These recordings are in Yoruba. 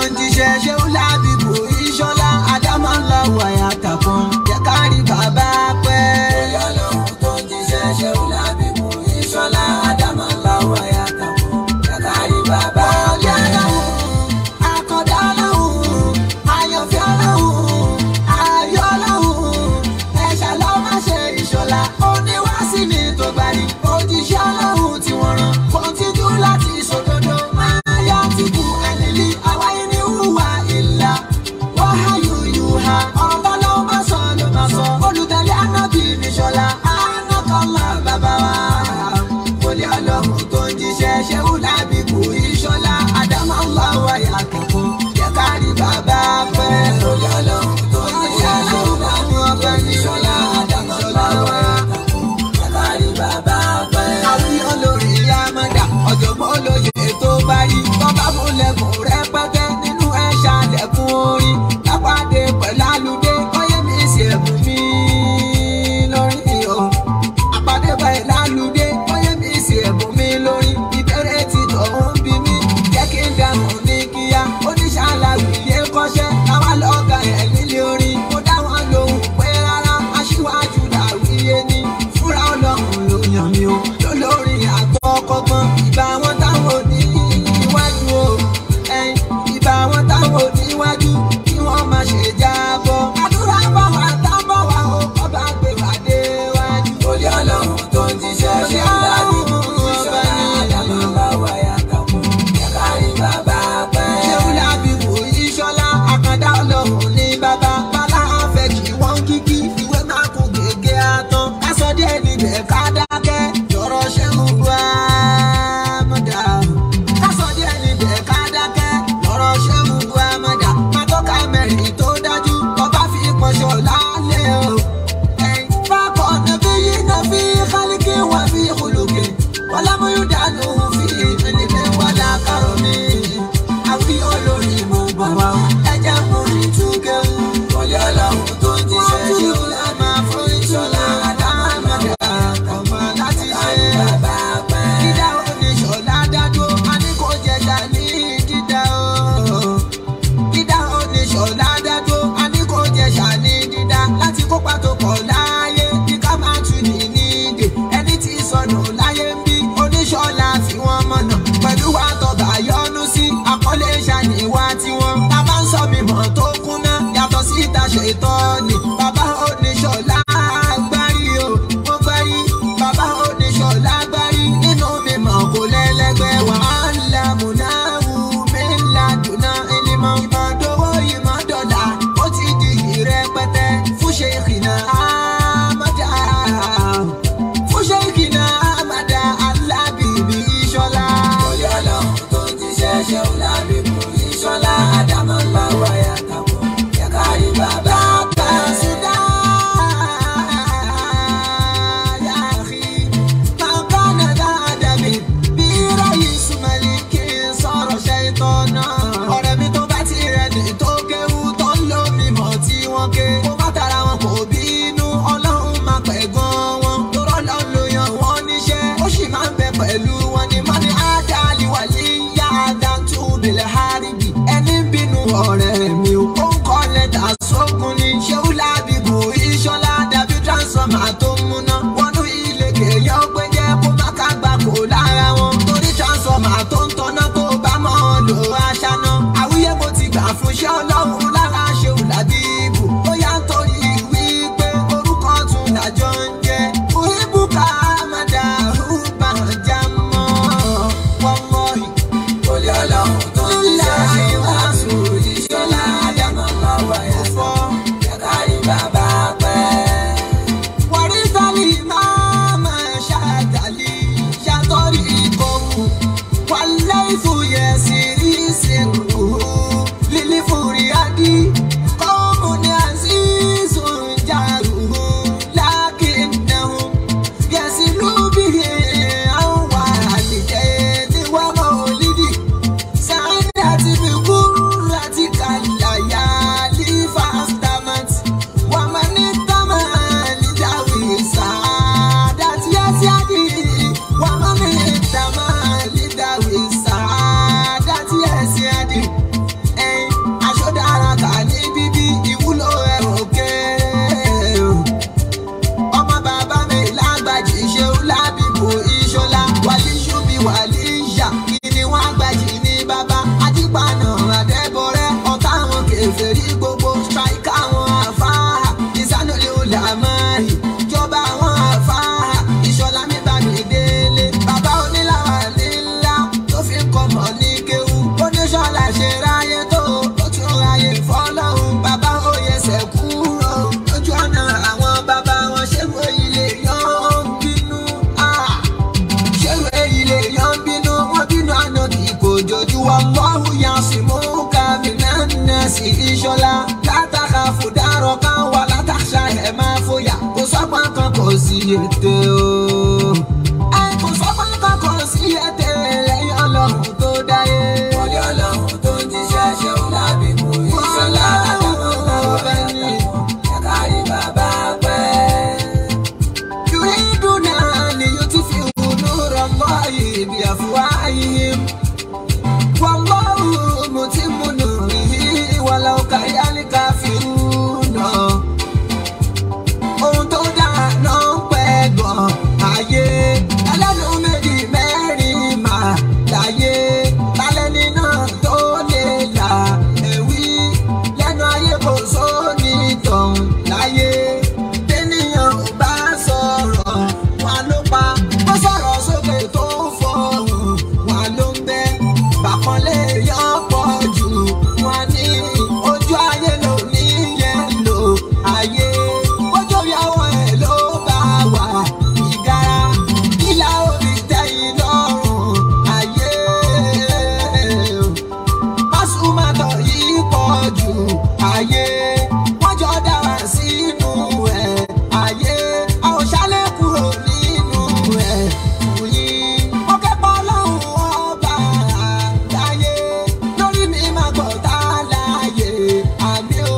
ń jíṣẹ́ ṣé ó lábìbò ìṣọ́lá àdámọ́lá wàyà tàkùn jẹ́ ká rí bàbá pẹ́. bóyá lóhun tó ń jíṣẹ́ ṣé ó lábìbò ìṣọ́lá àdámọ́lá wàyà tàkùn jẹ́ ká rí bàbá pẹ́. ọjà lọ́hùn àkọ́dá lọ́hùn àyànfẹ́ lọ́hùn ayọ̀ lọ́hùn ẹ̀ṣà lọ́ máa ṣe ìṣọ̀lá oníwàásí mi tó gbàdí òjíṣẹ́ ọlọ́run tí wọ́n rán kọ́ńtínú láti sòdodo máa yá tìkú ẹ̀lẹ́lí àwáyé ní hùwà ìlà ìṣọlá látàkà fòdàrọ̀ kan wà látàṣà ẹ̀ máa fòyà kò sọ́gbọ́n kan kò sí ètè o. ẹ kò sọ́gbọ́n kan kò sí ètè lẹ́yìn ọlọ́run tó dáyé. wọlé ọlọ́run tó ń jíṣẹ́ ṣe ń lábì mú ìṣọlá àdàmọ́lá wáyà tàkùn jẹ́kárí bàbá pẹ́. يريدون أن يطفئوا نور الله بأفواههم والله متم نوره ولو كره الكافرون ohun tó dáa náà ń pẹ́ gan ayé ẹlẹ́nu méjì mẹ́rin mà láyé lálẹ́ni náà tó lè là ẹ̀wí lẹ́nu ayé kò sóni tọ̀hún láyé tẹ́nìyàn ò bá sọ̀rọ̀ wọn ló pa ó sọ̀rọ̀ sókè tó fọ̀hún wọn ló ń bẹ́ bàpọ̀lẹ̀ yọ pọ̀ jù wọn ní ojú ayé ló ní yẹn lò ayé ojú ìyàwó ẹ̀ ló bá wà ìgara ìlà òbí tẹ̀yìn lọ́rùn ayé pásùmátọ̀ yìí pọ̀ jù ayé wọ́n jọ dára sínú ẹ̀ ayé àwọn ṣálẹ̀ kúrò nínú ẹ̀ fún yín. ó kẹ́kọ̀ọ́ lọ́hùn ọba àdáyé lórí mi máa gbọ́ tá a láàyè àmì o.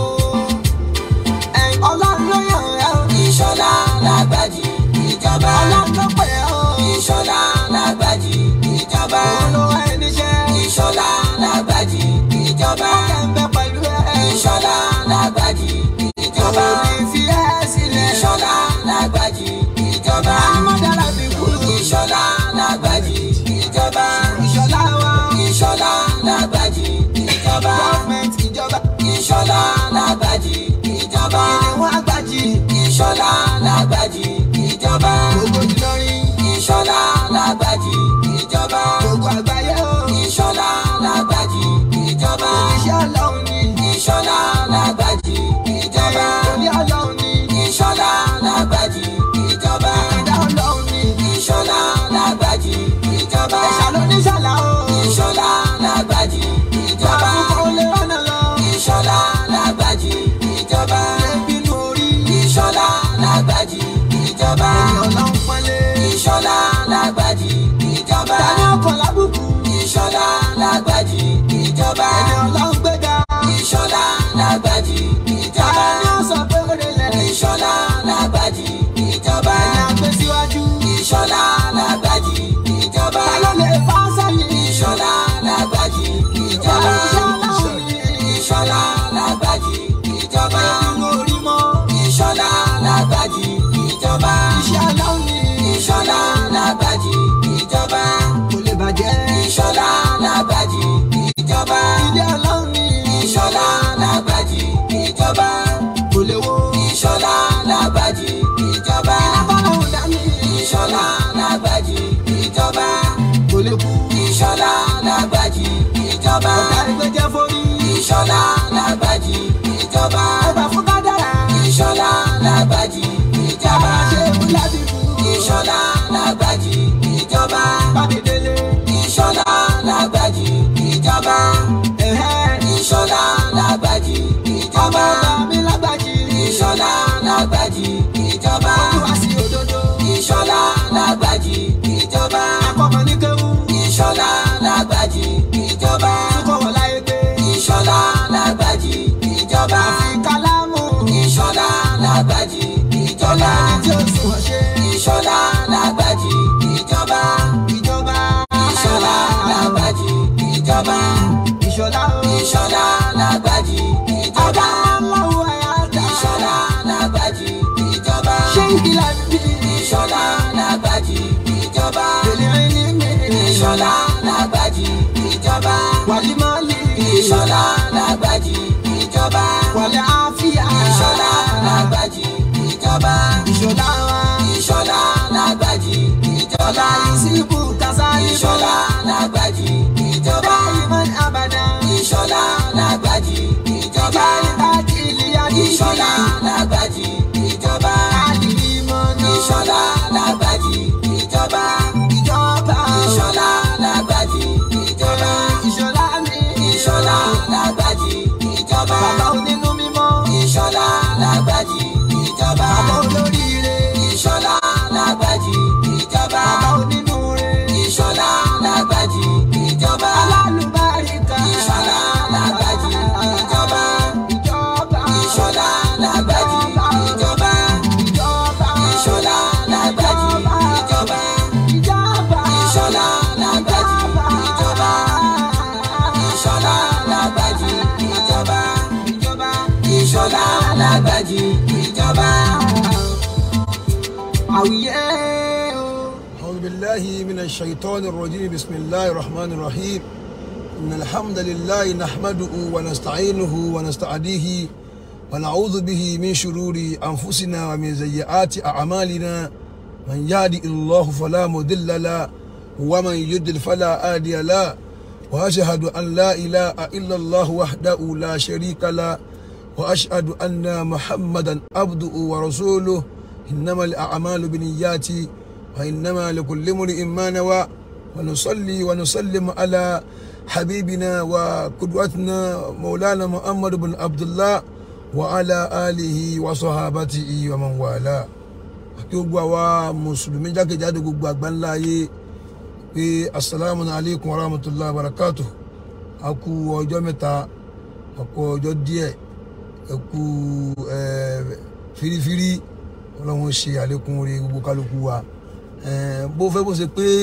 ẹ̀ ọlọ́run ló yàn ẹ́ o. ìṣọlá lágbàjì ìjọba. ọlọ́run ló pè ẹ́ o. ìṣọlá lágbàjì ìjọba. òun ló wá ẹni ṣẹ́. ìṣọlá lágbàjì ìjọba. ọkẹ́ ń bẹ pẹ̀lú ẹ. ìṣọlá lágbàjì ìjọba. òun fi ẹ́ sílẹ̀. ìṣọlá lágbàjì ìjọba. àmọ́dára fi kú. ìṣọlá lágbàjì ìjọba. ìṣọ̀lá wa. ìṣọlá lágbàjì ìjọba. gọ́ọ̀mẹ̀ntì ìjọba. ìṣọlá lágbàjì ìjọba. ìwọ̀n àgbàjì. ìṣọlá lágbàjì ìjọba. gbogbo Ìlọrin. ìṣọlá lágbàjì ìjọba. gbogbo àgbáyé o. ìṣọlá lágbàjì ìjọba. iṣẹ́ ọlọ́run ni. ìṣọlá lágbàjì ìjọba. ìtòlí ọlọ́run ni. ìṣọlá lágbàjì ìjọba. ìdá ọlọ́run ni. ìṣọlá lágbàjì ìjọba. ẹ̀ṣà ló ní ṣàlà o. ìṣọlá lágbàjì ìjọba. àbúkọ olè rọ́nà lọ. ìṣọlá lágbàjì ìjọba. ẹbínú orí. ìṣọlá lágbàjì ìjọba. ẹni ọlọ́run pọ́nlé. ìṣọlá lágbàjì ìjọba. tani ọkọ̀ lábùkù. ìṣọlá lágbàjì ìjọba. ẹni ọlọ́run gbéga. ìṣọlá lágbàjì ìjọba. tani ó sọ pé ó lè lẹ̀. ìṣọlá lágbàjì ìjọba. ẹni àgbẹ̀ síwájú. ìṣọlá lágbàjì ìjọba. ta ló lè fà sẹ́yìn. ìṣọlá lágbàjì ìjọba. iṣẹ́ ọlọ́run ni. ìṣọlá lágbàjì ìjọba. ẹbínú orí mọ́. ìṣọlá lágbàjì ìjọba. iṣẹ́ ọlọ́run ni. ìṣọlá lágbàjì ìjọba. kò lè bàjẹ́. ìṣọlá lágbàjì ìjọba. ilé ọlọ́run ni. ìṣọlá lágbàjì ìjọba. kò lè wo. ìṣọlá lágbàjì ìjọba. abọ́lọ́hún dání. ìṣọlá lágbàjì ìjọba. kò lè kú. ìṣọlá lágbàjì ìjọba. ọ̀gá ẹgbẹ́ jẹ́ forí. ìṣọlá lágbàjì ìjọba. ọba fún kádàrá. ìṣọlá lágbàjì ìjọba. ṣé ìwúlá bí kú. ìṣọlá lágbàjì ìjọba. bámidélé. ìṣọlá lágbàjì ìjọba. ẹ̀hẹ́. ìṣọlá lágbàjì ọmọ ìjọba. ọba mi lágbàjì. ìṣọlá lágbàjì ìjọba. olúwa sí òdodo. ìṣọlá lágbàjì ìjọba. akọ́mọ ní kéwú. ìṣọlá lágbàjì ìjọba. túkọ̀ wọ̀ láyé pé. ìṣọlá lágbàjì ìjọba. àfi kálámù. ìṣọlá lágbàjì ìjọba. ọlọ́ni tí ó sùn wọ́n ṣe. ìṣọlá lágbàjì ìjọba. ìjọba. ìṣọlá lágbàjì ìjọba. ìṣọlá o. ìṣọlá lágbàjì ìjọba. ọ̀gá aláwọ̀ ẹ̀yà dá. ìṣọlá lágbàjì ìjọba. ṣé ìdílé bí. ìṣọlá lágbàjì ìjọba. èlé ẹni mi. ìṣọlá lágbàjì ìjọba. wàlí mọ́lì. ìṣọlá lágbàjì ìjọba. wàlí àfíà. ìṣọlá lágbàjì ìjọba. ìṣọlá wa. ìṣọlá lágbàjì ìjọba. yusufu kasali. ìṣọlá lágbàjì ìjọba. dáìmọ̀n abàdà. ìṣọlá lágbàjì ìjọba. ìbáraẹni ìlíyà ìṣọlá lágbàjì ìjọba. àlìmọ́nà. ìṣọlá lágbàjì ìjọba. ìjọba. ìṣọlá lágbàjì ìjọba. ìṣọlá mi. ìṣọlá lágbàjì ìjọba. àwùyé o. أعوذ بالله من الشيطان الرجيم بسم الله الرحمن الرحيم إن الحمد لله نحمده ونستعينه ونستعديه ونعوذ به من شرور أنفسنا ومن سيئات أعمالنا من يهدي الله فلا مضل له ومن يضلل فلا هادي له وأشهد أن لا إله إلا الله وحده لا شريك له وأشهد أن محمدا عبده ورسوله إنما الأعمال بنيات وإنما لكل امرئ ما نوى ونصلي ونسلم على حبيبنا وقدوتنا مولانا محمد بن عبد الله وعلى آله وصحابته ومن والاه kí gbogbo àwa mùsùlùmí jákèjádò gbogbo àgbáńlá ayé pé asalaamu alaykum wa rahmatulahi wa barakatu a kú ọjọ́ mẹ́ta a kú ọjọ́ díẹ̀ ẹ kú firifiri ọlọ́run ṣe àlékún orí gbogbo kálukú wa bó fẹ́ bó ṣe pé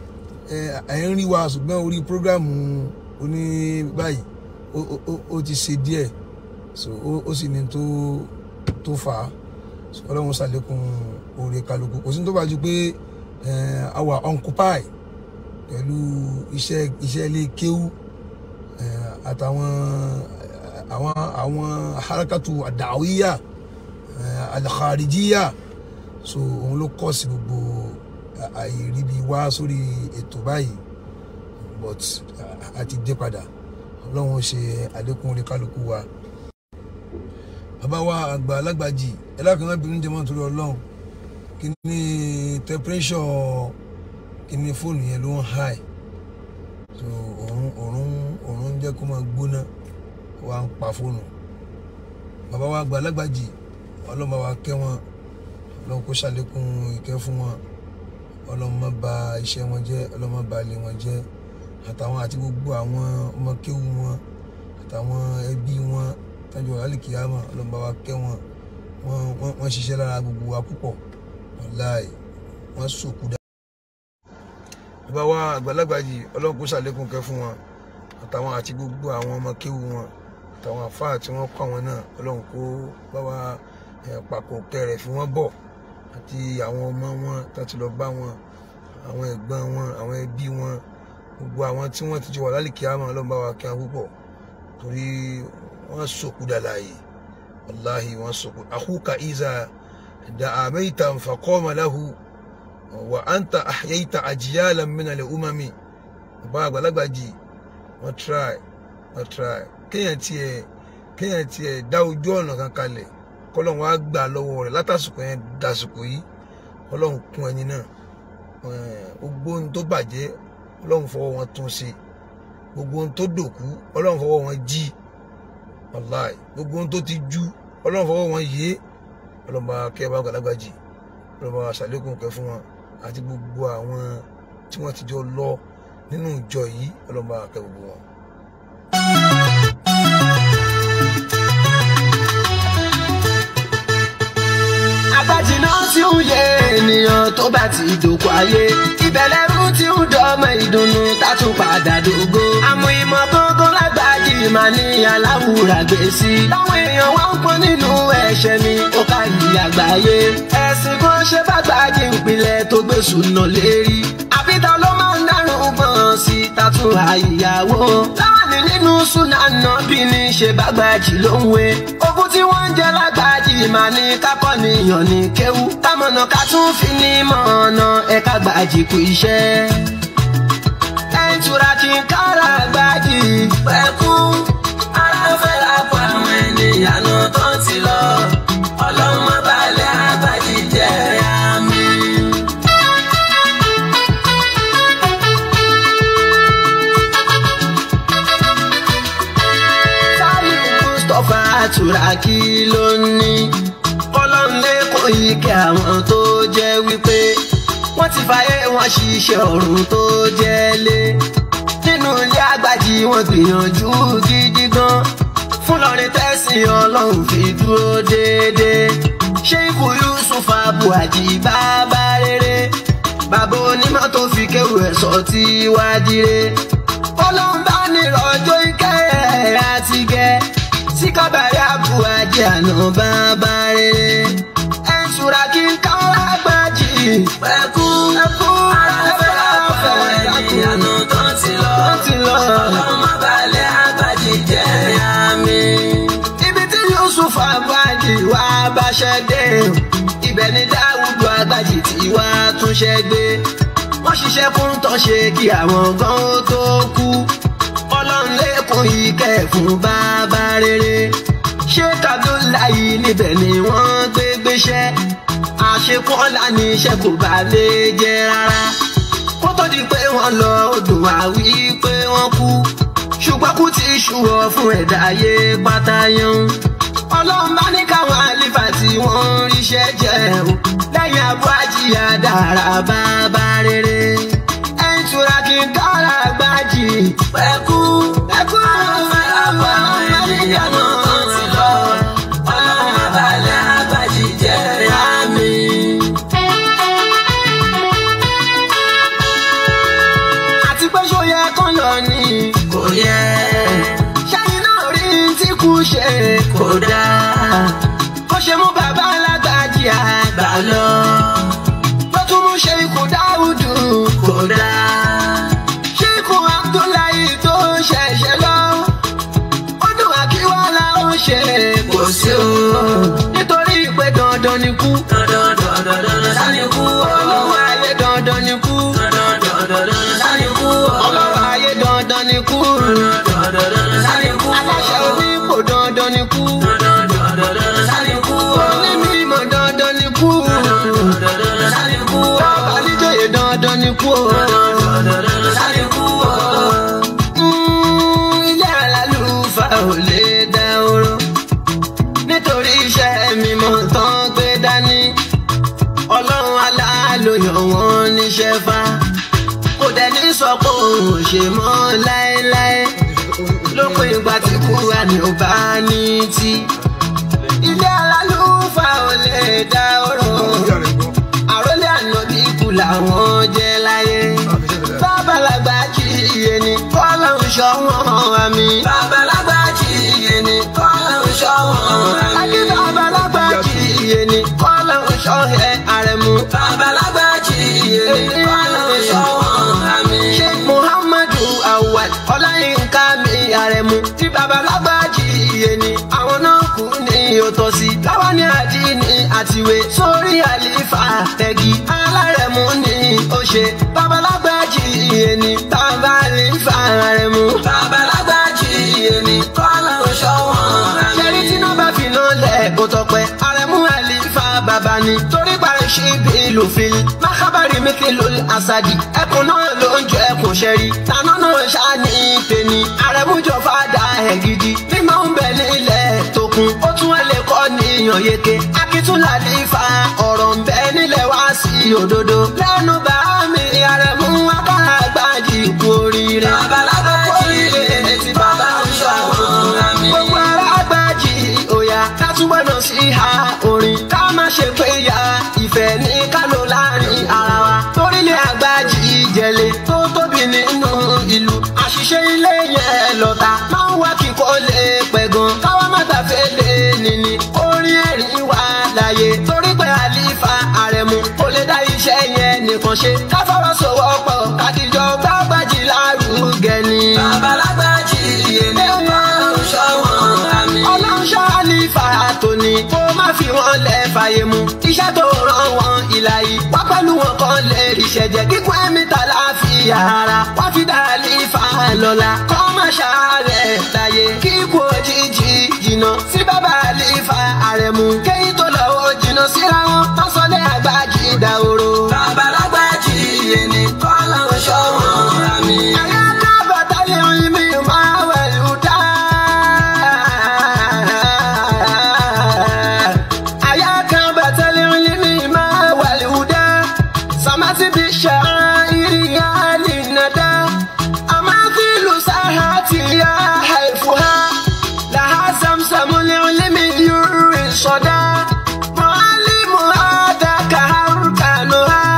ẹ̀ ń rí wa ṣùgbọ́n orí prógrámù oní báyìí ó ti ṣe díẹ̀ so ó sì ní tó tó fà á ọlọ́run ṣàlékún orí kálukú kò sí tó bá ju pé àwa occupy pẹ̀lú iṣẹ́ iṣẹ́ ilé kéwú àtàwọn àwọn àwọn harakatu àdáwíyà alkharijiya so òun ló kọ́ sí gbogbo àìríbi wá sórí ètò báyìí but àti dé padà ọlọ́run ṣe àlékún orí kálukú wa bàbá wa àgbà alágbàjì ẹlẹ́kùnrin bínú jẹ́ mọ́ torí ọlọ́run kí ni temperature kí ni fóònù yẹn ló ń high so òun òun òun ń jẹ́ kó máa gbóná wá ń pa fóònù bàbá wa àgbà alágbàjì ọlọ́run bá wa kẹ́ wọn ọlọ́run kó ṣàlékún ìkẹ́ fún wọn ọlọ́run má bà iṣẹ́ wọn jẹ́ ọlọ́run má bà ilé wọn jẹ́ àtàwọn àti gbogbo àwọn ọmọ kéwù wọn àtàwọn ẹbí wọn tájọ alikiyama ọlọ́run bá wa kẹ́ wọn wọ́n ṣiṣẹ́ lára gbogbo wa púpọ̀ wàláì wọ́n sòkú dá. bàbá wa àgbàlagbà yìí ọlọ́run kó ṣàlékún kẹ́ fún wọn àtàwọn àti gbogbo àwọn ọmọ kéwù wọn àtàwọn àfáà tí wọ́n kọ́ àwọn náà ọlọ́run kó bá wa pàkó kẹrẹ̀ fi wọ́n bọ̀ àti àwọn ọmọ wọn láti lọ bá wọn àwọn ẹ̀gbọ́n wọn àwọn ẹbí wọn gbogbo àwọn tí wọ́n ti jọ wà lálìkíyàmá ọlọ́run bá wa kẹ́ wọn púpọ̀ torí wọ́n sòkú dàlàyé wàláhi wọ́n sòkú àkúkà ìzà dààmẹ́ta faqama lahu wà anta ahyayta ajyalan min al-umami bàbá àgbàlagbà jì wọ́n try wọ́n try kéèyàn tiẹ̀ kéèyàn tiẹ̀ dá ojú ọ̀nà kan kalẹ̀ kọ́lọ́n wá gbà lọ́wọ́ rẹ̀ látàsùkò yẹn dàsùkò yìí ọlọ́run kún ẹni náà gbogbo ohun tó bàjẹ́ ọlọ́run fọwọ́ wọn tún ṣe gbogbo ohun tó dòkú ọlọ́run fọwọ́ wọn jí wàláì gbogbo ohun tó ti jú ọlọ́run fọwọ́ wọn yé ọlọ́run bá kẹ́ bá gbàlagbà jì ọlọ́run bá ṣàlékún kẹ́ fún wọn àti gbogbo àwọn tí wọ́n ti jọ lọ nínú ìjọ yìí ọlọ́run bá kẹ́ gbogbo wọn. agbájìnà tí ń yé ènìyàn tó bá ti dòkú ayé ìbẹ̀lẹ̀ rú tí ń dọ́mọ ìdùnnú tátún padà dògo. àmọ́ ìmọ̀ gógó lágbàjì máa ní aláwùrà gbé sí. táwọn èèyàn wá ń pọ́n nínú ẹ̀ṣẹ̀ mi ó ká yí àgbáyé. ẹ̀sìn kan ṣe bá gbàjì ìpìlẹ̀ tó gbé sùnà lérí. àbíta ló máa ń dárun gbọ̀n sí tátún àyíyáwó. láàánú nínú súnà náà bí ní ṣe bá gbàjì ló ń wé. ogun tí wọ́n ń jẹ lágbàjì máa ní kákọ́ níyàn ní kéwú. támọ̀nà ká tún fi ní mọ̀ọ́nà ẹ̀ka gbàjì kú iṣẹ́. ẹ̀ńtura kí n kára gbàjì pẹ̀kú. ara fẹ́ lápò àwọn ènìyàn náà tó ti lọ. ọlọ́mọ balẹ̀ àgbàjì jẹ́ àmì. sáyé mustapha turaki ló ní kọlọ́nlé kò yí kẹ́ àwọn tó jẹ́ wípé wọ́n ti fàyè wọn ṣiṣẹ́ ọ̀run tó jẹ́ lé nínú ilé àgbàjì wọn gbìyànjú gidi gan fún lọrin tẹ̀sìn ọlọ́run fi dúró déédéé ṣé ikú yusuf abuaji bàbá rere bàbá onímọ̀ tó fi kéwù ẹ̀ sọ tí wàá dire ọlọ́run bá nírọ̀jò ìkẹ́ ẹ̀ àti gẹ́ sí kábàárẹ̀ abuaji àná bàbá rere ẹ̀ ń ṣúra kí n káwá gbájì Pẹ̀kú ẹkú afẹ́ afẹ́ ènìyàn tó ti lọ. wọ́n ti lọ. Ọmọ balẹ̀ àgbàjì jẹ́ àmì. ibi tí yusuf agbájì wá báṣẹ dé ibẹ̀ ni dáwùdù agbájì tí wá túnṣe gbé wọ́n ṣiṣẹ́ fún tọ́ṣe kí àwọn gan ó tó kú ọlọ́run lẹ́kùn ìkẹ́ fún bàbá rere ṣé kábíláyì níbẹ̀ ni wọ́n gbé gbéṣẹ́ àṣekún ọ̀la ní iṣẹ́ kò bá lè jẹ́ rárá kó tó di pé wọ́n lọ odò àwí pé wọ́n kú ṣùgbọ́n kú ti ṣùwọ̀ fún ẹ̀dá ayé pátá yan. ọlọ́run bá ní káwọn àlìfà tí wọ́n ń ríṣẹ́ jẹ́ o lẹ́yìn abú àjíyá dára bàbá rere. ẹ̀ń tura kí n kára gbájì. Pẹ̀kú ẹ̀kú afẹ́ afẹ́ ènìyàn tó ti lọ. Ọmọ balẹ̀ àgbàjì jẹ́ àmì. àti pé ṣó yẹ kán yọ ni. Kò yẹ ṣẹ́yìn náà rí tí kú ṣe kò dáa. bó ṣe mú bàbá alágbájì àgbà Gbà lọ ló tún mú ṣe ikú dáúdù. kò dáa. ṣíkù abdullahi tó ṣẹ̀ṣẹ̀ lọ ó dùn àkíwálá ó ṣe Kò sí o. nítorí pé dandan ni kú Dandan dandan dandan sani kú o. ọlọ́run ayé dandan ni kú Dandan dandan dandan sani kú o. ọlọ́run ayé dandan ni kú Dandan dandan sani kú o. aláṣẹ onípò dandan ni kú Dandan dandan sani kú o. onímọ̀ dandan ni kú Dandan sani kú o. bàbá níjòyè dandan ni kú Dandan sani kú o. Mm, ilé alálùfà ò lè dá oró nítorí iṣẹ́ mímọ́ tán gbé dání ọlọ́run aláàlóyọ̀ wọn níṣẹ́ fá kò dẹ̀ ní sọ pé òun ò ṣe mọ́ láéláé lópin ìgbà tí kúrà ní ò bá ní tí ilé alálùfà ò lè dá oró àròlé ànábì kù làwọn jẹ́ láyé bàbàlagbà kì í yé ni kọ́lá ń ṣọ́ wọn àmì. Babalagba jí iye ni kọ́lá ń ṣọ́ wọn Adé àmì. bàbàlagbà kì í yé ni kọ́lá ń ṣọ́ ẹ àrẹ̀mú. Babalagba jí iye ni kọ́lá ń ṣọ́ wọn àmì. Sheikh Muhammadu Awal Ọláyínká mi àrẹ̀mú. Tí bàbàlagbà kì í yé ni àwọn náà kú ní òtọ́sí. Láwa ní àdínní àtiwé sórí àlífà tẹ̀gì. Alárẹ̀mú ni ó ṣe. Bàbàlagbà kì í yé ni tábà àlífà àrẹ̀mú. Babalagba jí iye ni kọ́lá ń ṣọ́ wọn àmì. ṣẹ́rí tí náà bá fi náà lẹ̀ kó tọpẹ́ àrẹ̀mú àlìfà bàbá ni torí parí ṣí bí lòfin mákàbárì mẹ́kẹ́lò àṣàdì ẹkùn náà ló ń jọ ẹkùn ṣẹ́rí tànà náà ṣáàní tèmi àrẹ̀mú jọ fàdà ẹ̀ gidi mímọ́ ń bẹ nílẹ̀ tókun ó tún ẹ̀ lè kọ́ níyàn yeke akíntúnlá àlìfà ọ̀rọ̀ ń bẹ nílẹ̀ wá sí òdodo lẹ́nu bá mi àrẹ̀mú akárà gbájì kú oríire Babalagba jí iye ni tí bàbá ń ṣọ́ wọn àmì. gbogbo ara gbájì òyà ká túbọ̀ náà sí ha orin ká má ṣe pé ya ìfẹ́ ní kálò láàrin ara wa torílẹ̀ àgbájì ìjẹ̀lẹ̀ tó tóbi nínú ìlú àṣìṣe ilé yẹn lọ́ta máa ń wá kíkọ́ lè pẹ̀ gan káwá má gbàfẹ́ lé nìní orin ẹ̀rín wà láàyè torí pé àlífà àrẹ̀mú kò lè dá iṣẹ́ yẹn nìkan ṣe ká fọwọ́sowọ́pọ̀ kádìjọ gbàgbàjì lárugẹ ni. Babalagba jí iye ni kọ́lá ń ṣọ́ wọn àmì. ọlọ́nṣọ́ àlìfà tóní kó má fi wọn lẹ̀ fàyè mu iṣẹ́ tó rán wọn ìlà yìí wá pẹ̀lú wọn kan lè ríṣẹ́ jẹ́ kíkún ẹ̀mí ta láàfin ara wá fi dá àlìfà lọ́la kọ́ má ṣàárẹ̀ láyé kíkú òjijì jìnnà sí bàbá àlìfà àrẹ̀mú kéyìn tó lọ ó jìnnà síra wọn má sọ lé àgbájì dàhóró. Babalagba jí iye ni kọ́lá ń ṣọ́ wọn àmì. Ayana batalion mi máa wẹ̀lú dá. Ayaka batalion mi máa wẹ̀lú dá. Samati bi sha'iri ya linada. Amathilu sahati ya haifuha. Laha zamzamu li'limi yuri soda. Muallimu hadaka harkanuha.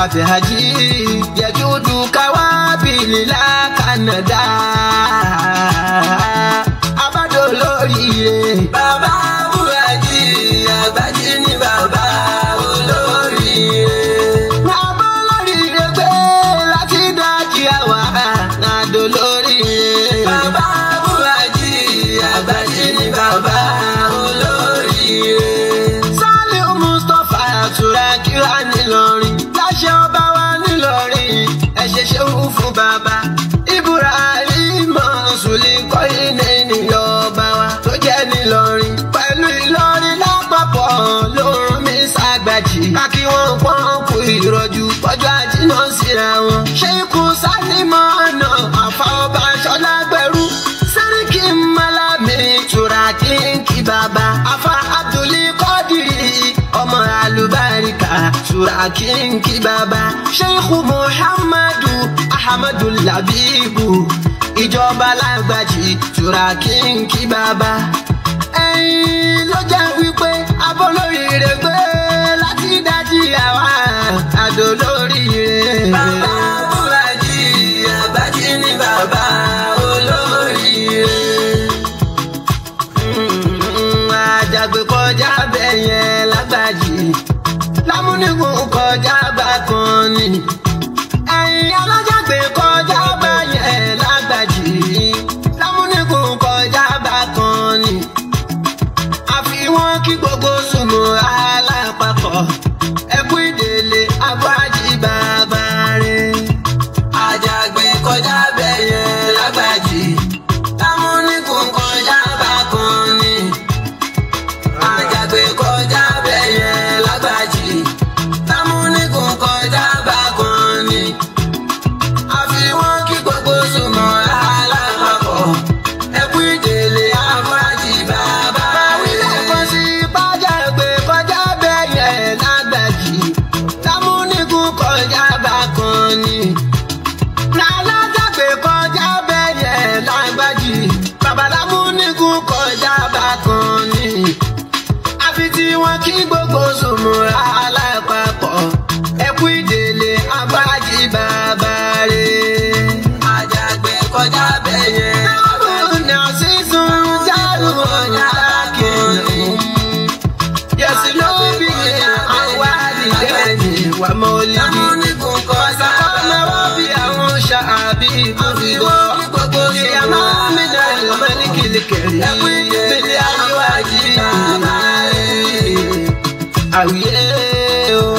àfẹ́hájí yẹjúdú káwábìlì lákànàdá abádò lóríire. bàbá búrájì àgbájí ní bàbá olóríire. bàbá olóríire gbé láti dájí àwa àdó lóríire. bàbá búrájì àgbájí ní bàbá olóríire. Sálíù Mustapha àtúrà kíra nílọrin láṣẹ ọba wa nílọrin ẹ ṣe ṣeun fún bàbá Ibrahim Sùlì kọ́yìnì níyọ ọba wa tó jẹ́ nílọrin pẹ̀lú Ìlọrin lápapọ̀ lórun mi ṣàgbàjì kákí wọn pọ́n kú ìrọ̀jú pọ́jọ́ àjínà síra wọn. ṣé ikú sálímọ̀ ọ̀nà àfọwọ́bà ṣọlá gbẹrú sẹ́ríkì mọ́lámì tura kínkì bàbá afa abdulí kọ́dìrì ọmọ alùbáríkà tura kínkì bàbá sheikhu muhammadu ahamadu labibu ìjọba lágbàjì tura kínkì bàbá ẹ̀yin ló jẹ́ wípé abọ́lóríire gbé láti dájí àwa àdó lóríire. bàbá búrají àgbájí ní bàbá olóríire. Mm, àjàgbé kọjá bẹ́yẹn lágbàjì lámúnigun kọjá bákan ni ẹ̀yin alájàgbé kọjá bẹ́yẹn lágbàjì lámúnigun kọjá bákan ni àfi wọn kí gbogbo sùnmọ́ alápapọ̀ ẹkú ìdèlè abájí bàbá rẹ̀. àjàgbé kọjá bẹ̀yẹ lágbàjì támúnikùn kọjá bákan ni. àjàgbé kọjá bẹ̀yẹ lágbàjì támúnikùn kọjá bákan ni. àfi wọn kí gbogbo sùnmọ́ alápapọ̀ ẹkú ìdèlè abájí bàbá rẹ̀. báwílẹ̀ kan sí bájàgbé kọjá bẹ̀yẹ lágbàjì támúnikùn kọjá bákan ni lálájàgbé kọjá bẹ́yẹ lágbájì babaláwo nígun kọjá bákan ni àfi tí wọn kí gbogbo sòmùrà alápapọ̀ ẹkú ìdèlè abájí bàbá rẹ̀. àjàgbé kọjá bẹ́yẹ. ọ̀nà sísun járù ọ̀nà lákìnnì. yẹ̀sì ló bí àwa nìdẹ́yìn wà mọ́lẹ́bí. lámúnikùn kọjá ọmọ wọn bí àwọn ṣàbí ìbúdó. ìyàmá mi náà lọ́mọ ní kìlìkìlì. mílí àríwájú àwíyé o.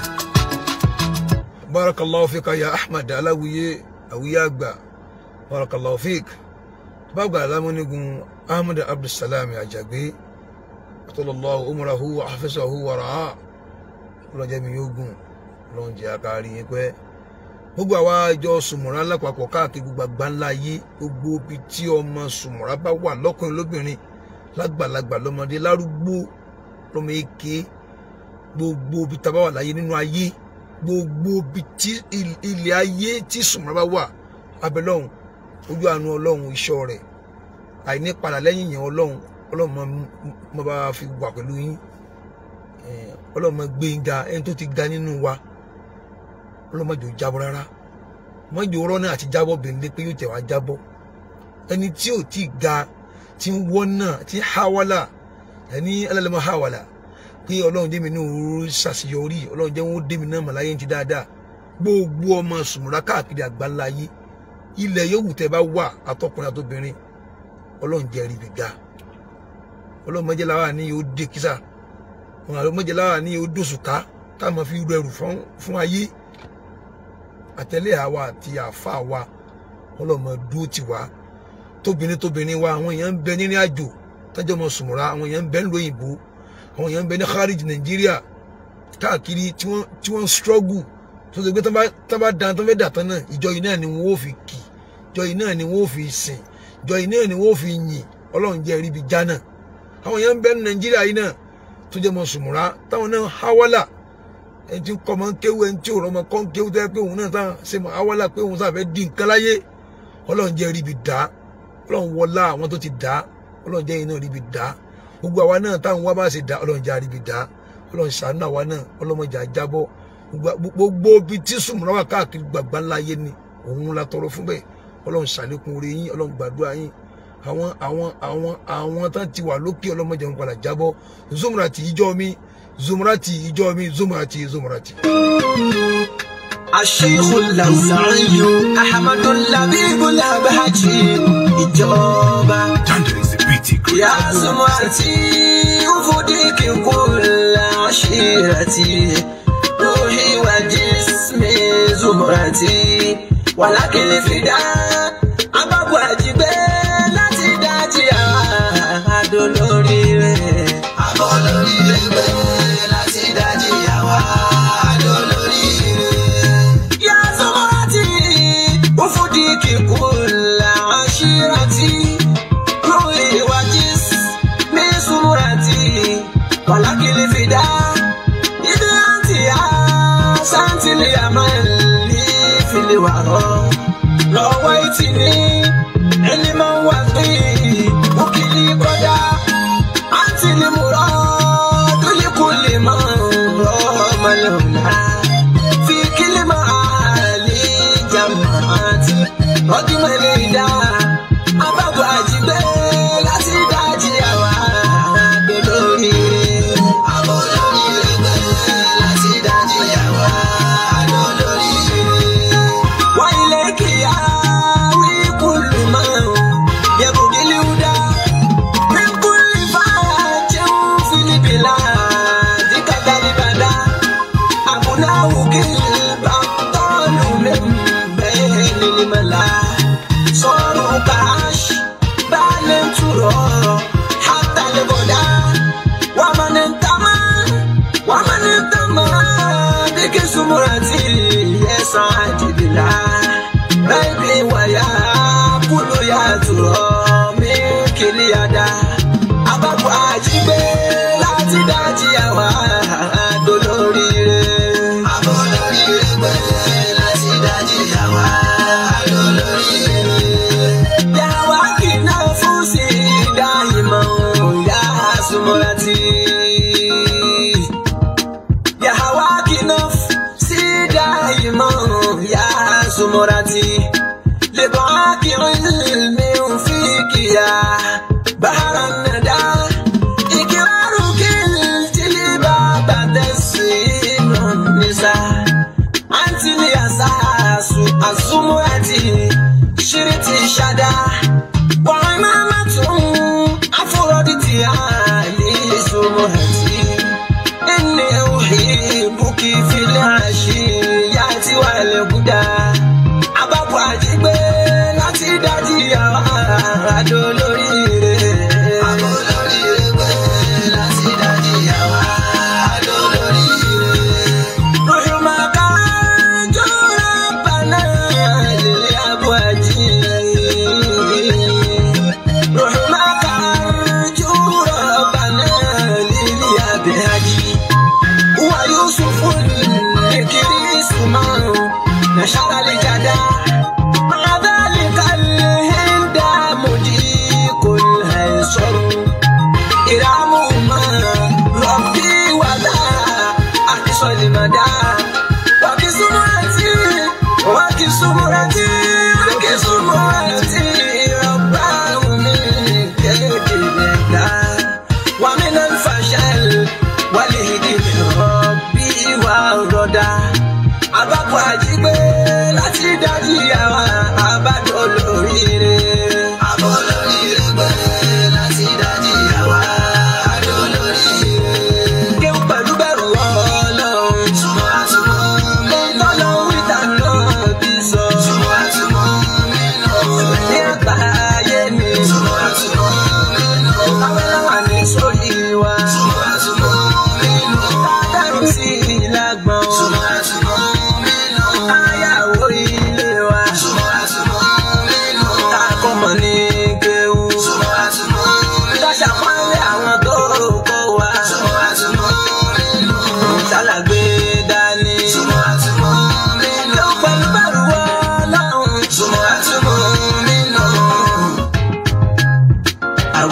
barakallahu fika ya ahmad aláwìyé àwìyé àgbà barakallahu fik bàgbà alámúnigun ahmad abdulsalam àjàgbé atọ́lọ́lọ́ umrahu wa hafizahu wa ra'a ọlọ́jẹ́ mi yóò gùn lọ́njẹ́ akárí yín pẹ́ gbogbo àwa ìjọ sùmùrà lápapọ̀ káàkiri gbogbo àgbáńlá ayé gbogbo ibi tí ọmọ sùmùrà bá wà lọ́kùnrin lóbìnrin lágbàlagbà lọ́mọdé lárúgbó lọ́mọ èké gbogbo ibi tá a bá wà láyé nínú ayé gbogbo ibi tí il- ilẹ̀ ayé tí sùmùrà bá wà abẹ́lọ́hún ojú àánú ọlọ́run iṣọ́ rẹ̀ àìní padà lẹ́yìn yẹn ọlọ́run ọlọ́run máa- máa bá fi wà pẹ̀lú yín Eh, ọlọ́run máa gbé yín ga ẹni tó ti ga nínú wa ọlọ́run má jò jábọ́ rárá má jò rọ́ náà àti jábọ́ bẹ̀rẹ̀ pé yóò tẹ̀ wá jábọ́ ẹni tí ò tí ì ga tí ń wọ́n náà tí ń háwálà ẹni alálẹ́mọ̀ háwálà pé ọlọ́run dé mi ní òru ṣàṣeyọrí ọlọ́run jẹ́ wọn ó dé mi náà màláyé ti dáadáa gbogbo ọmọ sùmùrà káàkiri àgbáńlá ayé ilẹ̀ yòówù tẹ́ bá wà àtọkùnrin àtobìnrin ọlọ́run jẹ́ rí gbígbà ọlọ́run mọ́jẹ́ láwa ní yóò dé kísà wọn àlọ́ mọ́jẹ́ láwa ní yóò dòṣùká ká máa fi rẹrù fún fún ayé àtẹlẹ àwa àti àfa wa ọlọ́mọ dúró tì wá tóbìnrin tóbìnrin wa àwọn èèyàn ń bẹ nírìn àjò tọ́jọ́ mọ sùmùrà àwọn èèyàn ń bẹ nílùú òyìnbó àwọn èèyàn ń bẹ ní kharij nàìjíríà káàkiri tí wọ́n tí wọ́n ń struggle tó ṣe pé tán bá tán bá dan tán fẹ́ dà tán náà ìjọ yìí náà ni wọ́n ó fi kì ìjọ yìí náà ni wọ́n ó fi sìn ìjọ yìí náà ni wọ́n ó fi yìn ọlọ́run jẹ́ ríbi jánà àwọn èèyàn ń bẹ ní nàìjíríà yìí náà tó jẹ́ mọ sùmùrà táwọn náà háwálà ẹni tí kọ́ máa ń kéwú ẹni tí ò rọ́mọ kọ́ ń kéwú tẹ́ pé òun náà sáà ṣe mọ háwálà pé òun sáà fẹ́ di nǹkan láyé ọlọ́run jẹ́ ríbi dá ọlọ́run wọlá àwọn tó ti dá ọlọ́run jẹ́ iná ríbi dá gbogbo àwa náà táwọn wá bá ṣe dá ọlọ́run jẹ́ àríbi dá ọlọ́run ṣàánú àwa náà ọlọ́mọjà jábọ́ gbogbo ibi tí sùmùrà wà káàkiri gbàgbà ńlá yé ni òun la tọrọ fún bẹ́ẹ̀ ọlọ́run ṣàlékún oore yín ọlọ́run gbàdúrà yín àwọn àwọn àwọn àwọn tán ti wà lókè ọlọ́mọdé wọn padà jábọ́ zumrati ìjọ mi zumrati ìjọ mi zumrati zumrati. الشيخ اللوزعي أحمد اللبيب الأبهجي إجابة Thunder is a pretty great. يا سمعتي أفديك كل عشيرتي روحي وجسمي زمرتي ولكن الفداء أباب واجبي لا تداتي adolóríire abolóríire láti dájí àwa adolóríire. yá sọmọ́tì ó fòdì kíkúlà àṣírátì lórí ìwájú mi súnmọ́tì wàlákìlì fìdá ibi àti á sántìlì àmàlì fìlì wàrọ̀ lọ́wọ́ ìtì ní ẹni máa ń wà pé òkìlì kọjá àǹtí ni mo rọ dúlí kò lè mọ rọ ọmọlẹ́wọ̀nà fi kílì máa lè jàmbá àti ọdún mẹ́lẹ̀ ìdá abábọ̀ àjígbé láti dájí àwa dolórí àbọ̀ lórí ẹgbẹ́ láti dájí àwa dolórí وإليك ياوي كل من يبغي الهدى من كل فاج في البلاد كذا بدا أبناه كالبطال من بين الملا صاروا كعش بال ترى حتى الغدا ومن انتمى ومن انتمى بك سمرتي يسعد بلا بيبي ويا كل يا ترى من كل يدا أبابو أجيبه láti dájí àwa dolóríire. Abolóríire gbẹ láti dájí àwa dolóríire. Yàwá kìnnà fún sí ìdá ìmọ̀ ìyá súnmọ́láti. Yàwá kìnnà sí ìdá ìmọ̀ ìyá súnmọ́láti. Lè bọ́ akírin mi ò fi kìyà. Bàrà nàdá. إكرارك الجلباب تسين النساء أنت الأساس الزمرة شرت شدا وعمامة أفردت علي زمرتي إني أحبك في العشيات والهدى أباب أجيب láti dájí àwọn adolóríire. Adolóríire gbẹ láti dájí àwọn adolóríire. Ròyìnmọ̀ká jọra bàná lè abọ́ àjí. Ròyìnmọ̀ká jọra bàná lè abẹ́ àjí. Wa Yusufu nikiri ismail nashara lijada. مع ذلك الهند مجيك الهيصر إرامهما ربي ولا أقصى المدى وكسمرتي وكسمرتي وكسمرتي رباه من كيد ومن الفشل والهدي من ربي والردى abábọ̀ àjígbé láti dájú àwọn àbájọ lóríire. àbọ̀ lóríire gbé láti dájú àwọn àjọ lóríire. kéwù pẹ̀lú bẹ̀rù ọlọ́run. túmọ̀ àtúmọ̀ mi lọ. lọ́lọ́run ìta náà bí sọ. túmọ̀ àtúmọ̀ mi lọ. ní àgbáyé ni. túmọ̀ àtúmọ̀ mi lọ. abẹ́láwà ní sóyè wa. túmọ̀ àtúmọ̀ mi lọ. ládàrú sí ìlàgbọ̀n. túmọ̀ àtúmọ̀ mi lọ. ayàwó ilé wa. túmọ̀ àtúmọ̀ mi lọ. takọ̀mọ̀ ní kéwù. túmọ̀ àtúmọ̀ mi lọ. dáṣà pálẹ̀ àwọn tó kọ́ wa. túmọ̀ àtúmọ̀ mi lọ. ṣàlàgbé dání. túmọ̀ àtúmọ̀ mi lọ. yóò pẹ̀lú bẹ̀rù ọlọ́run. túmọ̀ àtúmọ̀ mi lọ.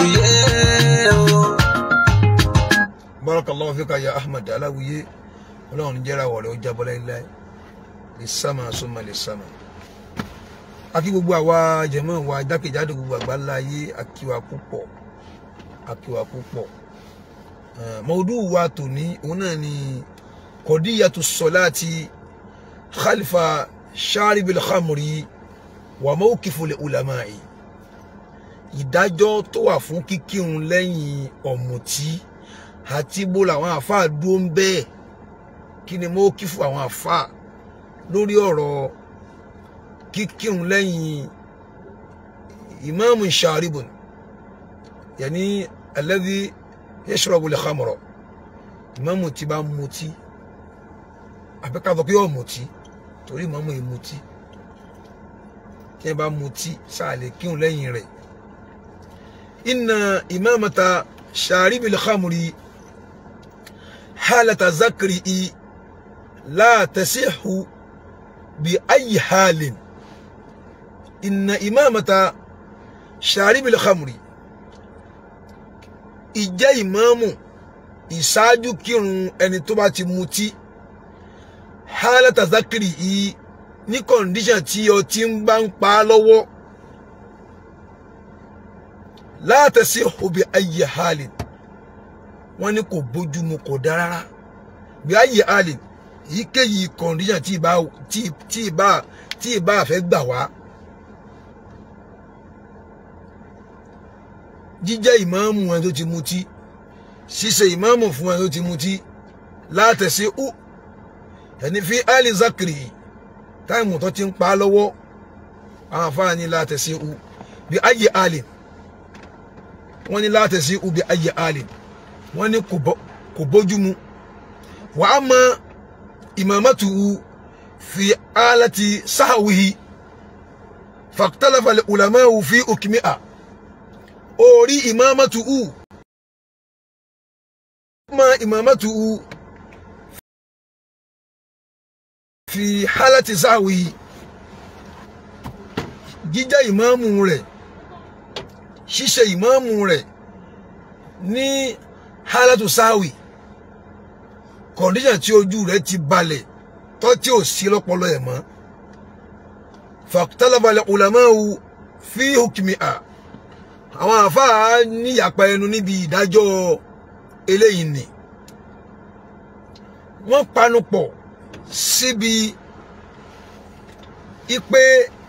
àwùyé o. barakallahu fika ya ahmed aláwìyé ọlọ́run jẹ́ra wọ̀ rẹ̀ ó jábọ́ láíláí lè sámà súnmọ́ lè sámà akí gbogbo àwa jẹ̀mọ́ wa jákèjádò gbogbo àgbáńlá ayé akíwa púpọ̀ akíwa púpọ̀ mọ̀ọ́dún wa tòní òun náà ni kọ̀díyàtú sọ̀láàtì khalifa sharibil khamri wa mawqiful ulama'i ìdájọ́ tó wà fún kíkírun lẹ́yìn ọ̀mùtí àti bó làwọn àáfàá dúró ń bẹ́ẹ̀ kí ni mawqifu àwọn àáfàá lórí ọ̀rọ̀ kíkírun lẹ́yìn ìmáàmù sharibun yẹni alladhi yashrabu al-khamra ìmáàmù tí bá mutí àbẹ́kàtọ̀ kí yóò mutí torí ìmáàmù yìí mutí tí ẹ bá mutí sáà lè kírun lẹ́yìn rẹ̀ inna imamata sharibi al-khamri halata zakri la tasihu bi ayi halin inna imamata sharibi al-khamri ìjẹ́ ìmáàmù ìṣáájú kírun ẹni tó bá ti mutí hálàtà zákìrì yìí ní kọ̀ǹdíṣàn tí ọtí ń bá ń pa á lọ́wọ́ látẹ̀sí òbí ayé hálì wọ́n ní kò bójúmu kò dá rárá bí ayé hálì èyíkéyìí kọ̀ǹdíṣàn tí ìbá tí ìbá tí ìbá fẹ́ gbà wá. jíjẹ́ ìmáàmù ẹni tó ti mutí ṣíṣe ìmáàmù fún ẹni tó ti mutí látẹ̀sí ó ẹni fi ali zakiri táìmù tó ti ń pa á lọ́wọ́ àwọn afáàní látẹ̀sí ó bí ayé ali wọ́n ní látẹ̀sí ó bí ayé ali wọ́n ní kò bójúmu wà á mọ ìmàmátù fi alati sáhàwìhì fàkítàlàfàlẹ̀ ulamawu fi òkìmíà orí ìmáàmátù ù ma ìmáàmátù ù fi hálàtì sáwì jíjẹ́ ìmáàmù rẹ̀ ṣíṣe ìmáàmù rẹ̀ ní hálàtù sáwì kọ̀ndíṣàn tí ojú rẹ̀ ti balẹ̀ tọ́ tí ò sí lọ́pọlọ ẹ̀ mọ́ fàkítàlàbalẹ̀ ulamawu fi hukmiha àwọn àfáà níyàpá ẹnu níbi ìdájọ́ eléyìí ni wọ́n panupọ̀ síbi ipe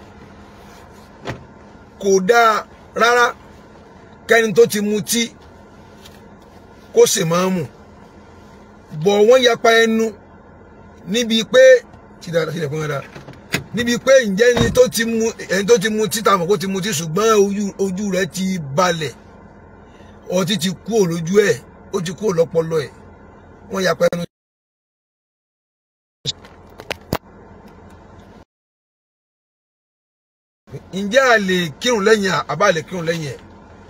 kò dáa rárá kẹ́ni tó ti mutí kó sì máa mú bọ̀ wọ́n yapa ẹnu níbi pé tí dáadáa sílẹ̀ fún dáadáa níbi pé ǹjẹ́ ẹni tó ti mu ẹni tó ti mu títà mọ̀ kó ti mu tí ṣùgbọ́n ojú rẹ̀ ti balẹ̀ ọtí ti kú lójú ẹ̀ ó ti kú lọ́pọlọ ẹ̀ wọ́n ya pẹ́ẹ́nu. ǹjẹ́ a lè kírun lẹ́yìn àbá lè kírun lẹ́yìn ẹ̀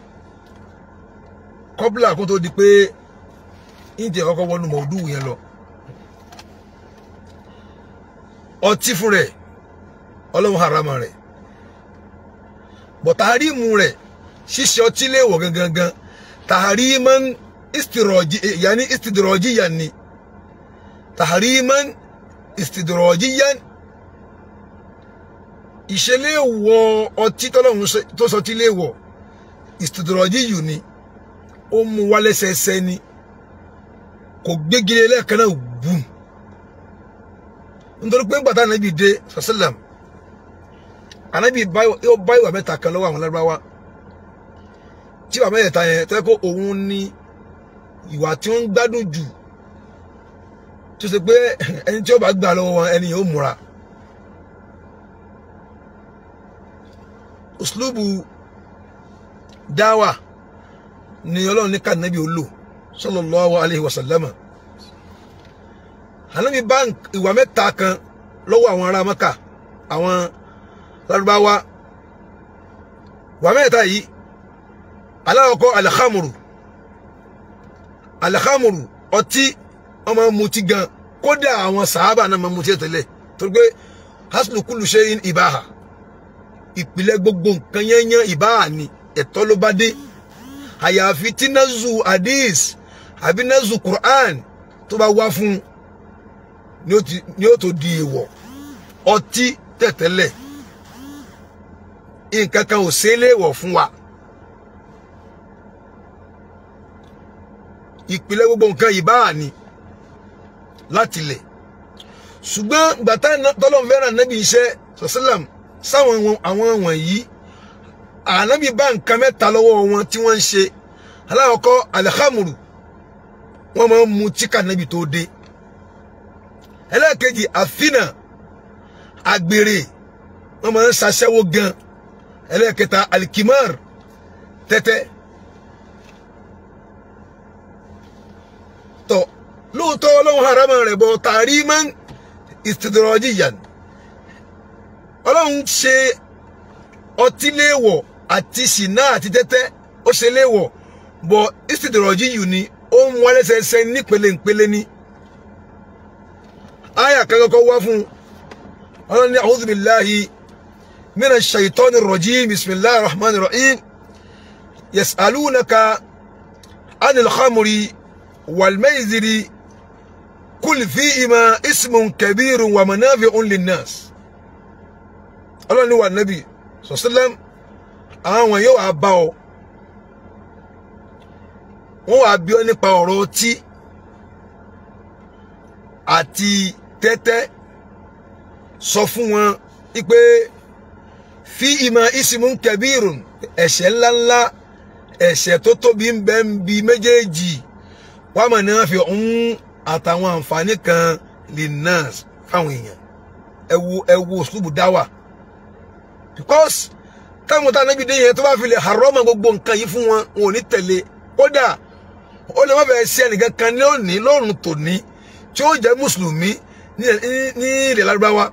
kọ́bílà kó tó di pé ìjẹ́ kọ́kọ́ wọnú mọ̀ọ́dù yẹn lọ ọtí fún rẹ̀ ọlọ́run harama rẹ̀ bọ̀ tàrímù rẹ̀ ṣíṣe ọtí léèwọ̀ gangan tàrímán istirọ̀jì yanni istidrọ̀jì yanni tàrímán istidrọ̀jì yan ìṣeléèwọ̀ ọtí tọ́lọ́run tó sọ tí léèwọ̀ istidrọ̀jì yù ni ó mú wálẹ́sẹsẹ ni kò gbégilé lẹ́ẹ̀kan náà bùn nítorí pé gbàtà nàbì dé sàṣẹlẹm ànábì yóò bá ìwà mẹ́ta kan lọ́wọ́ àwọn lárúbáwá tí ìwà mẹ́ta yẹn tẹ́ kó òun ní ìwà tí ó ń gbádùn jù tó ṣe pé ẹni tí ó bá gbà lọ́wọ́ wọn ẹni yóò múra uslubu dáwà ni ọlọ́run ní kànábì ó lò sallallahu alayhi wa sallama ànábì bá ìwà mẹ́ta kan lọ́wọ́ àwọn ará maka àwọn lárúbáwá ìwà mẹ́ta yìí aláwọ̀kọ́ alhamuru alhamuru ọtí ọmọ mutí gan kódà àwọn sàábà náà máa mutí tẹ́lẹ̀ torí pé haslu kullu shay'in ìbáhà ìpìlẹ̀ gbogbo nǹkan yẹnyẹn ìbáhà ni ẹ̀tọ́ ló bá dé àyàfi tí nazu hadith àbí nazu quran tó bá wá fún ni ó ti- ni ó tó di èèwọ̀ ọtí tẹ̀tẹ́lẹ̀ nǹkan kan ò ṣe é léèwọ̀ fún wa ìpìlẹ̀ gbogbo nǹkan yìí báà ni láti lẹ̀ ṣùgbọ́n gbàtà tọ́lọ́n fẹ́ràn nábì iṣẹ́ sọ́sílẹ̀m sáwọn wọn- àwọn wọ̀nyí ànábì bá nǹkan mẹ́ta lọ́wọ́ wọn tí wọ́n ń ṣe aláwọ̀kọ́ alhamuru wọ́n máa ń mu tíkà nábì tó dé ẹlẹ́ẹ̀kejì àfínà àgbèrè wọ́n máa ń ṣaṣẹ́wó gan ẹlẹ́ẹ̀kẹta alikimar tẹ́tẹ́ tọ́ lóòótọ́ ọlọ́run harama rẹ̀ bọ̀ tàrímán istidrajiyan ọlọ́run ṣe ọtí léèwọ̀ àti ṣìnà àti tẹ́tẹ́ ó ṣe léèwọ̀ bọ̀ istidrajiyu ni ó ń wọlé ṣẹṣẹ nípele nípele ní aya kan kọ́kọ́ wá fún ọlọ́run ní a'udhu billahi minash shaitani rrajim bismillahir rahmanir rahim yas'alunaka anil khamri wal maiziri kul fihima ismun kabirun wa manafi'un linnas ọlọ́run ní wà nábì sọ̀sílẹ̀m àwọn yóò wá bá ọ wọ́n wá bí ọ nípa ọ̀rọ̀ ọtí àti tẹ́tẹ́ sọ fún wọn wípé fi ìmọ̀ ìsìmú kẹbírùn ẹ̀ṣẹ̀ ńláńlá ẹ̀ṣẹ̀ tó tóbi ń bẹ ń bi méjèèjì wàá mọ̀ náà fi ń àtàwọn àǹfààní kan lè náà fáwọn èèyàn ẹ wo ẹ wo òṣùlùbù dáwà because táwọn tá níbi dé yẹn tó bá fi lè harọ́mọ gbogbo nǹkan yìí fún wọn wọn ò ní tẹ̀lé kódà ó lè má bẹ̀rẹ̀ sí ẹnìkan kan lónìí lọ́rùn tòní tí ó jẹ́ mùsùlùmí ní ní- ní ilẹ̀ lárúbáwá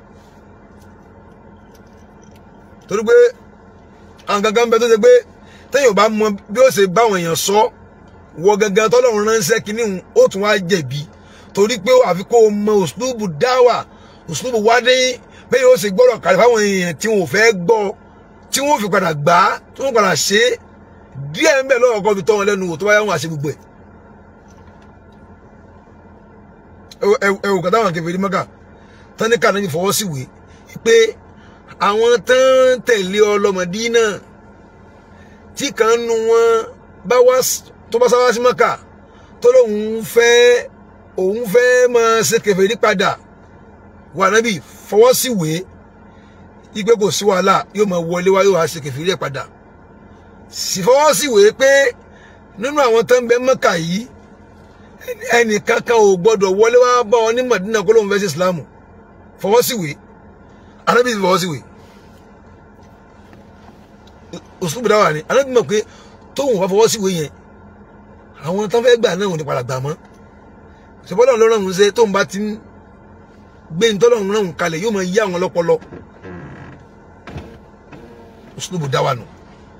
torí pé àwọn gangan bẹ tó ṣe pé téèyàn bá mọ bí ó ṣe báwọn èèyàn sọ wọ gangan tọ́lọ́run ránṣẹ́ kínní òun ó tún wá jẹ̀bi torí pé àfi kó o mọ òṣùlùbù dáwà òṣùlùbù wádé bẹ́ẹ̀ yóò ṣe gbọ́dọ̀ kàlẹ́ fáwọn èèyàn tí wọn ò fẹ́ gbọ́ tí wọ́n fi padà gbà á tí wọ́n padà ṣe é díẹ̀ ń bẹ̀ lọ́wọ́ kan fi tọ́ wọn lẹ́nu wò tó bá yá wọn àṣẹ gbogbo ẹ̀ ẹwù kàtà àwọn kẹfẹ́ mọ́kà tánìkà náà fi fọwọ́ sí wèé pé àwọn tán tẹ̀lé ọlọ́mọdé náà tí kan nu wọn bá wá s- tó bá sáwá sí mọ́kà tó lóun fẹ́ òun fẹ́ máa ṣe kẹfẹ́ rí padà wà nábì fọwọ́ sí wèé ipe kò sí wàhálà yóò máa wọlé wá yóò wá ṣe kẹfẹ́ rí ẹ̀ padà sì fọwọ́ sí wèé pé nínú àwọn tán bẹ mọ́kà yìí ẹnì kankan ò gbọdọ̀ wọlé wá bá ọ ní Madina kó lóun fẹ́ sí Islamu fọwọ́ sí wèé arábìnrin ti fọwọ́ sí wèé òṣùpù dáwà ni arábìnrin mọ̀ pé tóun wá fọwọ́ sí wèé yẹn àwọn tán fẹ́ gbà náà ò ní padà gbà mọ́ ṣùgbọ́n lọ́rùn ọ̀hún ṣe tóun bá ti ń gbé ní tọ́lọ́run náà kalẹ̀ yóò máa yí àwọn lọ́pọlọ òṣùpù dáwà nù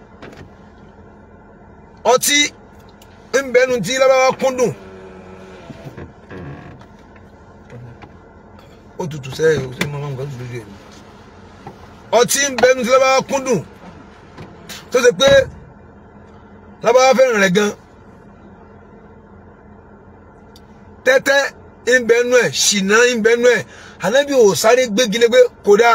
ọtí ń bẹnu tí lábáwá kúndùn ó tutù sẹ́yìn ó sì máa ń gbọ́ tutù lójú ẹ̀ ọtí ń bẹnu tí lábáwá kúndùn tó ṣe pé lábáwá fẹ́ràn rẹ̀ gan tẹ́tẹ́ ń bẹnu ẹ̀ ṣìnà ń bẹnu ẹ̀ ànábì ò sáré gbégi lé pé kódà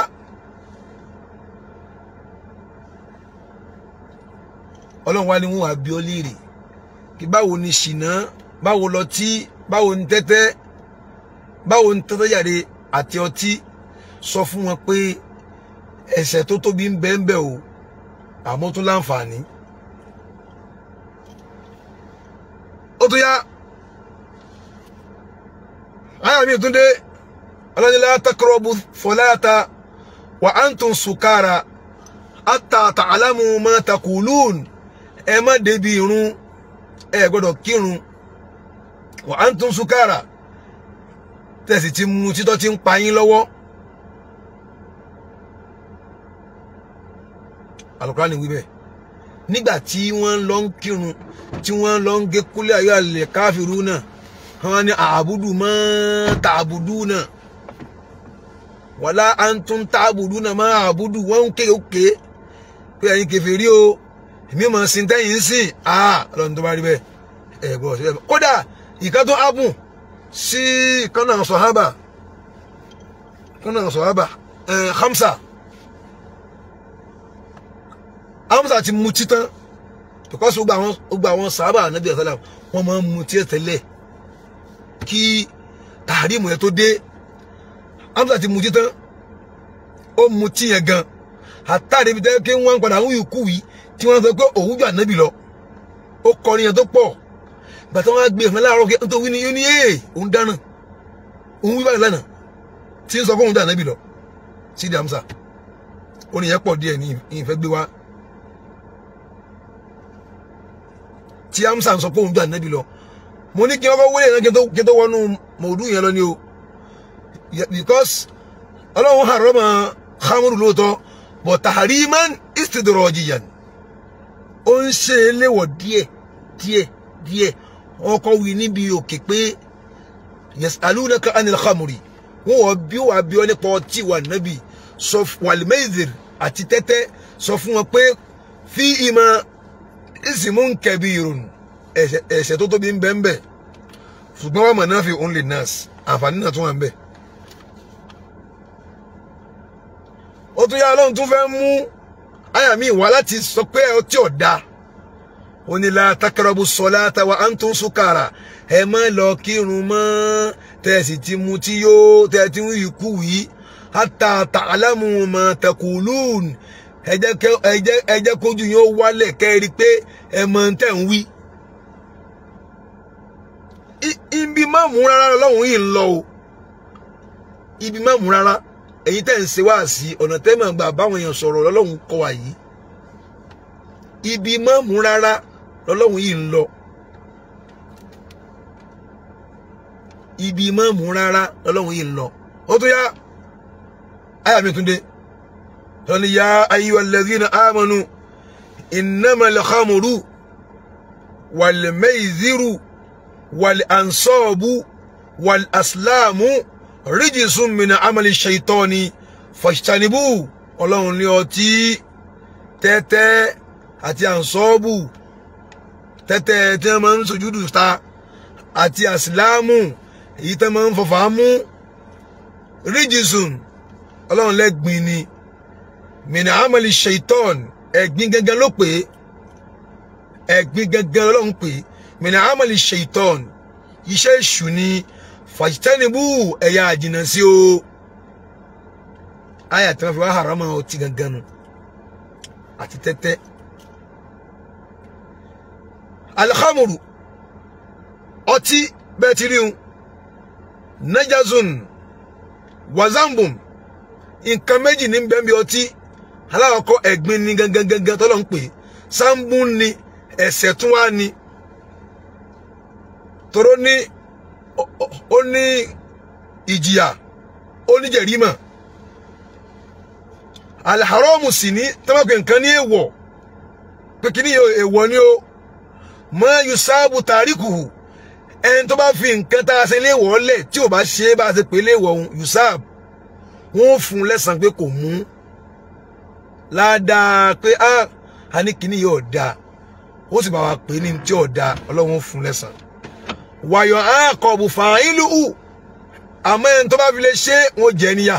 ọlọ́run wá ní wọn wá bí ọ léèrè kí báwo ni ṣìnà báwo lọtí báwo ni tẹ́tẹ́ báwo ni tẹ́tẹ́ jáde àti ọtí sọ fún wọn pé ẹ̀ṣẹ̀ tó tóbi ń bẹ ń bẹ o àmọ́ tó láǹfààní ó tó yá àyà mi tún dé ọlọ́nilá takọrọ̀bù fọláta wà á ń tún sùkára àtà tàlámù má takùlùn ẹ má débi irun ẹ gbọ́dọ̀ kírun wà á ń tún sùkára tẹ̀sí ti mu títọ́ ti ń pa yín lọ́wọ́ Al-Qur'ani wí bẹ́ẹ̀ nígbà tí wọ́n lọ ń kírun tí wọ́n lọ ń gé kúlẹ̀ ayọ́ àlẹ́ káfíru náà wọ́n ní àbùdù mọ́ tààbùdù náà wàlá antum tààbùdù náà mọ́ àbùdù wọ́n ń kéèké pé ẹ̀yin kèfèrí o èmi mọ̀ sí tẹ́yìn sí ah ọlọ́run tó bá rí bẹ́ẹ̀ ẹ̀ gbọ́ sí bẹ́ẹ̀ kódà ìkan tó ábùn sí ìkan náà sọ̀hábà kọ́nà sọ̀rọ̀bà Hamza Hamza ti mu títán because gbogbo àwọn gbogbo àwọn sàábà ànábì ọ̀sálà wọ́n máa ń mu tí tẹ́lẹ̀ kí tàrímù yẹn tó dé Hamza ti mu títán ó mu tí yẹn gan àtàrí ibi tẹ́ kí wọ́n padà ń yùkú yìí tí wọ́n sọ pé òun jù ànábì lọ ó kọrin yẹn tó pọ̀ gbàtà wọn á gbé ìfẹ́ láàárọ̀ kí tó wí ni yóò ní ee òun dáná òun wí báyìí lánàá tí ń sọ fún òun dáná bí lọ sídi Hamza orin yẹn pọ̀ díẹ̀ ní ìfẹ́ gbé wá tí Hamza ń sọ pé òun dáná bí lọ mo ní kí wọ́n kọ́ wọlé yẹn kí n tó wọnú mọ̀ọ́dú yẹn lọ ni o because ọlọ́run harama hamuru lóòótọ́ but tahriman istidrojiyan ó ń ṣe é léwọ̀ díẹ̀ díẹ̀ díẹ̀ wọn kọ wí níbi òkè pé yasalunaka anil khamri wọn wọ bí wàá bí wọn nípa ọtí wà nábì sọ wàlmẹ́zìr àti tẹ́tẹ́ sọ fún wọn pé fi ìmọ̀ ismun kabirun ẹ̀ṣẹ̀ tó tóbi ń bẹ ń bẹ ṣùgbọ́n wọn mọ̀ náà fi only nurse àǹfààní náà tún wà ń bẹ. ó tún yá ọlọ́run tún fẹ́ mú àyà mi wá láti sọ pé ọtí ọ̀dà ó ní la takarabu sọláta wa antum sukara ẹ má lọ kírun mọ́ tẹ́ ẹ sì ti mu tí yó tẹ́ ẹ ti ń ikú yìí hata ta'lamu ma taqulun ẹ jẹ́ kójú yín ó wálẹ̀ kẹ́ ẹ rí i pé ẹ mọ̀ tẹ́ ń wí. ibi má mú rárá lọ́wọ́ yìí ń lọ o ibi má mú rárá èyí tẹ́ ń ṣe wá sí ọ̀nà tẹ́ mọ̀ gbà báwọn èèyàn sọ̀rọ̀ lọ́lọ́run kọ́ wa yìí ibi má mú rárá lọ́lọ́run yìí ń lọ ibi má mú rárá lọ́lọ́run yìí ń lọ ó tó yá àyà mi tún dé lọ́ni yá ayyuhal ladhina amanu innamal khamru wal mayziru wal ansabu wal aslamu ríjìsún min amali shaitani fajtanibu ọlọ́run ní ọtí tẹ́tẹ́ àti ànsọ́ọ̀bù tẹ́tẹ́ tí wọ́n máa ń sojúdù ta àti àsìláàmù èyí tí wọ́n máa ń fọfà mú ríjìsún ọlọ́run lẹ́gbìn ni min amali shaitan ẹ̀gbin gangan ló pè é ẹ̀gbin gangan ọlọ́run pè é min amali shaitan iṣẹ́ èṣù ni fàjítẹ́nibú ẹ̀yà àjìnà sí o àyà tí wọ́n fi wá harama ọtí gangan nu àti tẹ́tẹ́ alhamuru ọtí bẹ́ẹ̀ ti rí un najazun wazambum nǹkan méjì ní bẹ́ẹ̀ bí ọtí aláwọ̀kọ́ ẹ̀gbin ni gangan gangan tọ́lọ́ ń pè sambun ni ẹ̀ṣẹ̀ tún wá ni tóró ní ó ní ìjìyà ó ní jẹ̀rímà alharamu sì ní tọ́mọ̀pẹ̀ nǹkan ní èèwọ̀ pé kí ní èèwọ̀ ni ó mọ́ yusabu tàríkùhù ẹni tó bá fi nǹkan tá a ṣe léèwọ̀ lẹ̀ tí ò bá ṣe é bá a ṣe pé léèwọ̀ òun yusab wọ́n fún un lẹ́sàn pé kò mú ládàá pé a ní kíní yóò dáa ó sì bá wa pè ní tí ò dáa ọlọ́run fún un lẹ́sàn wàyọ̀ àkọ̀bù fàáìlú àmọ́ ẹni tó bá fi lè ṣe wọn jẹ níyà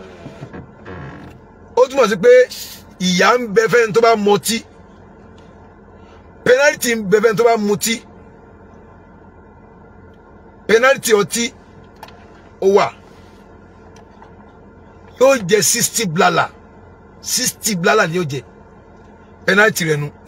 ó túmọ̀ sí pé ìyà ń bẹ fẹ́ni tó bá mọtí pẹnálítì ń bẹ fẹ́ni tó bá mutí pẹnálítì ọtí ó wà yóò jẹ sixty blala sixty blala ni yóò jẹ pẹnálítì rẹ nu.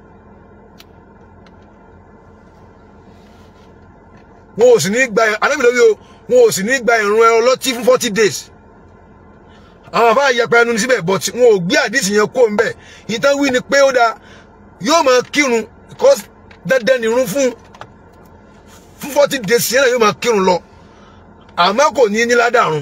wọn ò sì ní gba anábìlẹ̀ o wọn ò sì ní gba ìrun ẹ ọlọ́tí fún forty days àwọn àbá àyẹ̀pẹ̀ ẹnu síbẹ̀ but wọn ò gbé àdìsí yẹn kó mbẹ̀ ìtàn wí ni pé ó dáa yóò máa kírun because dandan nìrun fún fún forty days yẹn náà yóò máa kírun lọ àmọ́ kò ní ní ládàrún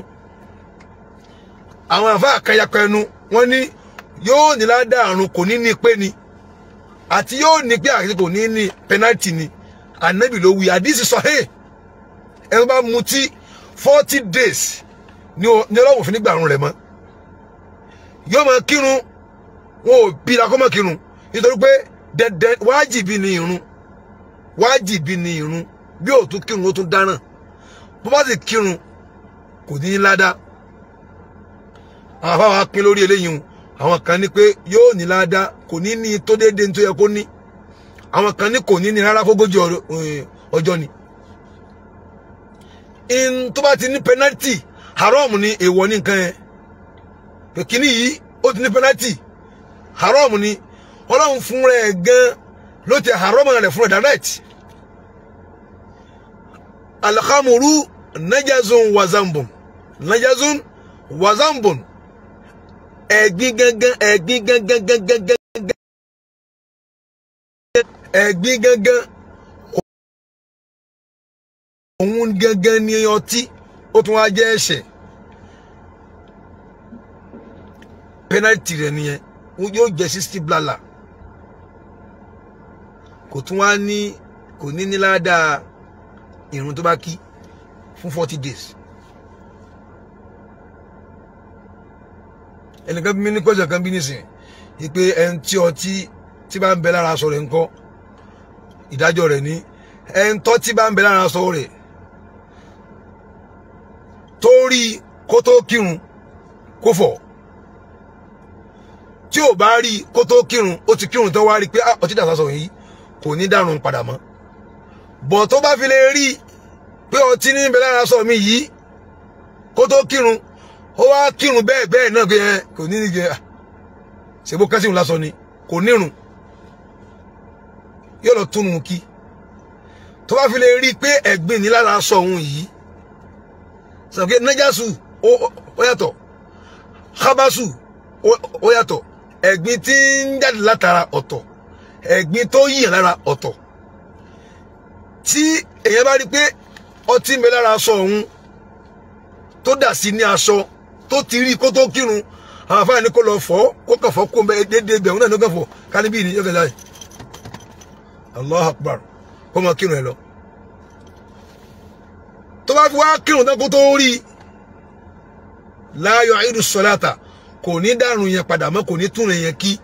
àwọn àbá àkàyàpẹ̀ ẹnu wọn ní yóò ní ládàrún kò ní ní pé ni àti yóò ní pé àti kò ní ní penalty ni ànábì ló wí àdìsí sọ hey ẹni bá mutí forty days ní ọlọ́wọ́ òfin nígbà àrùn rẹ̀ mọ́ yóò máa kírun wọn ò bí la kó máa kírun nítorí pé dẹdẹ wájìbí ni irun wájìbí ni irun bí ò tún kírun ó tún dáràn bó bá sì kírun kò ní í ládàá àwọn afáwọn pín lórí eléyìí hùn àwọn kan ní pé yóò ní ládàá kò ní ní tó déédéé tó yẹ kó ní àwọn kan ní kò ní ní rárá fógójì ọjọ́ ni in tó bá ti ní penalty haram ni èèwọ̀ ní nǹkan yẹn kìíní yìí ó ti ní penalty haram ni ọlọ́run fún rẹ̀ gan ló ti haram rẹ̀ fún rẹ̀ direct alhamuru najazun wazambun najazun wazambun ẹ̀gbin gangan ẹ̀gbin gangan gangan gangan ẹ̀gbin gangan òun gangan ni ọtí ó tún wá jẹ́ ẹ̀ṣẹ̀ penalty rẹ̀ nìyẹn yóò jẹ́ sixty blala kò tún wá ní kò ní ní ládàá ìrun tó bá kí fún forty days. ẹnìkan bí mi ní kọjá kan bí nísìn yìí pé ẹni tí ọtí tí bá ń bẹ lára aṣọ rẹ̀ ńkọ́ ìdájọ́ rẹ̀ ní ẹni tọ́ tí bá ń bẹ lára aṣọ rẹ̀ tó rí kó tó kírun kó fọ̀ tí ò bá rí kó tó kírun ó ti kírun tó wá rí pé ọtí dàsá sọ yìí kò ní dàrún padà mọ́ bọ̀ tó bá fi lè rí pé ọtí ní bẹ lára aṣọ mi yìí kó tó kírun ó wá kírun bẹ́ẹ̀ bẹ́ẹ̀ náà pé kò ní ní jẹ ṣèbó kẹ́sìmù lásán ni kò nírun yóò lọ túnú kí tó bá fi lè rí i pé ẹ̀gbin ní lára aṣọ òun yìí sọ pé nájàsù ó yàtọ̀ hábàsù ó yàtọ̀ ẹ̀gbin tí ń jáde látara ọ̀tọ̀ ẹ̀gbin tó yìí lára ọ̀tọ̀ tí èèyàn bá rí i pé ọtí ń bẹ lára aṣọ òun tó dà sí ní aṣọ tó ti rí kó tó kírun àwọn afáà ní kó lọ fọ kó kàn fọ kó ń bẹ déédéé bẹ òun náà ní ó kàn fọ kánibí ní yọkẹ láì allah akbar kó máa kírun ẹ lọ tó bá fi wá kírun tán kó tó rí láàyò àìdù sọláta kò ní dàrún yẹn padà mọ́ kò ní tún yẹn kí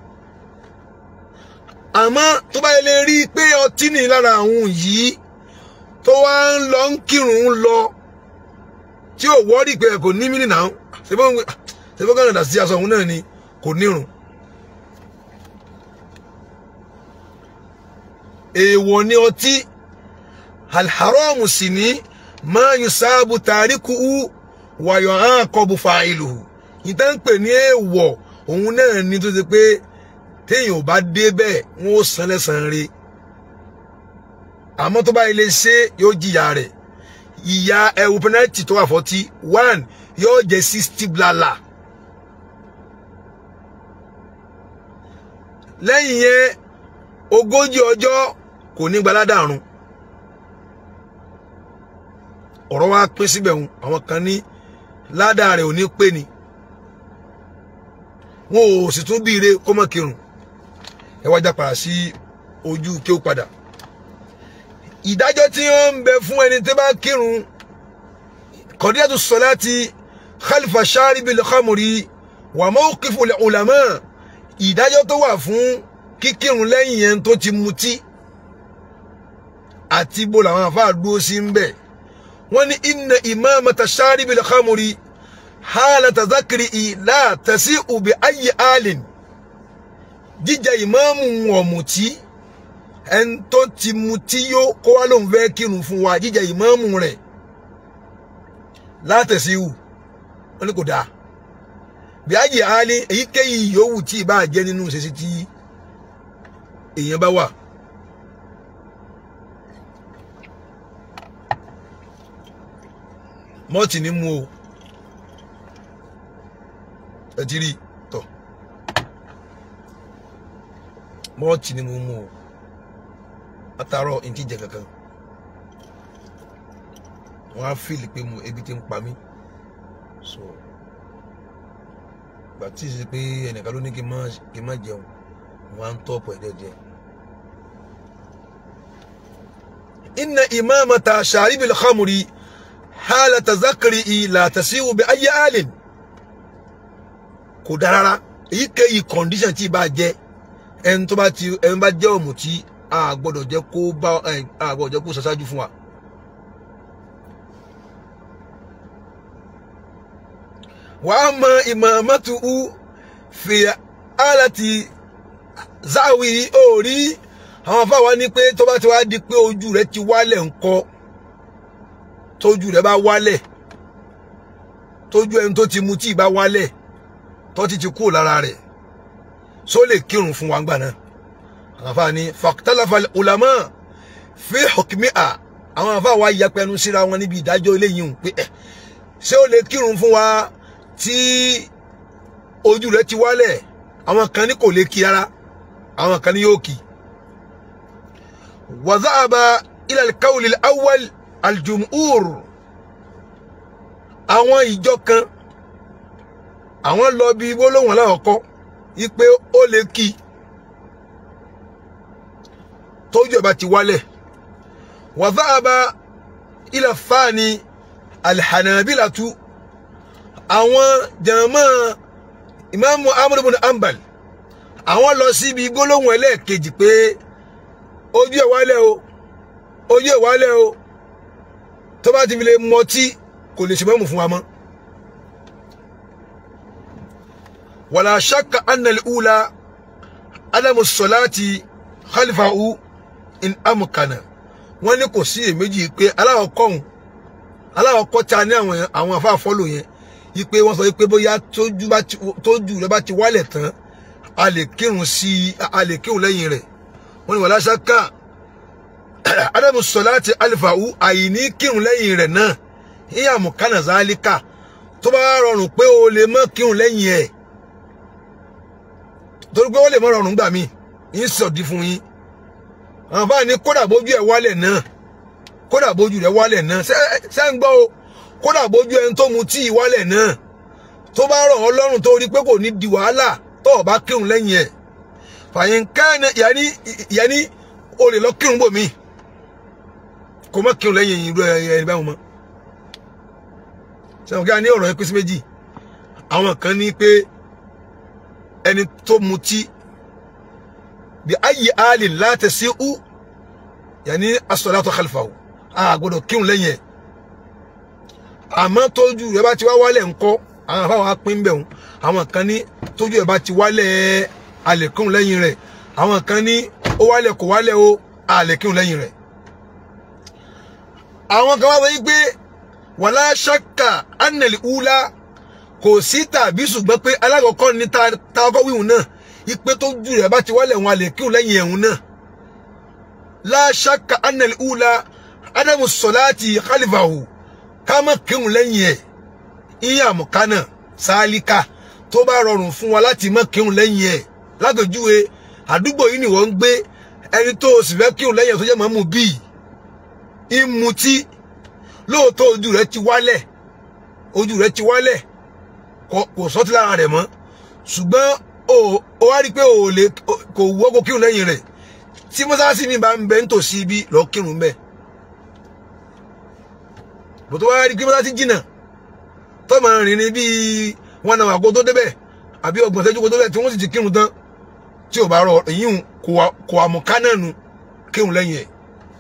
àmọ́ tó bá yẹ lè rí i pé ọtí ní lára àwọn yìí tó wá ń lọ ń kírun ń lọ tí ò wọ́ọ́rì pé kò ní mínì náà ṣebó kàn dà sí aṣọ òun náà ni kò nírun. èèwọ̀ ni ọtí alharamu sì ní máa yun sáàbù tàríkù wàyọ̀ hàn kọ́bù fàìlù ìta ń pè ní èèwọ̀ òun náà ni tó ti pé téèyàn ò bá dé bẹ́ẹ̀ wọ́n ó san lẹ́sàn-án rí àmọ́ tó bá ilé ṣe yóò jìyà rẹ̀ ìyá ẹwù pẹnẹtì tó wà fọtí one yóò jẹ sixty blala lẹ́yìn yẹn ogójì ọjọ́ kò ní gbaládàrún ọ̀rọ̀ wa pín síbẹ̀ hùn àwọn kan ní ládàá rẹ̀ ò ní pé ni wọn ò sì tún bí ire kó mọ̀ kírun ẹ wá já padà sí ojú kí ó padà ìdájọ́ tí ó ń bẹ fún ẹni tí bá kírun kọ̀díyàtú sọláti khalifa sharibil khamri wà mawqifu ulama ìdájọ́ tó wà fún kíkírun lẹ́yìn yẹn tó ti mutí àti bó làwọn àfáà dúró sí ń bẹ̀ wọ́n ní inna imamata sharibil khamri halata zakiri la tasi'u bi ayyi alin jíjẹ ìmáàmù ọ̀mùtí ẹni tó ti mutí yó kó wá lóun fẹ́ kírun fún wa jíjẹ ìmáàmù rẹ̀ látẹ̀síwù wọ́n ní kò dáa bí ayé alẹ́ èyíkéyìí yòówù tí ì bá jẹ́ nínú ìṣesí tí èèyàn bá wà. mọ́ọ̀tì ní mú o ẹ ti rí tọ̀ mọ́ọ̀tì ní mo mú o látàárọ̀ n ti jẹ kankan wọ́n á fìlì pé mo ebi ti ń pa mí so gbà tí ì ṣe pé ẹnìkan ló ní kí n má kí n má jẹun wọ́n á ń tọ́pù ẹ̀ díẹ̀díẹ̀. inna imamata sharibil khamri halata zakari la tasiwu bi ayi alin kò dára rárá èyíkéyìí condition tí ì bá jẹ ẹni tó bá ti ẹni bá jẹ́ ọ̀mùtí a gbọ́dọ̀ jẹ́ kó bá a gbọ́dọ̀ jẹ́ kó ṣaṣáájú fún wa. wàá mọ ìmọ̀ mọ́tò u fi alati záwì orí àwọn afáwa ní pé tó bá ti wá di pé ojú rẹ ti wálẹ̀ ńkọ́ tójú rẹ bá wálẹ̀ tójú ẹni tó ti mutí bá wálẹ̀ tó ti ti kúrò lára rẹ̀ só lè kírun fún wa ńgbà náà àwọn afáwa ní fàkítàlàfà ulama fi hukmiha àwọn afáwa yapẹnu síra wọn níbi ìdájọ́ eléyìí ń pé ẹ ṣé ó lè kírun fún wa tí ojú rẹ ti wálẹ̀ àwọn kan ní kò lè kí ara àwọn kan ní yóò kí. وذهب إلى القول الأول الجمهور àwọn ìjọ kan àwọn lọ bí gbólóhùn aláwọ̀kọ́ wípé ó lè kí tójú ẹ̀ bá ti wálẹ̀ وذهب إلى الثاني الحنابلة àwọn jàmọ́ ìmáàmù Amr ibn Hanbal àwọn lọ síbi gbólóhùn ẹlẹ́ẹ̀kejì pé ojú ẹ̀ wálẹ̀ o ojú ẹ̀ wálẹ̀ o tó bá ti fi lè mọtí kò lè ṣe mọ́mù fún wa mọ́. wàlá ṣáka annal ula adamu sọláàtì khalifahu in amukana wọ́n ní kò sí èméjì pé aláwọ̀kọ́hún aláwọ̀kọ́ ta ní àwọn àwọn afáfọ́lò yẹn yí pé wọ́n sọ pé bóyá tójú rẹ bá ti wálẹ̀ tán a lè kírun sí a lè kírun lẹ́yìn rẹ̀ wọ́n ní wàlá ṣáká adamu sọláàtì alifahu àìní kírun lẹ́yìn rẹ̀ náà ìyá mùkánà zálíkà tó bá rọrùn pé o lè mọ kírun lẹ́yìn ẹ̀ torí pé ó lè mọ rọrùn gbà mí yín sọ̀dí fún yín àwọn báyìí ní kódà bójú ẹ̀ wálẹ̀ náà kódà bójú rẹ̀ wálẹ̀ náà ṣé ń gbọ́ o kódà bójú ẹni tó mu tíì wálẹ̀ náà tó bá rọ̀ ọ́ lọ́rùn tó rí pé kò ní di wàhálà tó o bá kírun lẹ́yìn ẹ̀ fàyín káyọ̀ yẹni yẹni o lè lọ kírun bò mí kò mọ kírun lẹ́yìn irú ẹni báwọn mọ́ sẹ́wọ̀n kí a ní ọ̀rọ̀ yẹn pín sí méjì àwọn kan ní pé ẹni tó mutí bí ayé àlè láti sí ú yẹni as-salatu khalfahu a gbọ́dọ̀ kírun lẹ́yìn ẹ̀ àmọ́ tójú rẹ̀ bá ti wá wálẹ̀ ńkọ́ àwọn afáwọn apín bẹ̀ wọn àwọn kan ní tójú rẹ̀ bá ti wálẹ̀ a lè kírun lẹ́yìn rẹ̀ àwọn kan ní ó wálẹ̀ kò wálẹ̀ o a lè kírun lẹ́yìn rẹ̀ àwọn kan wá wọ́n yí pé wàlá ṣáka anẹ̀lì ula kò sí tàbí ṣùgbọ́n pé alákọ̀ọ́kọ́ ní ta ọkọ̀ wíwùn náà ipe tó jù rẹ̀ bá ti wálẹ̀ wọn a lè kírun lẹ́yìn ẹ̀hún náà láṣáka anẹ̀lì ula adamu sọláàtì khalifahu ká má kírun lẹ́yìn ẹ̀ ìyá àmọ̀kánà sáálíkà tó bá rọrùn fún wa láti má kírun lẹ́yìn ẹ̀ lágbèjúwe àdúgbò yìí ni wọ́n ń gbé ẹni tó o sì fẹ́ kírun lẹ́yìn ẹ̀ tó jẹ́ mọ́mú bíi ìmutí lóòótọ́ ojú rẹ̀ ti wálẹ̀ ojú rẹ̀ ti wálẹ̀ kò sọ́tí lára rẹ̀ mọ́ ṣùgbọ́n o wá rí i pé o lè kò wọ́ kó kírun lẹ́yìn rẹ̀ tí mọ́sálásí mi bá ń bẹ nítòsí ibi lọ́ọ́ kírun bẹ́ẹ̀ bòtò wá rí i pé mọ́sálásí jìnnà tó máa rìn ní bíi wọn náà àgọ́ tó débẹ̀ àbí ọgbọ̀n ṣẹ́jú kó tó débẹ̀ tí wọ́n sì ti kírun tán tí ò bá rọ èyí kò àmọ̀ká náà nu kírun lẹ́yìn ẹ̀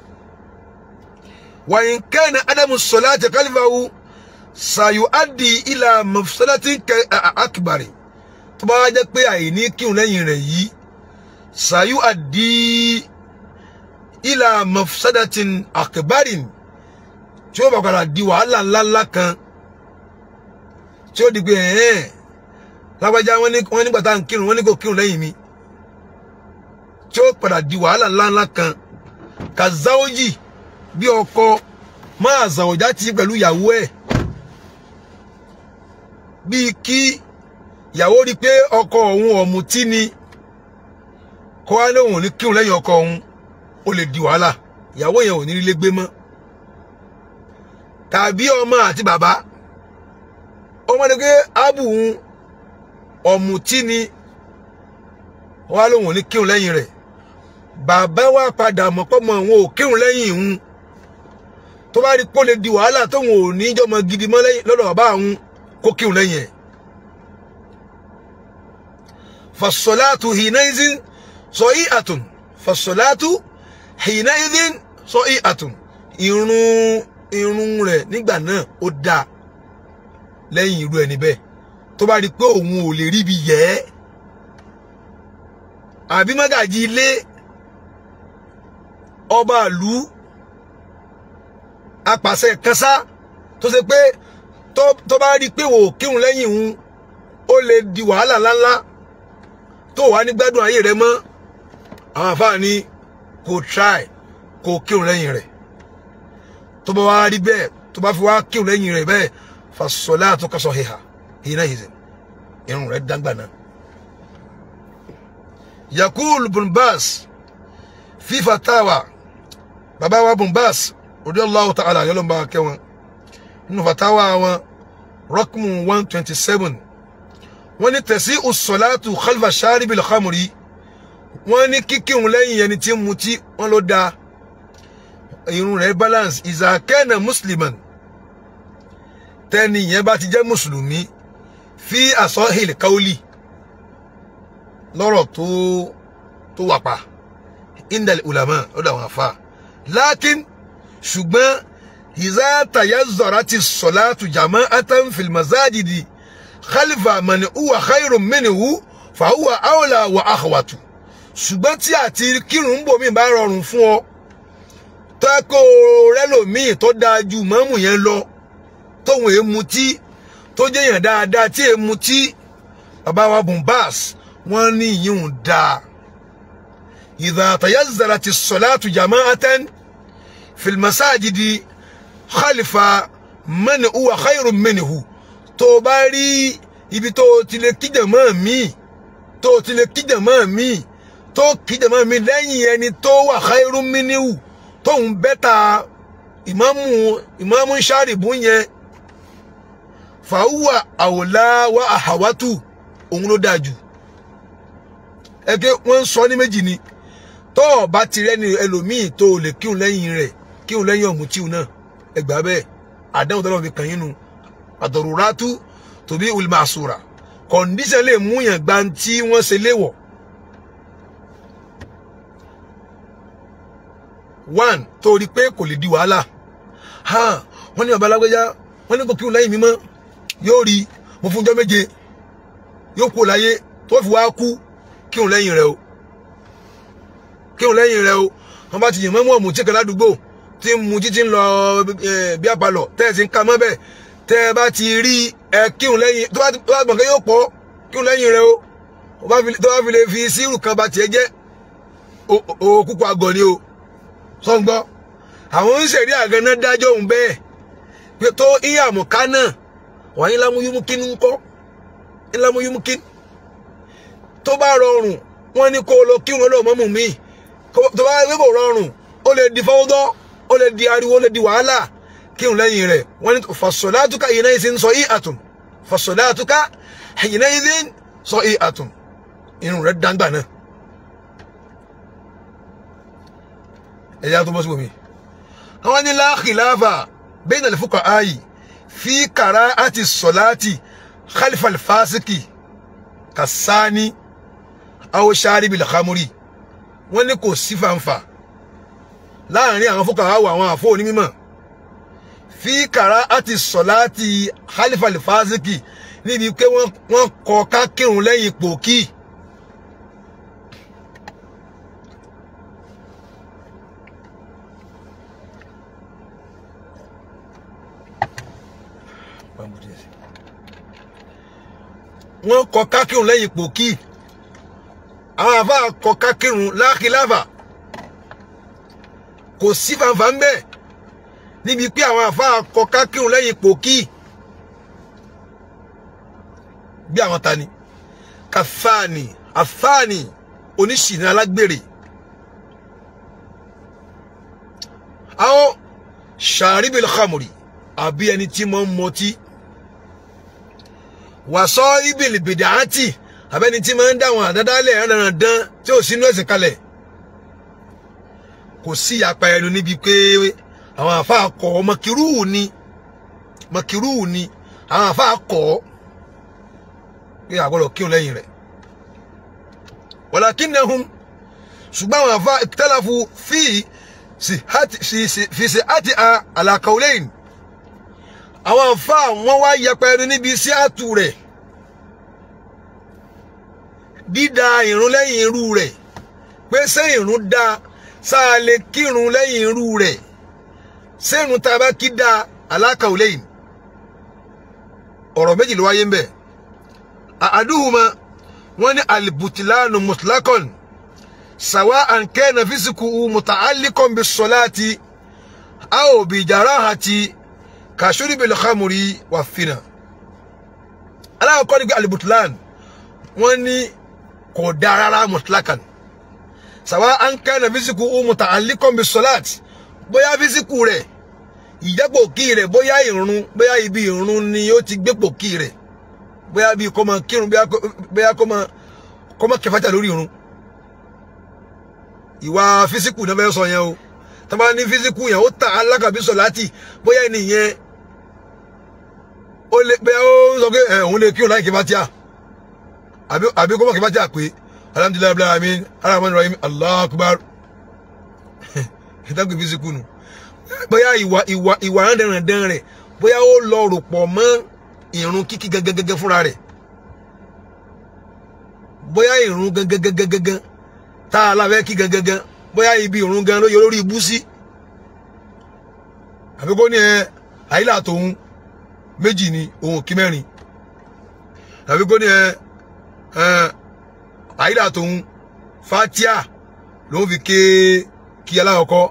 وإن كان عدم الصلاة خلفه سيؤدي إلى مفسدة أكبر tó bá jẹ́ pé àìní kírun lẹ́yìn rẹ̀ yìí سيؤدي إلى مفسدة أكبر tí ó bá padà di wàhálà ńláńlá kan tí ó di pé ẹ̀ẹ́n lágbájá wọn nígbà tá à ń kírun wọn ní kò kírun lẹ́yìn mi tí ó padà di wàhálà ńláńlá kan kàzáwójì bí ọkọ máa zàwọ̀já ti pẹ̀lú ìyàwó ẹ̀ bíi kí ìyàwó rí pé ọkọ òun ọ̀mùtí ni kó wá lóun ò ní kírun lẹ́yìn ọkọ òun ó lè di wàhálà ìyàwó yẹn ò ní rí lé gbé mọ́ tàbí ọmọ àti bàbá ọmọ ni pé ábù òun ọ̀mùtí ni wá lóun ò ní kírun lẹ́yìn rẹ̀ bàbá wa padà mọ̀ pọ́ mọ́ òun ò kírun lẹ́yìn òun tó bá rí pó lè di wàhálà tóun ò ní jọmọ gidi mọ́ lọ́dọ̀ bàbá òun kó kírun lẹ́yìn ẹ̀. fasọ̀láàtù hìnáìzín sọ í àtùn fasọ̀láàtù hìnáìzín sọ í àtùn irun irun rẹ̀ nígbà náà ó dáa lẹ́yìn irú ẹni bẹ́ẹ̀ tó bá rí i pé òun ò lè ríbi yẹ ẹ́ àbí mágàjì ilé ọba ìlú apàṣẹ kẹsà tó ṣe pé tó tó bá rí i pé wò ó kírun lẹ́yìn òun ó lè di wàhálà ńláńlá tó wà ní gbádùn ayé rẹ mọ́ àwọn àfáà ní kò try kò kírun lẹ́yìn rẹ̀ tó bá wá rí bẹ́ẹ̀ tó bá fi wá kírun lẹ́yìn rẹ̀ bẹ́ẹ̀ fasọlá tó kọsọ hìhà hìnà hìzẹ irun rẹ̀ dáńgbà náà. yakul bunbas fi fatawa bàbá wa bunbas radiyallahu ta'ala yọlọ bá kẹwọn nínú fatawa wọn rọkùmù one twenty seven wọ́n ní tẹ̀sí usọ̀látù khalfa sharibil khamri wọ́n ní kíkírun lẹ́yìn ẹni tí ń mutí wọ́n ló dáa irun rẹ̀ balance ìzàkẹ́nà musliman tẹ́ni yẹn bá ti jẹ́ mùsùlùmí fi àsọ́hìl káólì lọ́rọ̀ tó tó wà pa indal ulama lọ́dọ̀ àwọn afa lakin ṣùgbọ́n ìzá tayazọ̀rọ̀ ti sọ̀látù jama'atan fil mazajidi khalifa man huwa khairun minhu fa huwa awla wa akhwatu ṣùgbọ́n tí àti kírun ń bò mí bá rọrùn fún ọ tẹ́kọ̀ rẹ́lòmíì tó dáa ju mọ́mù yẹn lọ tóun èé mutí tó jẹ́yàn dáadáa tí èé mutí bàbá wa bumbas wọ́n ní ìyíhùn dáa idha tayazzara ti salatu jama'atan fil masajidi khalifa man huwa khairun minhu tó bá rí ibi tó ti lè kíjàmọ́ míì tó ti lè kíjàmọ́ míì tó kíjàmọ́ míì lẹ́yìn ẹni tó wà khairun minhu tóun bẹ́ta ìmáàmù ìmáàmù ṣáàrìbù yẹn fàáwà àwòlá wa àhàwátù òun ló dáa jù ẹgbẹ́ wọ́n ń sọ ní méjì ni tó o bá ti rẹ́ni ẹlòmíì tó o lè kíhun lẹ́yìn rẹ̀ kíhun lẹ́yìn ọ̀mù tíhun náà ẹgbà bẹ́ẹ̀ àdáhùn tọ́lọ́ fi kàn yín nu àdọ̀rùrátú tòbí olùmọ̀àsùrà kọ̀ǹdíṣẹ̀ lè mú yàn gba tí wọ́n ṣe léwọ̀ one tó rí pé kò lè di wàhálà ha wọ́n ní bàbá alágbèjá wọ́n ní kò kíhun lẹ́yìn mímọ́ yóò rí mo fún ọjọ́ méje yóò kú láyé tó fi wá kú kíhun lẹ́yìn rẹ̀ o kíhun lẹ́yìn rẹ̀ o wọ́n bá ti yìn mọ́mọ́ ọ̀mù tí kan ládùúgbò tí ń mu títí ń lọ bí apalọ̀ tẹ́ ẹ̀ sì ń ka mọ́ bẹ́ẹ̀ tẹ́ ẹ bá ti rí ẹ kíhun lẹ́yìn tó bá gbọ̀n kẹ́ yóò pọ̀ kíhun lẹ́yìn rẹ̀ o tó bá fi lè fi sírù kan bá tiẹ̀ jẹ́ òkúkú àgọ̀ ni o sọ́ngbọ́ àwọn ń ṣèrí àgànná dájọ́ òun bẹ́ẹ̀ pé tó iye àmọ̀ká náà wà ní lámúyúmúkín ń kọ́ ní lámúyúmúkín tó bá rọrùn wọ́n ní kó lọ kírun lọ́wọ́ mọ́mù mi tó bá gbé kò rọrùn ó lè di fọwọ́dọ́ ó lè di ariwo ó lè di wàhálà kírun lẹ́yìn rẹ̀ wọ́n ní fasọ̀látúkà yìí náà ń sọ yìí àtùn fasọ̀látúkà yìí náà ń sọ yìí àtùn irun rẹ̀ dáńgbà náà. ẹ̀yà tó bọ́ sí omi. àwọn ní la khilafa bayna al-fuqaha'i fi kara'ati salati khalfa al-fasiki kasani aw sharibil khamri wọ́n ní kò sí fanfa láàrin àwọn fuqaha àwọn àfọ onímọ̀ fi kara'ati salati khalfa al-fasiki níbi pé wọ́n kọ ká kírun lẹ́yìn pòkì. wọ́n kọ kákírun lẹ́yìn pòkì àwọn àfa kọ kákírun lákìláfà kò sí fanfa ń bẹ níbi pé àwọn àfa kọ kákírun lẹ́yìn pòkì bí àwọn tani kàfáàní àfáàní oníṣìní alágbèrè àwọn ṣàríbìlì khamri àbí ẹni tí mo ń mọtí wàsọ ibìlì bìdàátì abẹni tí máa ń dáwọn àdádálẹ̀ ẹrandan tí ò sínú ẹ̀sìn kalẹ̀ kò sí ìyapa ẹnu níbi pé àwọn àfáà kọ mọkìrúù ni mọkìrúù ni àwọn àfáà kọ pé àgbọ́dọ̀ kírun lẹ́yìn rẹ̀ walakinnahum ṣùgbọ́n àwọn àfáà ikhtalafu fi sí àti ala qawlayn àwọn àfáà wọn wá yẹpa ẹnu níbi sí àtù rẹ̀ dídá ìrun lẹ́yìn irú rẹ̀ pé ṣé ìrun dá sáà lè kírun lẹ́yìn irú rẹ̀ ṣé ìrun tá a bá kí dá alákàwé lẹ́yìn ọ̀rọ̀ méjì ló wáyé ń bẹ̀ àdúhùmá wọ́n ní albutilanu mutlakon sawa an kana fisiku muta'alliqan bis salati aw bi jarahati ka shurbil khamri wa fina aláwọ̀ kọ́ ni pé alibutilan wọ́n ní kò dáa rárá mutlakan sàwa an kana fisiku muta'alliqan bis salati bóyá fisiku rẹ̀ ìjápò kí rẹ̀ bóyá ìrun bóyá ibi ìrun ni ó ti gbépò kí rẹ̀ bóyá bí kò máa kírun bóyá kò máa kò máa kẹfàjà lórí ìrun ìwà físíkù náà fẹ́ sọ yẹn o tá bá ní físíkù yẹn ó ta alákàbí sọ láti bóyá ẹnìyẹn ó lè bóyá ó sọ pé ẹ òun lè kírun láì kẹfàjà àbí àbí kò máa kẹfàjà pé alhamdulilayi abdulayi amin aramani rahim allah akbar ìtàkùn físíkù nù bóyá ìwà ìwà ìwà rándanrandan rẹ̀ bóyá ó lọ rò pọ̀ mọ́ ìrun kíkí gangan fúnra rẹ̀ bóyá ìrun gangan tá a lábẹ́ kí gangan bóyá ibi ìrun gan ló yọ lórí ibú sí àbí kó ní ẹ àyílà tòun méjì ni òun kí mẹ́rin àbí kó ní ẹ àyílà tòun fatia lòun fi ké kí aláwọ̀kọ́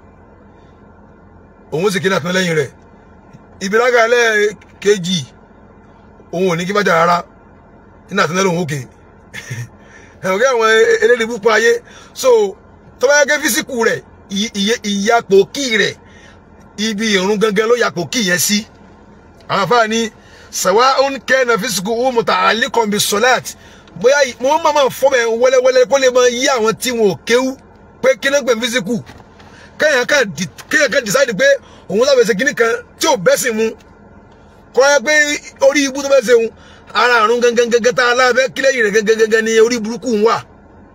òun sì kí náà tán lẹ́yìn rẹ̀ ìbílága ẹlẹ́ẹ̀kejì òun ò ní kí bá jà rárá nínú àtúndẹ́ lòun òkè ẹ̀wọ̀n kí àwọn eléyìí púpọ̀ ayé so tó bá yẹ kí físíkù rẹ̀ ìyapò kí rẹ̀ ibi ìrun gangan ló yapò kí yẹn sí àwọn afáà ní sàwa ń kẹ́ na físíkù ó mọ̀tà àlékọ̀ọ́bì sọ́láàtì bóyá mo máa máa fọ́ bẹ́ẹ̀ wẹ́lẹ́wẹ́lẹ́ kó lè máa yí àwọn tí wọn ò kéwú pé kí ló ń pè físíkù kéèyàn kan kéèyàn kan decide pé òun sábẹ̀ ṣe kinní kan tí ò bẹ́sìn mu kọ́ ẹ pé orí ibú tó bẹ́ ṣe òun ara àrùn gangan gangan tá a lábẹ́ kílẹ̀yìn rẹ̀ gangan gangan ni orí burúkú ń wà.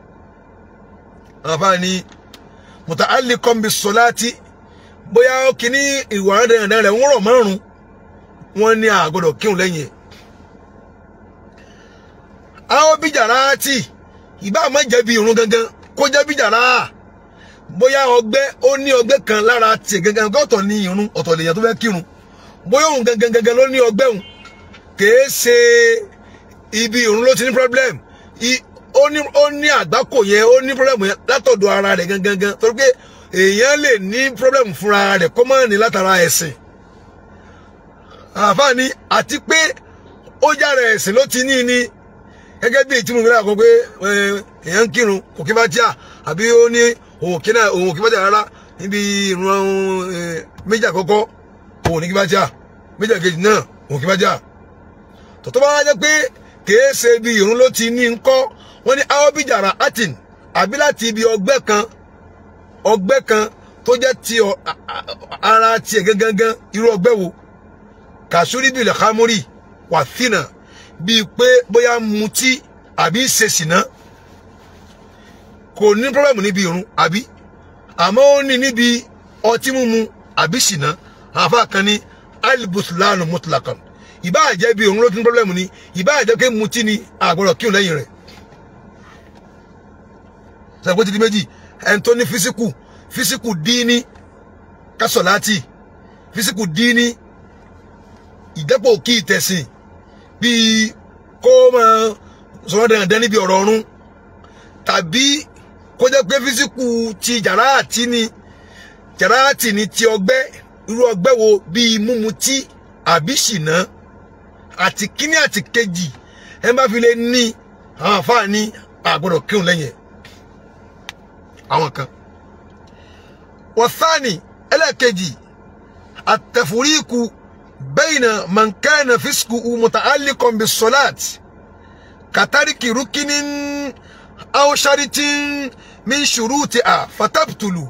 àǹfààní mùtà àlè kọ́mbi sọ́láàtì bóyá kíní ìwà dandan rẹ̀ ń rọ̀ márùn-ún wọ́n ní àgọ́dọ̀ kírun lẹ́yìn ẹ̀. àwọn bíjàrá tì ìbá má jẹ̀bi ìrun gangan kó jẹ́ bíjàrá bóyá ọgbẹ́ ó ní ọgbẹ́ kan lára tiẹ̀ gangan ọ̀tọ̀ ní irun ọ̀tọ̀ lèèyàn tó fẹ́ kírun bóyá òun gangan gangan ló ní ọgbẹ́ òun kìí ṣe ibi irun ló ti ní problem ó ní ó ní àgbákò yẹn ó ní problem yẹn látọ̀dọ̀ ara rẹ̀ gangan gan torí pé èèyàn lè ní problem fúnra rẹ̀ kó má ní látara ẹ̀sìn àǹfààní àti pé ó jára ẹ̀sìn ló ti ní ní gẹ́gẹ́ bí ìtumọ̀ ìgbéra kan pé èèyàn ń kírun kò kí bá tíà àbí ó ní òun kí náà òun kí bá jà rárá níbi ìran méjì àkọ́kọ́ òun ní kí bá jà méjì àkejì náà òun kí bá jà tọ́tọ́ bá wá jẹ́ pé kìí ṣe ibi ìrun ló ti ní ńkọ́ wọ́n ní aobijara atin àbí láti ibi ọgbẹ́ kan ọgbẹ́ kan tó jẹ́ ti ara tiẹ̀ gangan irú ọgbẹ́ wo kàṣúrí bìlẹ̀ kámúrì wà fínà bíi pé bóyá mutí àbí ṣe ṣìnà kò ní pọ́blẹ́mù níbi irun àbí àmọ́ ó ní níbi ọtí mímu àbí ṣìnà àfa kan ní alibutulanu mutlakan ìbá jẹ́ bí òun ló ti ní pọ́blẹ́mù ni ìbá jẹ́ pé mutí ni àgbọ̀dọ̀ kírun lẹ́yìn rẹ̀ sàgbó ti di méjì ẹni tó ní físíkù físíkù díní kásọ̀láàtì físíkù díní ìdẹ́pọ̀ kí ìtẹ̀sìn bíi kó máa sọ̀rọ̀ dandan níbi ọ̀rọ̀ ọ̀run tàbí kó jẹ́ pé físíkù ti jàráàtì ni jàráàtì ni ti ọgbẹ́ irú ọgbẹ́ wo bíi múmutí àbí ṣìnà àti kíní àti kejì ẹ bá fi lè ní àwọn àfáà ní àgbọ̀dọ̀ kírun lẹ́yìn ẹ̀ àwọn kan wọ́sáàni ẹlẹ́ẹ̀kejì àtẹ̀fúríkù bẹ́yìnà mọ̀nkẹ́nà físíkù muta'alliqan bis salat kàtàríkì rúkìní aw sharitin min shurutiha fatabtulu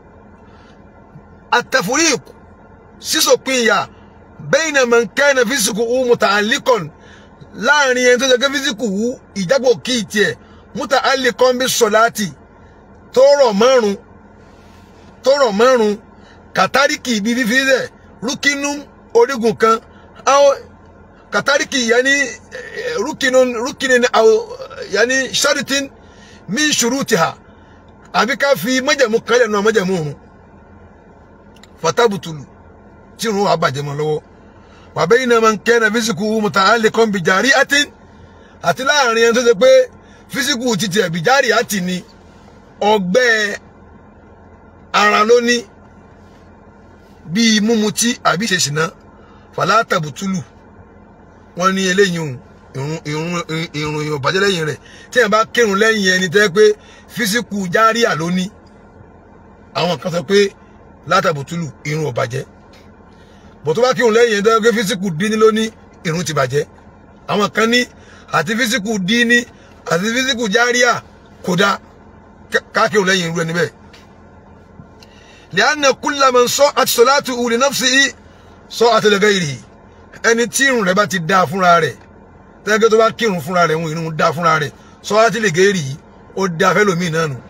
àtẹ̀fúríkù sísòpin ìyà bẹ́yìnà mọ̀nkẹ́nà físíkù muta'alliqan láàrin ẹni tó jẹ́ físíkù ìjágbó kí tiẹ̀ muta'alliqan bis salati tó rọ̀ márùn tó rọ̀ márùn kàtàríkì ibi fífi rẹ̀ rúkínú orígun kan àwọn kàtàríkì yẹn ní rúkínú rúkínú yanni sharitin min shurutiha àbí ká fi májẹ̀mú kan lẹ̀ nù májẹ̀mú òun fatabutulu tí òun wà bàjẹ́ mọ́ lọ́wọ́ wàbẹ́ yìí náà máa ń kẹ́ na físíkù muta'alliqan bi jari'atin àti láàrin ẹni tó ṣe pé físíkù títí ẹ̀ bìjárì àti ni ọgbẹ́ ara ló ní bíi múmutí àbí ṣèṣìná fàlátàbùtúlù wọn ní eléyìí òun ìrun ìrun ìrun ìrun bàjẹ́ lẹ́yìn rẹ̀ tí ẹ̀ bá kírun lẹ́yìn ẹni tẹ́ pé físíkù járíà ló ní àwọn kan sọ pé látàbùtúlù ìrun ò bàjẹ́ bọ̀ tó bá kírun lẹ́yìn ẹni tẹ́ pé físíkù díní ló ní ìrun ti bàjẹ́ àwọn kan ní àti físíkù díní àti físíkù járíà kódà ká kírun lẹ́yìn irú ẹni bẹ́ẹ̀ lẹ́yìn kúlẹ̀ mọ̀ sọ àti sọ̀láàtù uli nafsihi sọ àtẹlẹgẹ́ yìí ẹni tí irun rẹ̀ bá ti dáa fúnra rẹ̀ tẹ́gẹ́ tó bá kírun fúnra rẹ̀ ń irun dáa fúnra rẹ̀ sọ àtẹlẹgẹ́ yìí ó dáa fẹ́lòmíì náà nù.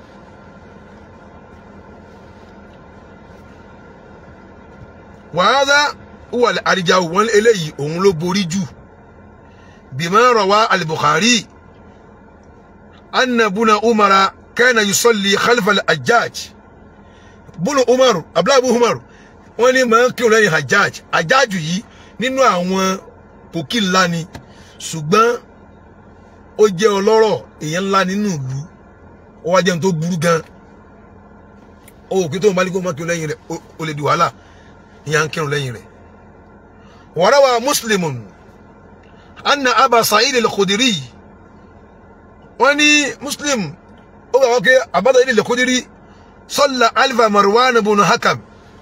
wàhálà wà àríjà wọn eléyìí òun ló borí jù bima rawa al-Bukhari anna buna umara kana yusalli khalfa al-Hajjaj bùnú umaru abdullahi umaru wọn ní máa ń kírun lẹ́yìn hajjaj hajjaj yìí nínú àwọn pòkì ńlá ni ṣùgbọ́n ó jẹ́ ọlọ́rọ̀ èèyàn ńlá nínú ìlú ó wá jẹun tó burú gan ó òkè tó ń balẹ̀ kó máa kírun lẹ́yìn rẹ̀ ó lè di wàhálà ìyá ń kírun lẹ́yìn rẹ̀ warawa muslimun anna aba sa'id al-khudiri wọn ní muslim ó gbà wọ́n pé abada sa'id al-khudiri صلى ألف مروان بن حكم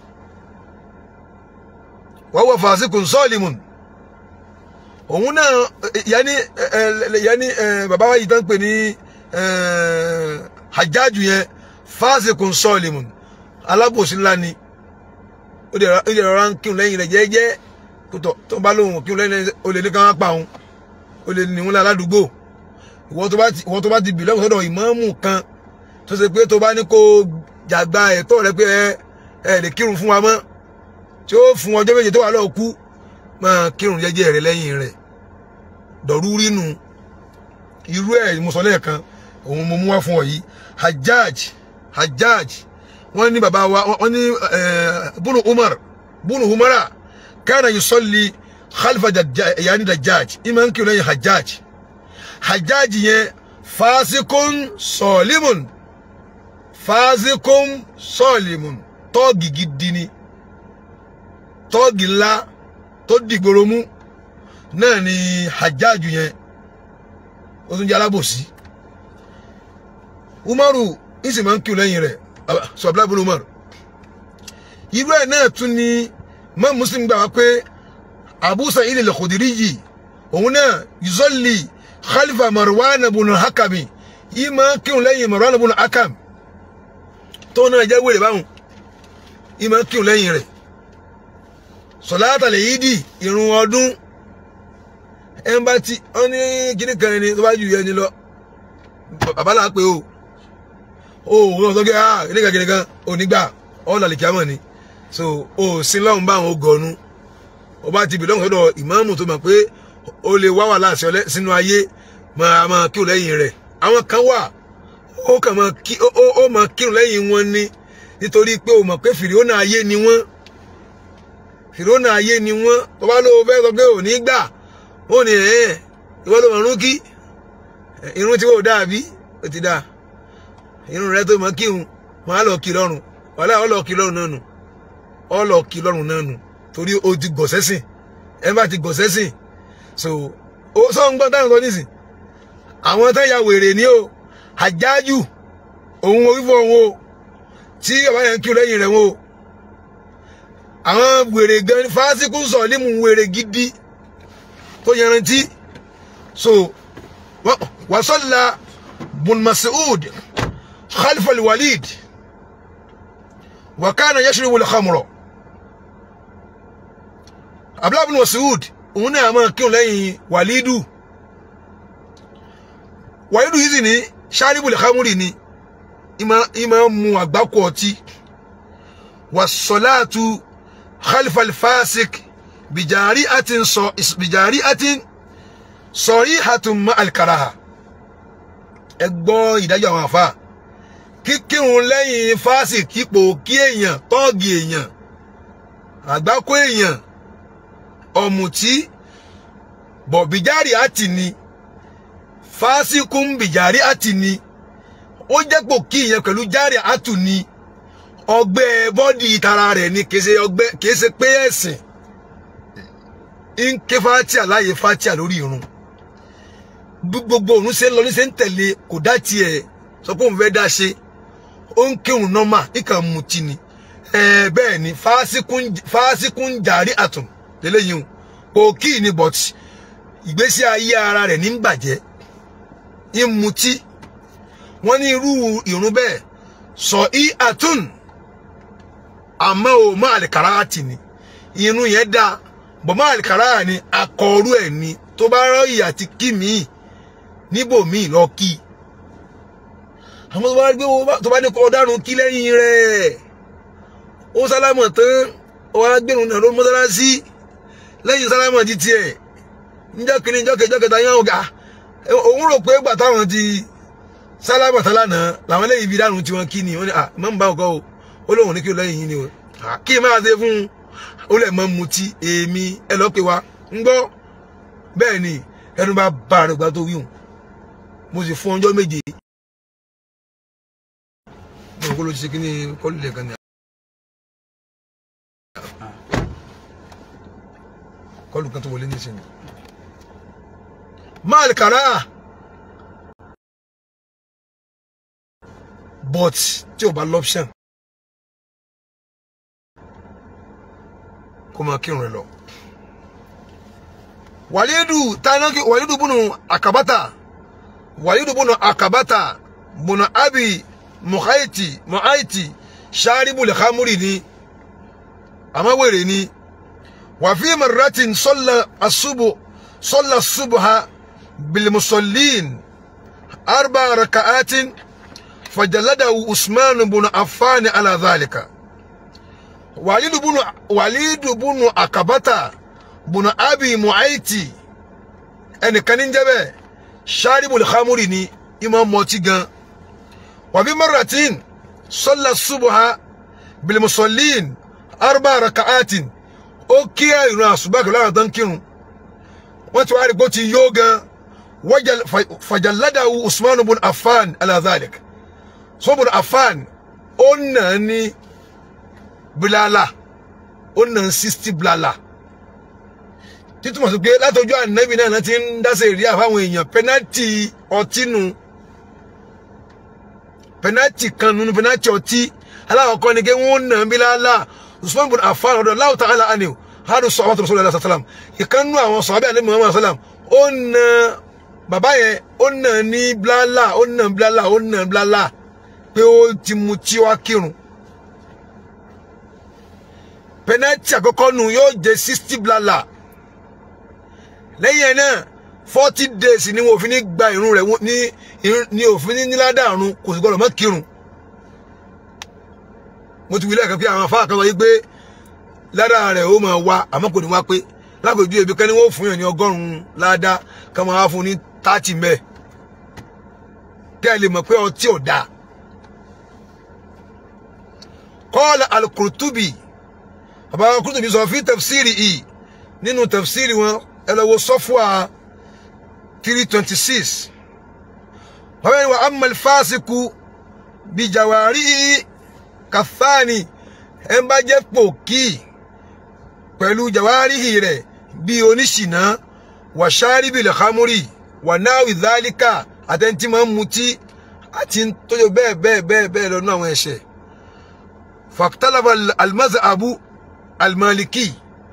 وهو فاسق ظالم òun náà yanni yanni bàbá wa yìí tán pè ní hajjaju yẹn fásikùn sọ́ọ̀lìmù alábòsí ńlá ni ó lè rọra ń kírun lẹ́yìn rẹ̀ jẹ́jẹ́ tó bá lóhùn kírun lẹ́yìn rẹ̀ ó lè ní ká wá pa òun ó lè ní wọn ládùúgbò ìwọ tó bá ti bì lọ́wọ́ sọ́dọ̀ ìmáàmù kan tó ṣe pé tó bá ní kó jàgbá ẹ̀tọ́ rẹ pé ẹ ẹ lè kírun fún wa mọ́ tí ó fún ọjọ́ méje tó wà lọ́ọ̀ kú máa kírun jẹ́jẹ́ rẹ lẹ́yìn rẹ̀ dọ̀rúrí nu irú ẹ̀ mo sọ lẹ́ẹ̀kan òun mo mú wá fún ọ yìí hajjaj hajjaj wọ́n ní bàbá wa wọ́n ní bunu umar bunu umara kana yusalli khalfa yaani dajjaj ìmọ̀ ń kírun lẹ́yìn hajjaj hajjaj yẹn fasikun sọ̀limun fásikún sọ́ọ̀lìmùn tọ́ọ̀gì gidi ni tọ́ọ̀gì ńlá tó dìgboro mú náà ni hajjáàjù yẹn ó tún jẹ́ alábòsí umaru ìsì máa ń kíw lẹ́yìn rẹ̀ sọ̀bílá bùnú umaru irú ẹ̀ náà tún ni mọ́ muslim gbà wá pé abu sa'id al-khudiri òun náà yuzolli khalifa marwan bùnú hakami yìí máa ń kíw lẹ́yìn marwan bùnú hakami tó náà jẹ́ wèrè báhùn ìmọ̀ kírun lẹ́yìn rẹ̀ sọ̀láàtà lè yí dì irun ọdún ẹ̀ ń bá ti ọ́ ní kíní kan ẹni tó bá jù yẹn ni lọ bàbá là á pé o o wọ́n sọ pé ah kíní kan kíní kan ò ní gbà ọ́ làlẹ̀ kí á mọ̀ ni so o sí lọ́hùn báwọn o gọ̀ọ́nu o bá ti bì lọ́hùn sọ́dọ̀ ìmáàmù tó mọ̀ pé o lè wá wà láàṣẹ sínú ayé máa máa kírun lẹ́yìn rẹ̀ àwọn kan wà ó kàn máa kí ó ó máa kírun lẹ́yìn wọn ni nítorí pé o mọ̀ pé fìrìónà ayé ni wọ́n fìrìónà ayé ni wọ́n tó bá lóo fẹ́ sọ pé ò ní gbà ó ní ẹ̀ ìwọ ló mọ̀rún kí irun tí kò dáa bí ó ti dáa irun rẹ tó mọ̀ kírun máa lọ kí lọ́rùn wàhálà ọ lọ kí lọ́rùn náà nù ọ lọ kí lọ́rùn náà nù torí o ti gọ̀ sẹ́sìn ẹ bá ti gọ̀ sẹ́sìn so ó sọ ń gbọ́n táwọn sọ nísìn àwọn tán ya wèrè ní o àjájù òun orífọ òun o tí ọba yẹn ń kí lẹ́yìn rẹ̀ wọn o àwọn wèrè gan fásikù sọ nímú wèrè gidi tó yanrantí so wasalla bun Mas'ud khalfa al-Walid wa kana yashrabu al-khamra Abdullah bin Mas'ud òun náà máa kí lẹ́yìn Walidu Walidu yìí sì ní sharibul khamri ni ima mu àgbákò ọtí wasolatu khalfal fasik bijari atin sọ bijari atin sọrí hatun ma alkaraha ẹ gbọ́ ìdájọ́ àwọn àfa kíkírun lẹ́yìn fásìkípò kí èèyàn tọ́ọ̀gì èèyàn àgbákò èèyàn ọ̀mùtí bọ̀bìjárì àti ni fásikún bìjárì àti ni ó jẹ́pò kí ìyẹn pẹ̀lú járì àtù ni ọgbẹ́ bọ́dì tara rẹ̀ ni kìí ṣe ọgbẹ́ kìí ṣe pé ẹ̀sìn ń ké fatia láàyè fatia lórí irun bí gbogbo òun ṣe ń lọ ní ṣe ń tẹ̀lé kò dá tiẹ̀ sọ pé òun fẹ́ dá ṣe ó ń kírun nọ́mà ìkàn mutí ni ẹ̀ẹ́ bẹ́ẹ̀ ni fásikún fásikún jàrí àtùn lélẹ́yìn o kò kí ni but ìgbésí ayé ara rẹ̀ ní ń bàjẹ́ ń mutí wọ́n ní irú ìrun bẹ́ẹ̀ sọ í àtún àmọ́ ò má àlìkàrà àtì ni irun yẹn dáa bọ̀ má àlìkàrà ni akọrú ẹ̀ ni tó bá rọ́ọ̀yì àti kí míì níbòmíì lọ kí àwọn tó bá gbé tó bá ní kọ́ ọ̀daràn kí lẹ́yìn rẹ̀ ó sálámọ̀ tán ó wá gbẹ̀rún náà ló mọ́sálásí lẹ́yìn sálámọ̀ ti tiẹ̀ níjọ́ kìíní níjọ́ kejì níjọ́ kẹta yẹn ọ̀gá òun rò pé gbà táwọn ti sálámọ̀ tán lánàá làwọn lẹ́yìn ibi dànù tí wọ́n kí ni wọ́n ní à mọ́ ń bá ọkọ o ó lóun ní kí o lẹ́yìn yín ni o kí n máa ṣe fún un ó lè mọ́ mutí èmi ẹ lọ́ọ́ pé wa ń gbọ́ bẹ́ẹ̀ ni ẹnu bá bá rẹ̀ gbà tó wíwùn mo sì fún ọjọ́ méje mo kó ló ti ṣe kí ni kọ́lù lẹ́ẹ̀kan ni kọlù kan tó wọlé ní ìsinmi máàlì kàrá but tí o bá lọ́pṣàn kó máa kírun rẹ lọ wàlídù tánákì wàlídù bùnú àkàbátà wàlídù bùnú àkàbátà bùnú abi muhaiti muhaiti ṣáàrìbù lẹ́kàmúrì ni àmọ́ ni. وفي مرة صلى الصبح صلى الصبح بالمصلين أربع ركعات فجلده عثمان بن عفان على ذلك وليد بن وليد بن عقبة بن أبي معيتي ẹnì kan ní jẹ́ bẹ́ẹ̀ ṣáàrìbù lẹ́kàmúrì ni ìmọ̀ mọ́tí gan wàbí maratin sọ́lá subuha bilimusolin arba rakaatin ó kí ìrun àṣùbà pẹ̀lú àwọn tó ń kírun wọ́n ti wá rí pé ó ti yó gan fàjàládàwù usman bin affan alazalik so bin affan ó nà ní bilala ó nà sixty bilala títúmọ̀ sí pé látọjú ànábì náà ti ń dáṣe ìrí àfáwọn èèyàn pẹ́nátì ọtí nu pẹ́nátì kan nu pẹ́nátì ọtí aláwọ̀kọ́ ni pé wọ́n nà bilala usman bin affan ọdọ Allahu ta'ala anhu hadu sọ̀rọ̀ tó sọ̀rọ̀ sallam ìkànnú àwọn sọ̀rọ̀ àlẹ́ muhammad sallam ó na bàbá yẹn ó nà ní blala ó nà blala ó nà blala pé ó ti mu tí wá kírun pẹnẹtì àkọ́kọ́ nù yóò jẹ sixty blala lẹ́yìn ẹ̀ náà forty days ni wọn ò fi ní gba irun rẹ̀ ní ní òfin ní níládàrún kò sì gbọdọ̀ mọ́ kírun mo ti wí lẹ́ẹ̀kan pé àwọn afáà kan sọ yí pé lára rẹ̀ ó máa wá àmọ́ kò ní wá pé lápèjú ebi kan ní wọ́n fún yàn ní ọgọ́rùn-ún ládàá kan máa wá fún ní tààtì mẹ́ẹ̀ kẹ́ ẹ lè mọ̀ pé ọtí ò dáa. kọ́ọ̀lù alukurutubi bàbá alukurutubi sọ fi tafsiri yìí nínú tafsiri wọn ẹ lọ wo sọ́fùà three twenty six wọ́n bẹ́ẹ̀ ni wọ́n amal fásikù bíjàwárí kàfáàní ẹ bá jẹ́ pòkì pẹ̀lú jàwáríhì rẹ̀ bí oníṣìná wà ṣáríbì lẹ́kámúrì wà náwì dálíkà àtẹ̀ntì máa ń mutí àti tóyọ bẹ́ẹ̀ bẹ́ẹ̀ bẹ́ẹ̀ bẹ́ẹ̀ lọ́nà àwọn ẹ̀ṣẹ̀ fàkítàlàbà almazhabu almaliki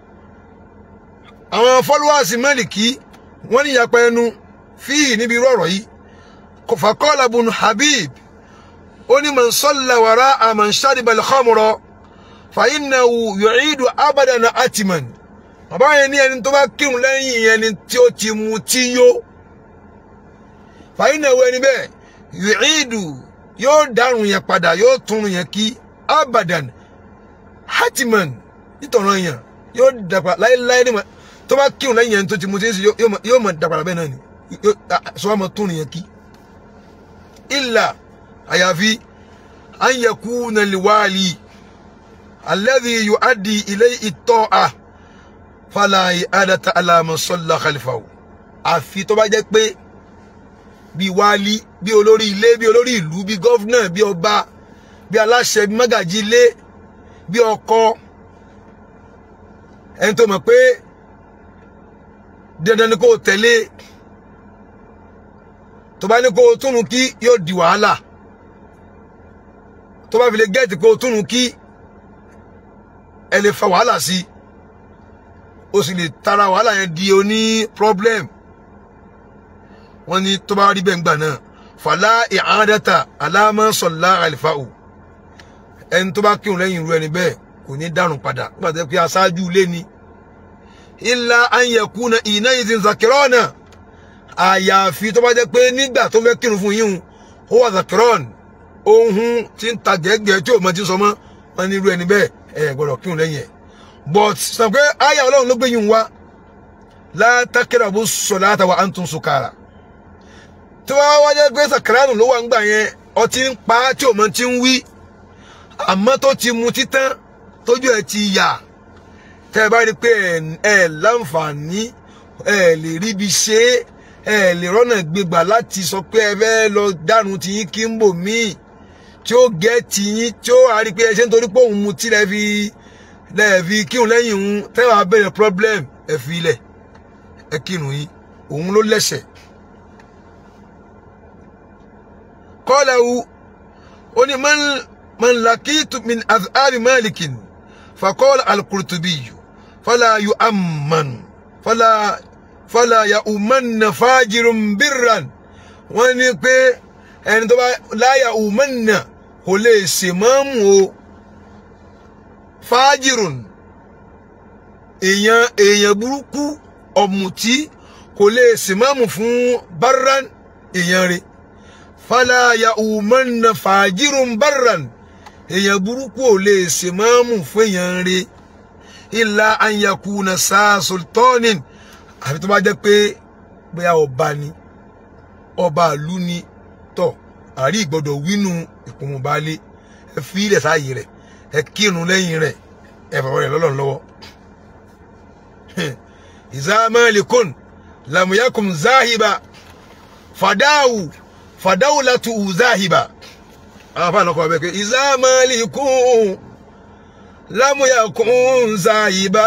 àwọn followers maliki wọ́n ní ìyapa ẹnu fíì níbi irú ọ̀rọ̀ yìí fàkọ́lá bùn habib ó ní man salla wara'a man shariba al-khamra fàyínàwó yòòídù abàdànà àtìmọ̀n bàbá yẹn ní ẹni tó bá kírun lẹ́yìn ẹni tí ó ti mu tí yó fàyínàwó ẹni bẹ́ẹ̀ yòòídù yóò dárun yẹn padà yóò tún yẹn kí abàdàn àtìmọ̀n nítorọ̀ yẹn yóò dàpà láéláé ní ma tó bá kírun lẹ́yìn ẹni tó ti mu tí yóò mọ̀ dàpà bẹ́ẹ̀ náà ni sọ wà mọ̀ tún yẹn kí illa àyàfi an yakuna liwali alladhi yuaddi ilayhi at-ta'a fala i'adata ala man salla khalifahu àfi tó bá jẹ́ pé bí wálí bí olórí ilé bí olórí ìlú bí gọ́fúnà bí ọba bí aláṣẹ bí mágàjí ilé bí ọkọ ẹni tó mọ̀ pé dandan ni kó o tẹ̀lé tó bá ní kó o túnú kí yóò di wàhálà tó bá fi lè gẹ́ẹ̀tì kó o túnú kí ẹ lè fa wàhálà sí i o sì lè tara wàhálà yẹn di oní problem wọ́n ní tó bá rí bẹ́ẹ̀ ńgbà náà fàlà ìhádẹ́ta alámọ́sọ̀lá àlìfáà ẹni tó bá kírun lẹ́yìn irú ẹni bẹ́ẹ̀ kò ní dàrún padà nígbà tó yẹ pé aṣáájú ilé ni ilà ayẹkùnà iná yìí ti ń zakirọ́ọ̀nà àyàfi tó bá jẹ́ pé nígbà tó fẹ́ kírun fún yíhun ó wà zakirọ́ọ̀nù ohun tí ń ta gẹ́gẹ́ tí ò mọ ti sọ mọ́ wọn ní irú ẹni bẹ́ẹ̀ ẹ gbọ́dọ̀ kírun lẹ́yìn ẹ̀ but sọ pé àyà ọlọ́run ló gbé yín wá látàkìràbù sọ̀láta wa antum sukara tí wọ́n wá jẹ́ pé sàkàránù ló wà ń gbà yẹn ọtí ń pa tí ò mọ ti ń wí àmọ́ tó ti mu títán tójú ẹ̀ ti yà tẹ́ ẹ bá rí i pé ẹ láǹfààní ẹ lè ríbi ṣe é ẹ lè rọ́nà gbégbà láti sọ pé ẹ fẹ́ lọ dànù tiyín kí ń bò míì tí ó gẹ́ tiyín tí ó rí i pé ẹ ṣe ń torí pé òun mu tí lẹ́ fi lẹ́ fi kírun lẹ́yìn òun tẹ́ wàá bẹ̀rẹ̀ problem ẹ fi ilẹ̀ ẹ kírun yín òun ló lẹ́sẹ̀. kọ́lá wu ó ní man lakitu min azhari malikin. فقال القرطبي فلا يؤمن فلا فلا يؤمن فاجر برا wọ́n ní pé ẹni tó bá láyà ùmọ́nà kò lè ṣèmọ́mù o fájìrùn èèyàn èèyàn burúkú ọ̀mùtí kò lè ṣèmọ́mù fún barran èèyàn rẹ̀ fàlàyà ùmọ́nà fàjìrùn barran èèyàn burúkú ò lè ṣe máàmù fún èèyàn rẹ̀ ìlà anyakuna sáà sultanin àfi tó bá jẹ́ pé bóyá ọba ni ọba ìlú ni tọ àrí ìgbọ́dọ̀ wínú ìpòmùbalẹ ẹ fi ilẹ̀ sáàyè rẹ̀ ẹ kírun lẹ́yìn rẹ̀ ẹ fọwọ́ rẹ̀ lọ́lọ́run lọ́wọ́ ìzámẹ́lìkún làmúyẹ́kùn záhìbà fàdáwù fàdáwù látù záhìbà àwọn afáàná kọ́ ọbẹ̀ pé ìzámẹ́lìkún làmúyẹ́kùn záhìbà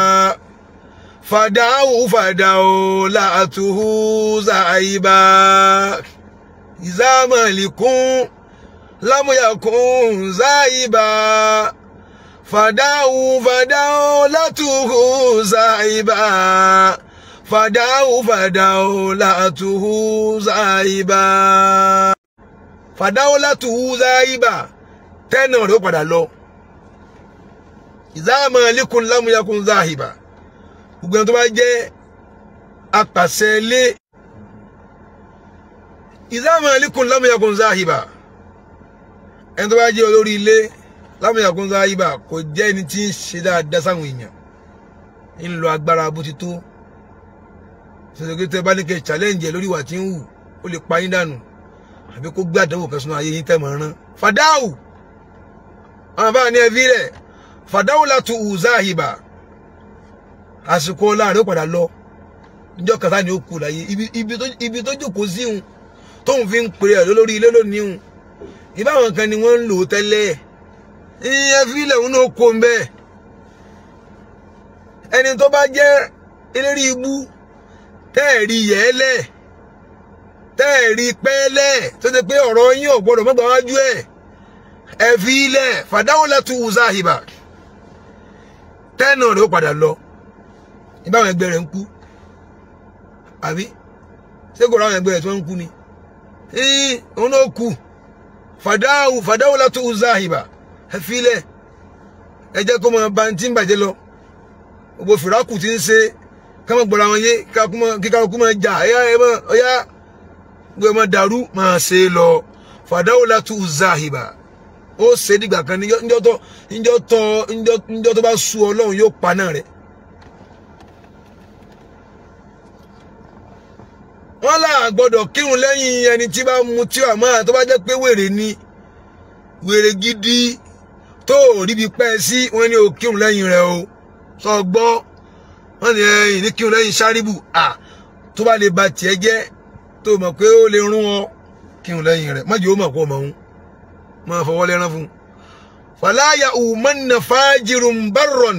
fàdáwù fàdáwù látù záhìbà ìzámẹ́lìkún làmúyẹ́kùn záhìbà fàdáwù fàdáwù látùhù záìbà fàdáwù fàdáwù látùhù záìbà fàdáwù látùhù záìbà tẹ́nà rẹ̀ ó padà lọ ìzáàmà líkùn lámúyakùn záìbà gbogbo ẹni tó bá jẹ́ apàṣẹ ilé ìzáàmà líkùn lámúyakùn záìbà ẹni tó bá jẹ́ olórí ilé lámúyàkún sáyíbà kò jẹ́ ẹni tí ń ṣe dáadáa sáwọn èèyàn ń lo agbára bó ti tó ṣèṣèké tẹ bá ní kẹ challenge ẹ lórí ìwà tí ń wù ó lè pa yín dànù àbí kó gbé àdánwò kan sínú ayé yín tẹ̀ mọ́ rán fàdáwù àwọn bá ní ẹbí rẹ̀ fàdáwù látú wù sáyíbà àsìkò láàrin ó padà lọ níjọ́ kàtá ni ó kù láyé ibi tó jókòó sí òun tóun fi ń pèrè ẹ̀ lórí ilé lónìí òun ìbáwọn kan ni wọ́n ń lò ó tẹ́lẹ̀ ìyẹn fílẹ̀ òun náà kó ń bẹ́ẹ̀ ẹni tó bá jẹ́ eléré ibú tẹ́ẹ̀rí yẹ́lẹ̀ tẹ́ẹ̀rí pẹ́ẹ́lẹ̀ tó ṣe pé ọ̀rọ̀ yín ò gbọ́dọ̀ mọ́gbà wájú ẹ̀ ẹ fi ilẹ̀ fàdáwọ́ látú wùzáhìbà tẹ́ẹ̀nà rẹ̀ ó padà lọ ìbáwọn ẹgbẹ́ rẹ̀ ń kú àbí ṣé kò ráwọn ẹgbẹ́ rẹ̀ tó ń kú ni òun náà kú fàdáwù fàdáwù látú wùzáhìbà ẹ filẹ̀ ẹ jẹ́ kó máa ba ti ń bàjẹ́ lọ gbogbo fìràkù ti ń ṣe ká má gbọ́ra wọn yé kíkà kú máa jà ẹ̀yà ẹ̀ mọ́ ọ̀yà gbogbo ẹ̀ máa dàrú máa ṣe lọ fàdáwò látú zahiba ó ṣe dìgbà kan níjọ́ tó níjọ́ tó níjọ́ tó bá sú ọlọ́run yóò pa náà rẹ̀ wọ́n là gbọ́dọ̀ kírun lẹ́yìn ẹni tí bá mu tí àmọ́ tó bá jẹ́ pé wèrè ni wèrè gidi tó ríbi pẹ́ sí wọ́n ní o kírun lẹ́yìn rẹ̀ o sọ gbọ́ wọ́n ní ẹ̀yìn ní kírun lẹ́yìn sáríbù à tó bá lè ba tiẹ̀ jẹ́ tó mọ̀ pé ó lè rún ọ kírun lẹ́yìn rẹ̀ má jẹ́ ó mọ̀ pọ̀ mọ̀ ń máa fọwọ́ lẹ́rán fún un. fàlàyà ùmọ́nà fàájìrùn bárọ̀n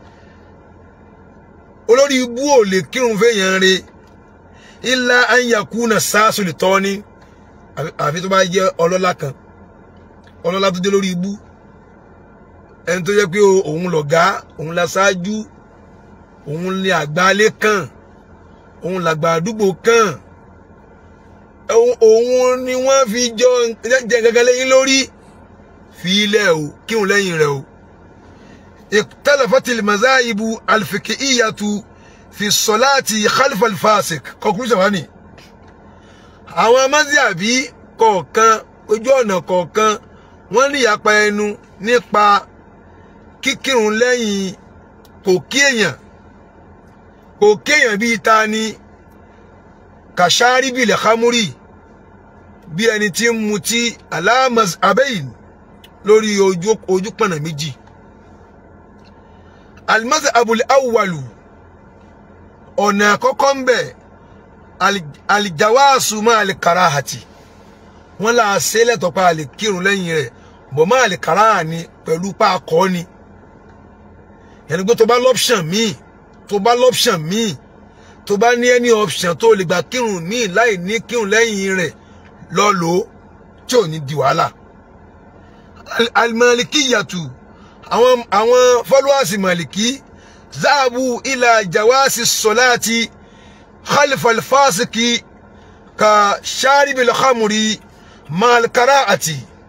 olórí ibú ò lè kírun fẹ́yàn rẹ̀ ilá anyakuna sáàsùlì tọ́ ni àfi tó bá jẹ́ ọlọ́lá kan ọlọ́lá tó dé lórí ibú ẹni tó jẹ́ pé òun lọ̀gá òun la ṣáájú òun ni àgbálẹ̀ kan òun làgbà àdúgbò kan òun ni wọ́n fi jọ jẹ gẹ́gẹ́ lẹ́yìn lórí fi ilẹ̀ o kírun lẹ́yìn rẹ̀ o ikhtalafatil mazahibu alfiqhiyyatu fi sọláàtì khalifa alfasik conclusion wa ni àwọn mazhabi kọ̀ọ̀kan ojú ọ̀nà kọ̀ọ̀kan wọ́n ní ìyapa ẹnu nípa kíkírun lẹ́yìn kò kí èèyàn kò kí èèyàn bíi ta ni kàṣáárì bíi lẹ́kámúrì bí ẹni tí ń mutí aláàmàs abẹ́yìn lórí ojú ojú pọ̀nà méjì alimasa abul awwalu ọ̀nà àkọ́kọ́ ń bẹ̀ alìjáwáàsù máa lè kàrà àti wọ́n là á ṣe lẹ́tọ̀ pa àlè kírun lẹ́yìn rẹ̀ bọ̀ máa lè kàrà àní pẹ̀lú pa akọ́ ni yẹnni pé tó bá lọ́pṣàn míì tó bá lọ́pṣàn míì tó bá ní ẹni option tó lè gbà kírun míì láì ní kírun lẹ́yìn rẹ̀ lọ lò ó tí ò ní di wàhálà alimalikiyatu àwọn àwọn followers maliki ذهبوا إلى جواز الصلاة خلف الفاسق كشارب الخمر مع القراءة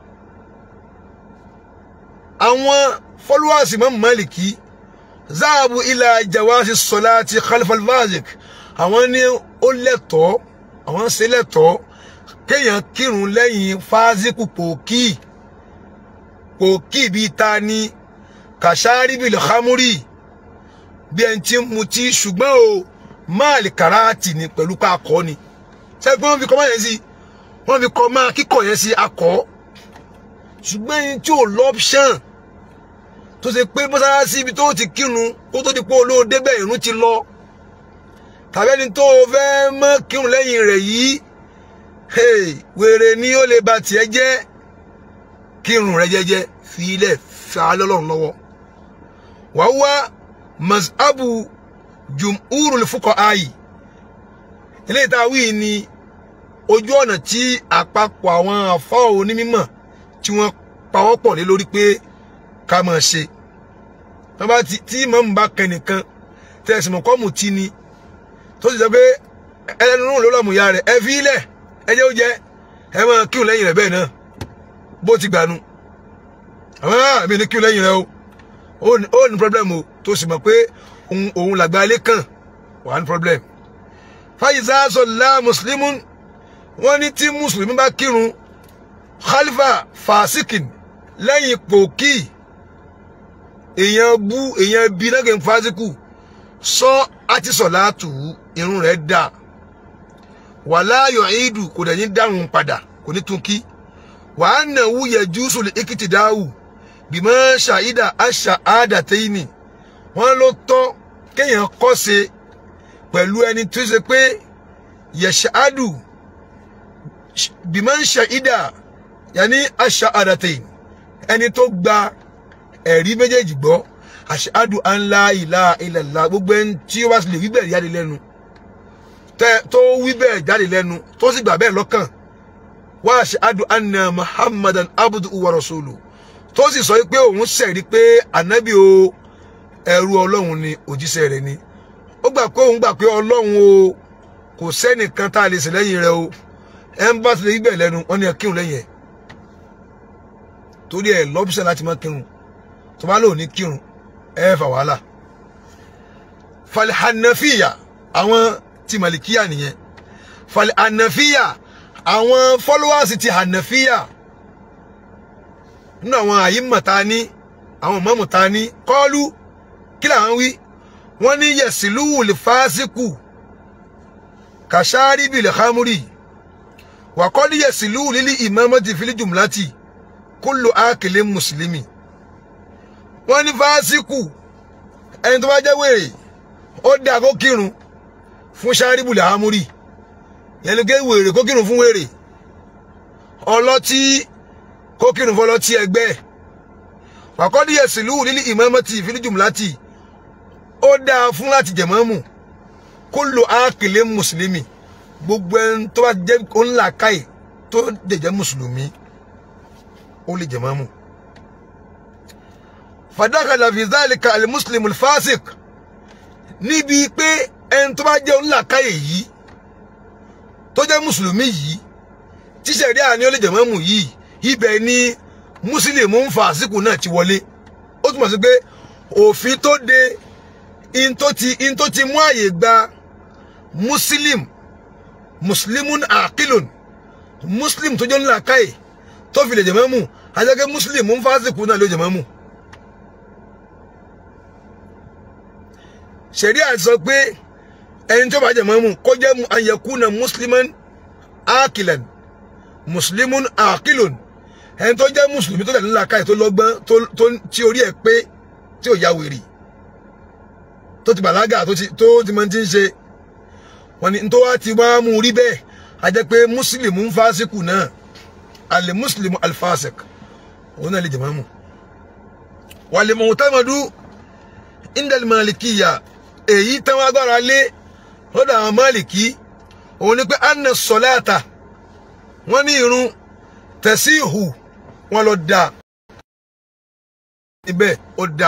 àwọn followers Imam Maliki ذهبوا إلى جواز الصلاة خلف الفاسق àwọn ní ó lẹ́tọ̀ọ́ àwọn ṣe lẹ́tọ̀ọ́ kéèyàn kírun lẹ́yìn fásíkù pòkì pòkì bíi ta ni kàṣáríbì lẹ́kámúrì bí ẹni tí ń mutí ṣùgbọ́n o máàlì kàráàtì ni pẹ̀lú pé akọ ni sẹ́yìn pé wọ́n fi kọ́ máa yẹn sí wọ́n fi kọ́ máa kíkọ̀ yẹn sí akọ ṣùgbọ́n ẹni tí ò lọ́pṣàn tó ṣe pé mọ́sálásí ibi tó ti kírun kó tó di pé olóò débẹ̀ ìrun ti lọ tàbí ẹni tó fẹ́ mọ́ kírun lẹ́yìn rẹ̀ yìí wèrè ni ó lè ba tiẹ̀ jẹ́ kírun rẹ̀ jẹ́jẹ́ fi ilẹ̀ fi alẹ́ lọ́rùn lọ́wọ́ wàá wá mazhabu jumhurul fuqaha'i eléyìí tá a wí ni ojú ọ̀nà tí àpapọ̀ àwọn àfọ́ onímọ̀ tí wọ́n pawọ́pọ̀ lé lórí pé ká máa ṣe wọ́n bá ti tí mọ̀mú bá kẹ́ nìkan tẹ̀sí mọ̀ kọ́mù tí ni tó sì sọ pé ẹlẹ́nu rún ló lọ́mù ya rẹ̀ ẹ fi ilẹ̀ ẹ jẹ́ ó jẹ́ ẹ máa kíhùn lẹ́yìn rẹ̀ bẹ́ẹ̀ náà bó ti gbànú àwọn àmì ní kíhùn lẹ́yìn rẹ̀ o ó ní problem o tó sì mọ̀ pé òun làgbà ilé kàn wà ní problem. fàyíṣà sọlá mùsùlùmí wọ́n ní tí mùsùlùmí bá kírun khalifa fasikin lẹ́yìn pòkì èèyàn bú èèyàn bí náà kìí fásikù sọ àti sọ̀láàtù irun rẹ̀ dà wàlá yọ̀ọ́ìdù kò dẹ̀ ní dáhùn padà kò ní tún kí wàá nà wú yẹ jùsùn ìkìtì dáhù bìmọ̀ ṣàìdà àṣà àdàtẹ́yìnì wọ́n ló tọ́ kéèyàn kọ́ṣe pẹ̀lú ẹni tó ṣe pé yẹ̀ṣáàdù bìmọ̀ ṣàìdà yàní àṣà àdàtẹ́yìnì ẹni tó gba ẹ̀rí méjèèjì gbọ́ àṣàdù anlá ìlà ìlàlá gbogbo ẹni tí ó bá sì lè wí bẹ́ẹ̀ jáde lẹ́nu tó wí bẹ́ẹ̀ jáde lẹ́nu tó sì gbà bẹ́ẹ̀ lọ́kàn wá àṣàdù anna muhammadan abudu wa rasulu tó sì sọ pé òun ṣẹ̀rí pé ànábì o ẹrú ọlọ́run ni òjíṣẹ́ rẹ̀ ni ó gbà pé òun gbà pé ọlọ́run o kò sẹ́nìkan tá a lè sìn lẹ́yìn rẹ̀ o ẹ̀ ń bá ti lè wí bẹ́ẹ̀ lẹ́nu wọ́n ní ẹ kírun lẹ́yìn ẹ̀ torí ẹ lọ́bùsẹ̀ láti má kírun tó bá lò ní kírun ẹ fà wàhálà falhanafiya àwọn ti malikiya nìyẹn falhanafiya àwọn followers ti hanafiya nínú àwọn àyímọ̀ ta ní àwọn mọ́mù ta ní kọ́ọ́lù kí làwọn wí wọ́n ní yẹ̀sìlúwù lè fásikù kàṣáárì bìlẹ̀ hamuri wàkọ́lì yẹ̀sìlú lílí ìmọ̀mọ́tì fílí jùmùlátì kúlò ákèlé mùsùlùmí wọ́n ní fásikù ẹni tó bá jẹ́ wèrè ó dá kó kírun fún ṣáárì bìlẹ̀ hamuri yẹn ni ké wèrè kó kírun fún wèrè ọlọ́tí kó kírun fún ọlọ́tí ẹgbẹ́ ẹ̀ wàkọ́dí yẹ̀sìlú lílí ìmọ̀mọ́tì fílí jùmùlátì ó dáa fún láti jẹ̀mọ́mù kó lo ákèlé mùsùlùmí gbogbo ẹni tó bá jẹ́ ńlá káyè tó jẹ̀jẹ̀ mùsùlùmí ó lè jẹ̀mọ́mù. fàdákàlà fi zálìkà alimuslimu fásik níbi pé ẹni tó bá jẹ́ ńlá káyè yìí tó jẹ́ mùsùlùmí yìí tíṣẹ̀rí àní ó lè jẹ̀mọ́mù yìí ibẹ̀ ni mùsùlùmí ń fa àsìkò náà ti wọlé ó túmọ̀ sí pé òfin tó de in tó ti in tó ti mú àyè gba muslim muslimun akilun muslim tó jẹ́ ńlá káyè tó fi lè jẹ̀ mọ́mù ajẹ́gẹ́ muslim ń fásitì náà ló jẹ̀ mọ́mù. ṣẹ̀ríà sọ pé ẹni tó bá jẹ̀ mọ́mù kó jẹ́ ayẹkùnà musliman akilan muslimun akilun ẹni tó jẹ́ mùsùlùmí tó tẹ̀lé ńlá káyè tó lọ́gbọ́n tó tí orí ẹ̀ pé tí ò ya wèrè tó ti bàlágà tó ti tó ti máa ti ń ṣe wọn ni tó wá ti wá mú rí bẹ́ẹ̀ a jẹ́ pé mùsùlùmí ń fásikù náà alẹ́ mùsùlùmí alfasik òun náà lè jẹ̀ máàmù wàlẹ̀ mọ̀tàmọ́dú indal malikiya èyí táwọn agbára lé lọ́dọ̀ àwọn máàlìkì òun ni pé anna sọláàtà wọ́n ní irun tẹ̀síhù wọn lọ da ibẹ̀ ó da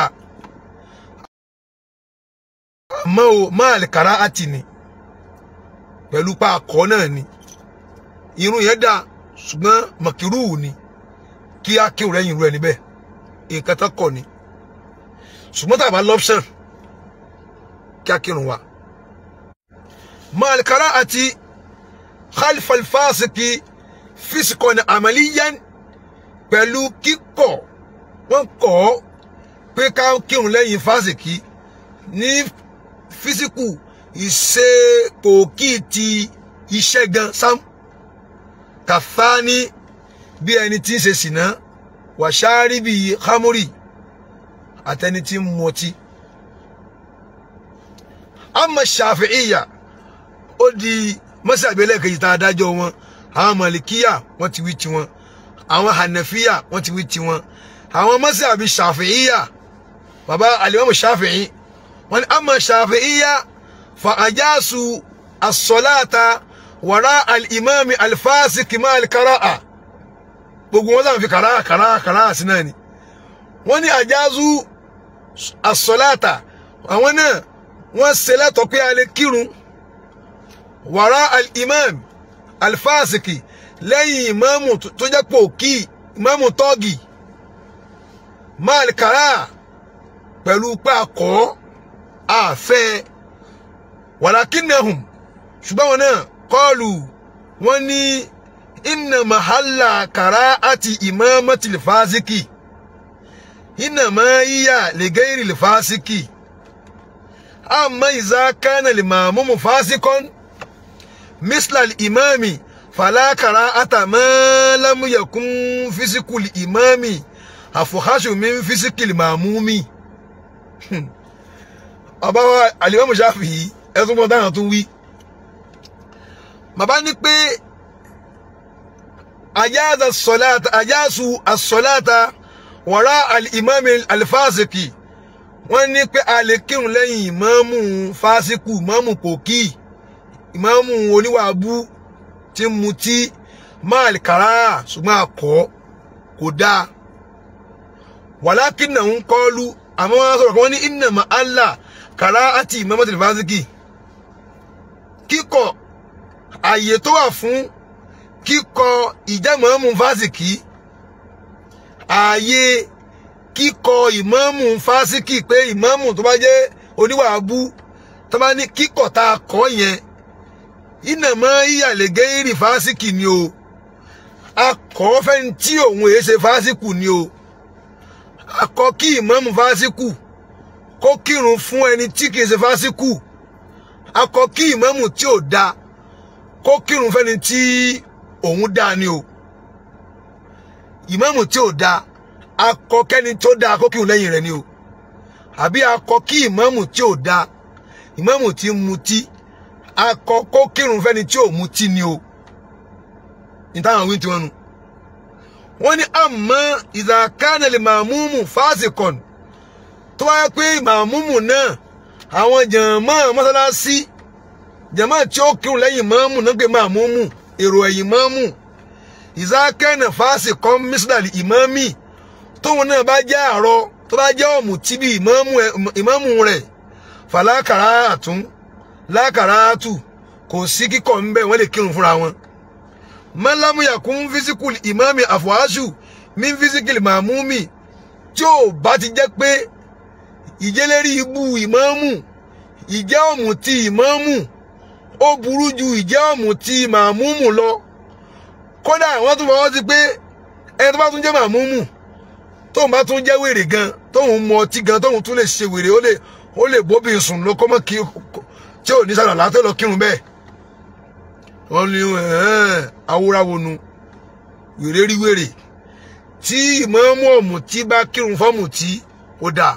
àmọ́ o máàlì kàrá àti ni pẹ̀lú pa akọ náà ni irun yẹn da ṣùgbọ́n mọ̀kìrú ni kí á kí òrẹ́yìn irú ẹ níbẹ̀ nǹkan tó kọ̀ ni ṣùgbọ́n tàbá lọ́pṣàn kí á kírun wa. máàlì kàrá àti khalifal fásitì fisikọ ní àmàlíyàn pẹ̀lú kíkọ̀ wọ́n kọ̀ pé ká kírun lẹ́yìn fásitì ní físíkù ìṣe pòkì ti iṣẹ́ gan sam kàfáání bí ẹni tí ń ṣe sìná wàṣáárí bíi hámórì àtẹni tí ń mọtí. àmọ́ ṣàfihìyà ó di mọ́sàgbélẹ̀ kejì tá a dájọ́ wọn àwọn mọ̀lìkíyà wọ́n ti wí tiwọn àwọn hànàfíyà wọ́n ti wí tiwọn àwọn mọ́sàbí ṣàfihìyà bàbá alimami ṣàfihì wọ́n ní àmọ́ ṣàfihìyà fa àjàsù asọ́láta wàrà alìmọ́mi alifásitì máa kàràà gbogbo wọn sàn fi kàràà kàràà kàràà sí náà ni wọ́n ní àjàsù asọ́láta àwọn náà wọ́n ṣe lẹ́tọ̀ọ́ pé a lè kírun wàrà alìmọ́mi alifásitì lẹ́yìn ìmáàmù tó jẹ́ pòkì ìmáàmù tọ́gì máa kàràà pẹ̀lú pé akọ́ àfẹ́ wàlákìnnahùn ṣùgbọ́n wọn náà kọlù wọn ní inna mahalla kàrá àti imamati lifásíkì inna máa yíyà lẹ́gẹ́rì lifásíkì àmọ́ ìzá kánà lè máa mú mu fásikọ́n mislal imami falakara àtàmọ́ lámúyẹ̀kún fisikuli imami àfọ̀háṣù mi fisikili màmúmi ọba wa alimami Ṣáfi'í ẹtún bọ́ dáhùn tún wí bàbá ní pé ajáza sọláta ajásu asọláta wàrà alimami alifásitì wọ́n ní pé a lè kírun lẹ́yìn ìmáàmù fásikù ìmáàmù pòkì ìmáàmù oníwàbú tí ń mutí máàlì kàrá ṣùgbọ́n akọ́ kò dáa wàlákìnnà ń kọ́lu àmọ́ wọn sọ̀rọ̀ kan wọ́n ní ìnàmọ́ Allah kàrá àti ìmáàmù fásikì kíkọ àyè tó wà fún kíkọ ìjẹ́mọ̀ọ́mù fásitì ààyè kíkọ ìmáàmù fásitì pé ìmáàmù tó bá jẹ́ oníwàbú tó bá ní kíkọ tá a kọ yẹn ìnàmọ́ ìyàlẹ́gẹ́ ìrì fásitì ni o akọ fẹ́ni tí òun èé ṣe fásitì ni o akọ kí ìmáàmù fásitì kó kírun fún ẹni tí kìí ṣe fásitì akọ kí ìmáàmù tí ò da kó kírun fẹ́ni tí òun dáa ni o ìmáàmù tí ò dáa akọ kẹ́ni tó dáa kó kírun lẹ́yìn rẹ̀ ni o àbí akọ kí ìmáàmù tí ò dáa ìmáàmù tí ń mutí akọ kó kírun fẹ́ni tí ò mutí ni o ní táwọn wí tiwọn nu wọ́n ní àmọ́ ìdàkánẹlẹ màmúmù fásikọn tó wáyé pé màmúmù náà àwọn jàmọ́ mọ́sálásí jàmọ́ tí ó kírun lẹ́yìn màmú náà gbé màmúmù èrò ẹ̀yìn màmú ìzákẹ́nà fásikọn mísílàlì ìmáàmì tóun náà bá jẹ́ àrọ tó bá jẹ́ ọ̀mù tí bí ìmáàmù rẹ̀ fàlákàrà àtún lákàrà àtù kò sí kíkọ̀ ńbẹ wọ́n lè kírun fúnra wọn mọ́lámù yàkún físíkùl ìmáàmì àfọ̀háṣù mí físíkìlì màmúmì tí ò bá ti jẹ́ pé ìjẹ́lérí ibú ìmáàmù ìjẹ́ ọ̀mù ti ìmáàmù ó burú ju ìjẹ́ ọ̀mù ti màmúmù lọ kódà wọ́n tún fọwọ́ sí pé ẹni tó bá tún jẹ́ màmúmù tóun bá tún jẹ́ wèrè gan tóun mu ọtí gan tóun tún lè ṣe wèrè ó lè ó lè bóbi sùn lọ kọ́mọ́ kí tí ò ní sàlọ̀ látọ̀ lọ kírun bẹ́ẹ̀ wọ́n ní awúráwonu wèrè rí wèrè tí ìmọ̀ọ́mù ọ̀mù tí bá kírun fọ́ọ̀mù tí ó dáa.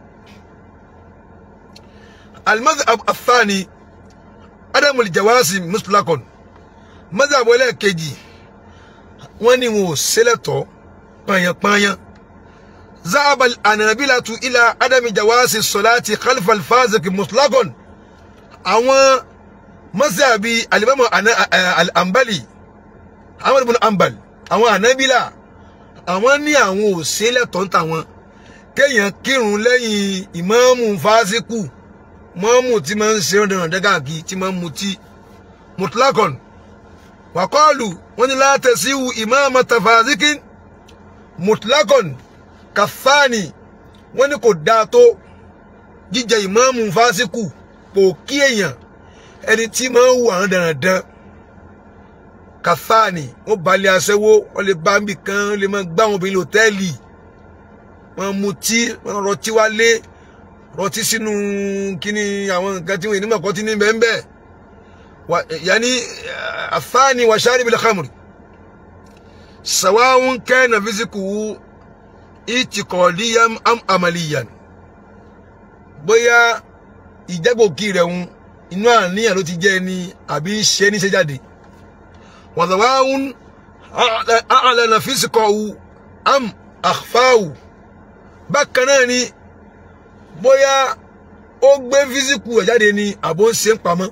المذهب الثاني عدم الجواز مطلقا مذهب ẹlẹ́ẹ̀kejì wọ́n ní wọn ò sílẹ̀tọ̀ pààyàn-pààyàn ذهب الأنابلة إلى عدم جواز الصلاة خلف الفاسق مطلقا àwọn mọ́sàbí alimami al-ambali ahmad ibn ambal àwọn anabila àwọn ní àwọn ò sílẹ̀tọ̀ ń tàwọn kéèyàn kírun lẹ́yìn ìmáàmù fásikù mọ́mù tí máa ń ṣe ọ̀dọ̀nà dẹ́gàgì tí máa ń mutí mutlakon wàkọ́ọ̀lù wọ́n ní látẹ̀síwù ìmáàmù tafazikin mutlakon kàfáàní wọ́n ní kò dáa tó jíjẹ ìmáàmù fásikù pò kí èèyàn ẹni tí máa ń wù àwọn dandan kàfáàní wọ́n balẹ̀ aṣẹ́wó wọ́n lè bá ń bì kan wọ́n lè máa gbá wọn obìnrin lòtẹ́ẹ̀lì wọ́n mutí wọ́n rọtí wálé rọtí sínú kíní àwọn nǹkan tí wọn ènìyàn kọ́ tí ní bẹ́ẹ̀ bẹ́ẹ̀ yanni afáàní wa sharibil khamri sawawun kana fizikuhu itikọ̀ọ́díyàn am amaliyan bóyá ìjẹ́gbòkì rẹ̀ ń inú àníyàn ló ti jẹ́ ni àbí ṣe ní ṣe jáde wàzàwáhùn àlànà físíkọ̀ọ́hù am àfáhù bákan náà ni bóyá ó gbé físíkù ẹ̀ jáde ni àbó ń ṣe ń pamọ́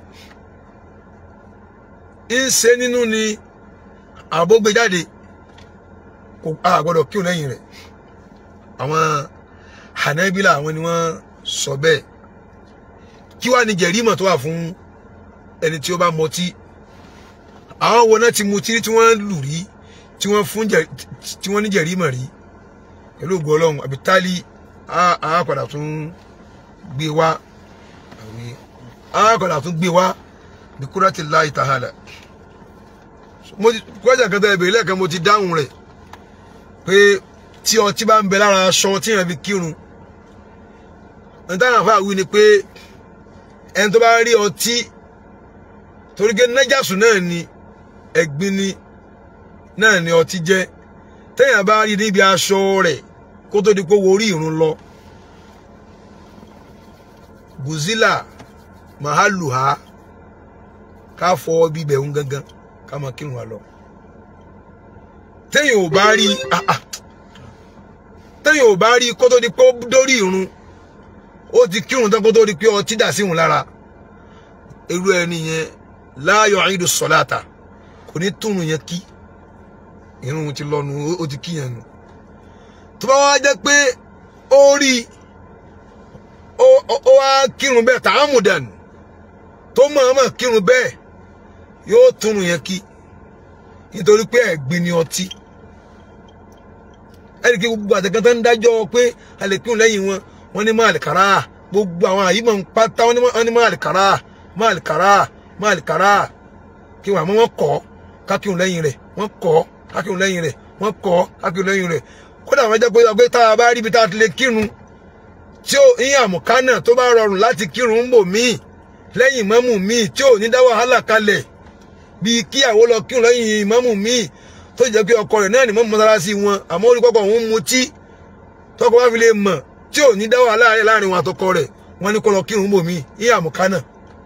ń ṣe nínú ni àbó gbé jáde kò àgbọ́dọ̀ kí o lẹ́yìn rẹ̀ àwọn Hanabila àwọn ni wọ́n sọ bẹ́ẹ̀ kí wàá ní jẹ̀rímọ̀ tó wà fún ẹni tí ó bá mọtí àwọn wo náà ti mutí tí wọ́n lù rí tí wọ́n fún tí wọ́n ní jẹ̀rímọ̀ rí pẹ̀lú ògùn ọlọ́run àbí tálí á padà tún gbé wá á padà tún gbé wá bí kúrẹ́tì láì tàhálà mo ti kúrẹ́tì kan tó ẹ bèrè lẹ́ẹ̀kan mo ti dáhùn rẹ̀ pé tí ọtí bá ń bẹ lára aṣọ tí èèyàn fi kírun nítorí àfa wí ni pé ẹni tó bá rí ọtí torí pé nájàsù náà ni ẹ̀gbin ni náà ni ọtí jẹ́ téèyàn bá rí níbi aṣọ rẹ̀ kó tó di pé wo orí ìrun lọ gùzílà màhálùhá ká fọ bíbẹ̀ ń gangan ká máa kírun wa lọ téèyàn ò bá rí téèyàn ò bá rí kó tó di pé ó dórí ìrun ó ti kírun tán kó tó di pé ọtí dà síhun lára irú ẹni yẹn láàyò àìdù sọláàtà kò ní túnú yẹn kí irun ti lọnu ó ti kíyàn nù tó bá wá jẹ́ pé ó rí ó wá kírun bẹ́ẹ̀ tààmùdàn tó mọ̀ọ́mọ̀ kírun bẹ́ẹ̀ yóò túnú yẹn kí nítorí pé ẹ̀gbin ni ọtí ẹnì kí gbogbo àtẹ̀kàn tó ń dájọ́ pé a lè kírun lẹ́yìn wọn wọ́n ní máàlì kàrá gbogbo àwọn àyímọ̀ ń pátá wọ́n ní máàlì kàrá máàlì kàrá máàlì kàrá kí wọ́n àmọ́ wọ́n kọ́ kákírun lẹ́yìn rẹ̀ wọ́n kọ́ kákírun lẹ́yìn rẹ̀ wọ́n kọ́ kákírun lẹ́yìn rẹ̀ kódà wọ́n jẹ́ pé ọgbẹ́ tá a bá rí ibi tá a ti lè kírun tí ó ní àmùkánà tó bá rọrùn láti kírun ń bò míì lẹ́yìn mọ́mù míì tí ò ní dá wàhálà kalẹ̀ bíi kí àwọn lọ kírun lẹ́yìn ìmáàmù míì tó jẹ́ pé ọkọ rẹ̀ náà ní mọ́ mọ́sálásí wọn àmọ́ orí pọ́pọ́ òun mutí tọkọ bá fi lè mọ̀ tí ò ní dá wàhálà rẹ̀ láàrin wọn àtọkọ rẹ̀ wọ́n ní kó lọ kírun bò mí ní àmùkánà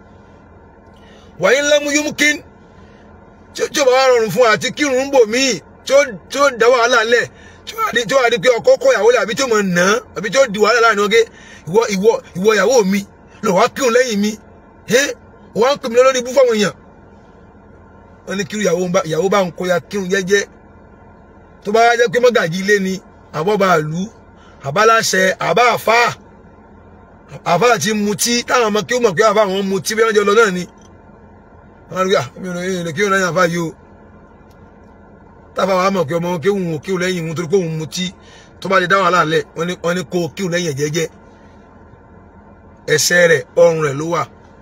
wàyí ńlá mú yúmkín tí ó bá wà rọrùn fún àti kírun bò mí tí ó dá wàhálà lẹ̀ tí ó wà di pé ọkọ kọ ìyàwó rẹ̀ àbí tí ó mọ̀ nà án àbí tí ó di wàhálà láàrin wọn gé ìwọ ìwọ ìwọ ìyàwó mi lọ wá kírun lẹ́yìn mi ẹ wọ́n ń pè mí lórí ibú fáwọn èèyàn wọ́n ní kírun ìyàwó bá ń kó ya kírun jẹ́jẹ́ tó bá jẹ́ pé mọ́gàjì ilé ni àbọ̀bà àlú àbáláṣẹ àbá àfá àfá àti mutí táwọn ọmọ kí ó mọ̀ pé àfá àwọn mutí bí wọ́n jẹ́ lọ náà ni wọ́n rí àmì ìrìn kí ó lẹ́yìn àfá yìí o táfà wàá mọ̀ pé ọmọ kí òun kí ó lẹ́yìn òun torí pé òun mutí tó bá lè dá wàhálà lẹ̀ wọ́n ní kó kí ó lẹ́yìn jẹ́jẹ́ ẹsẹ̀ rẹ̀ ọrùn rẹ̀ ló wà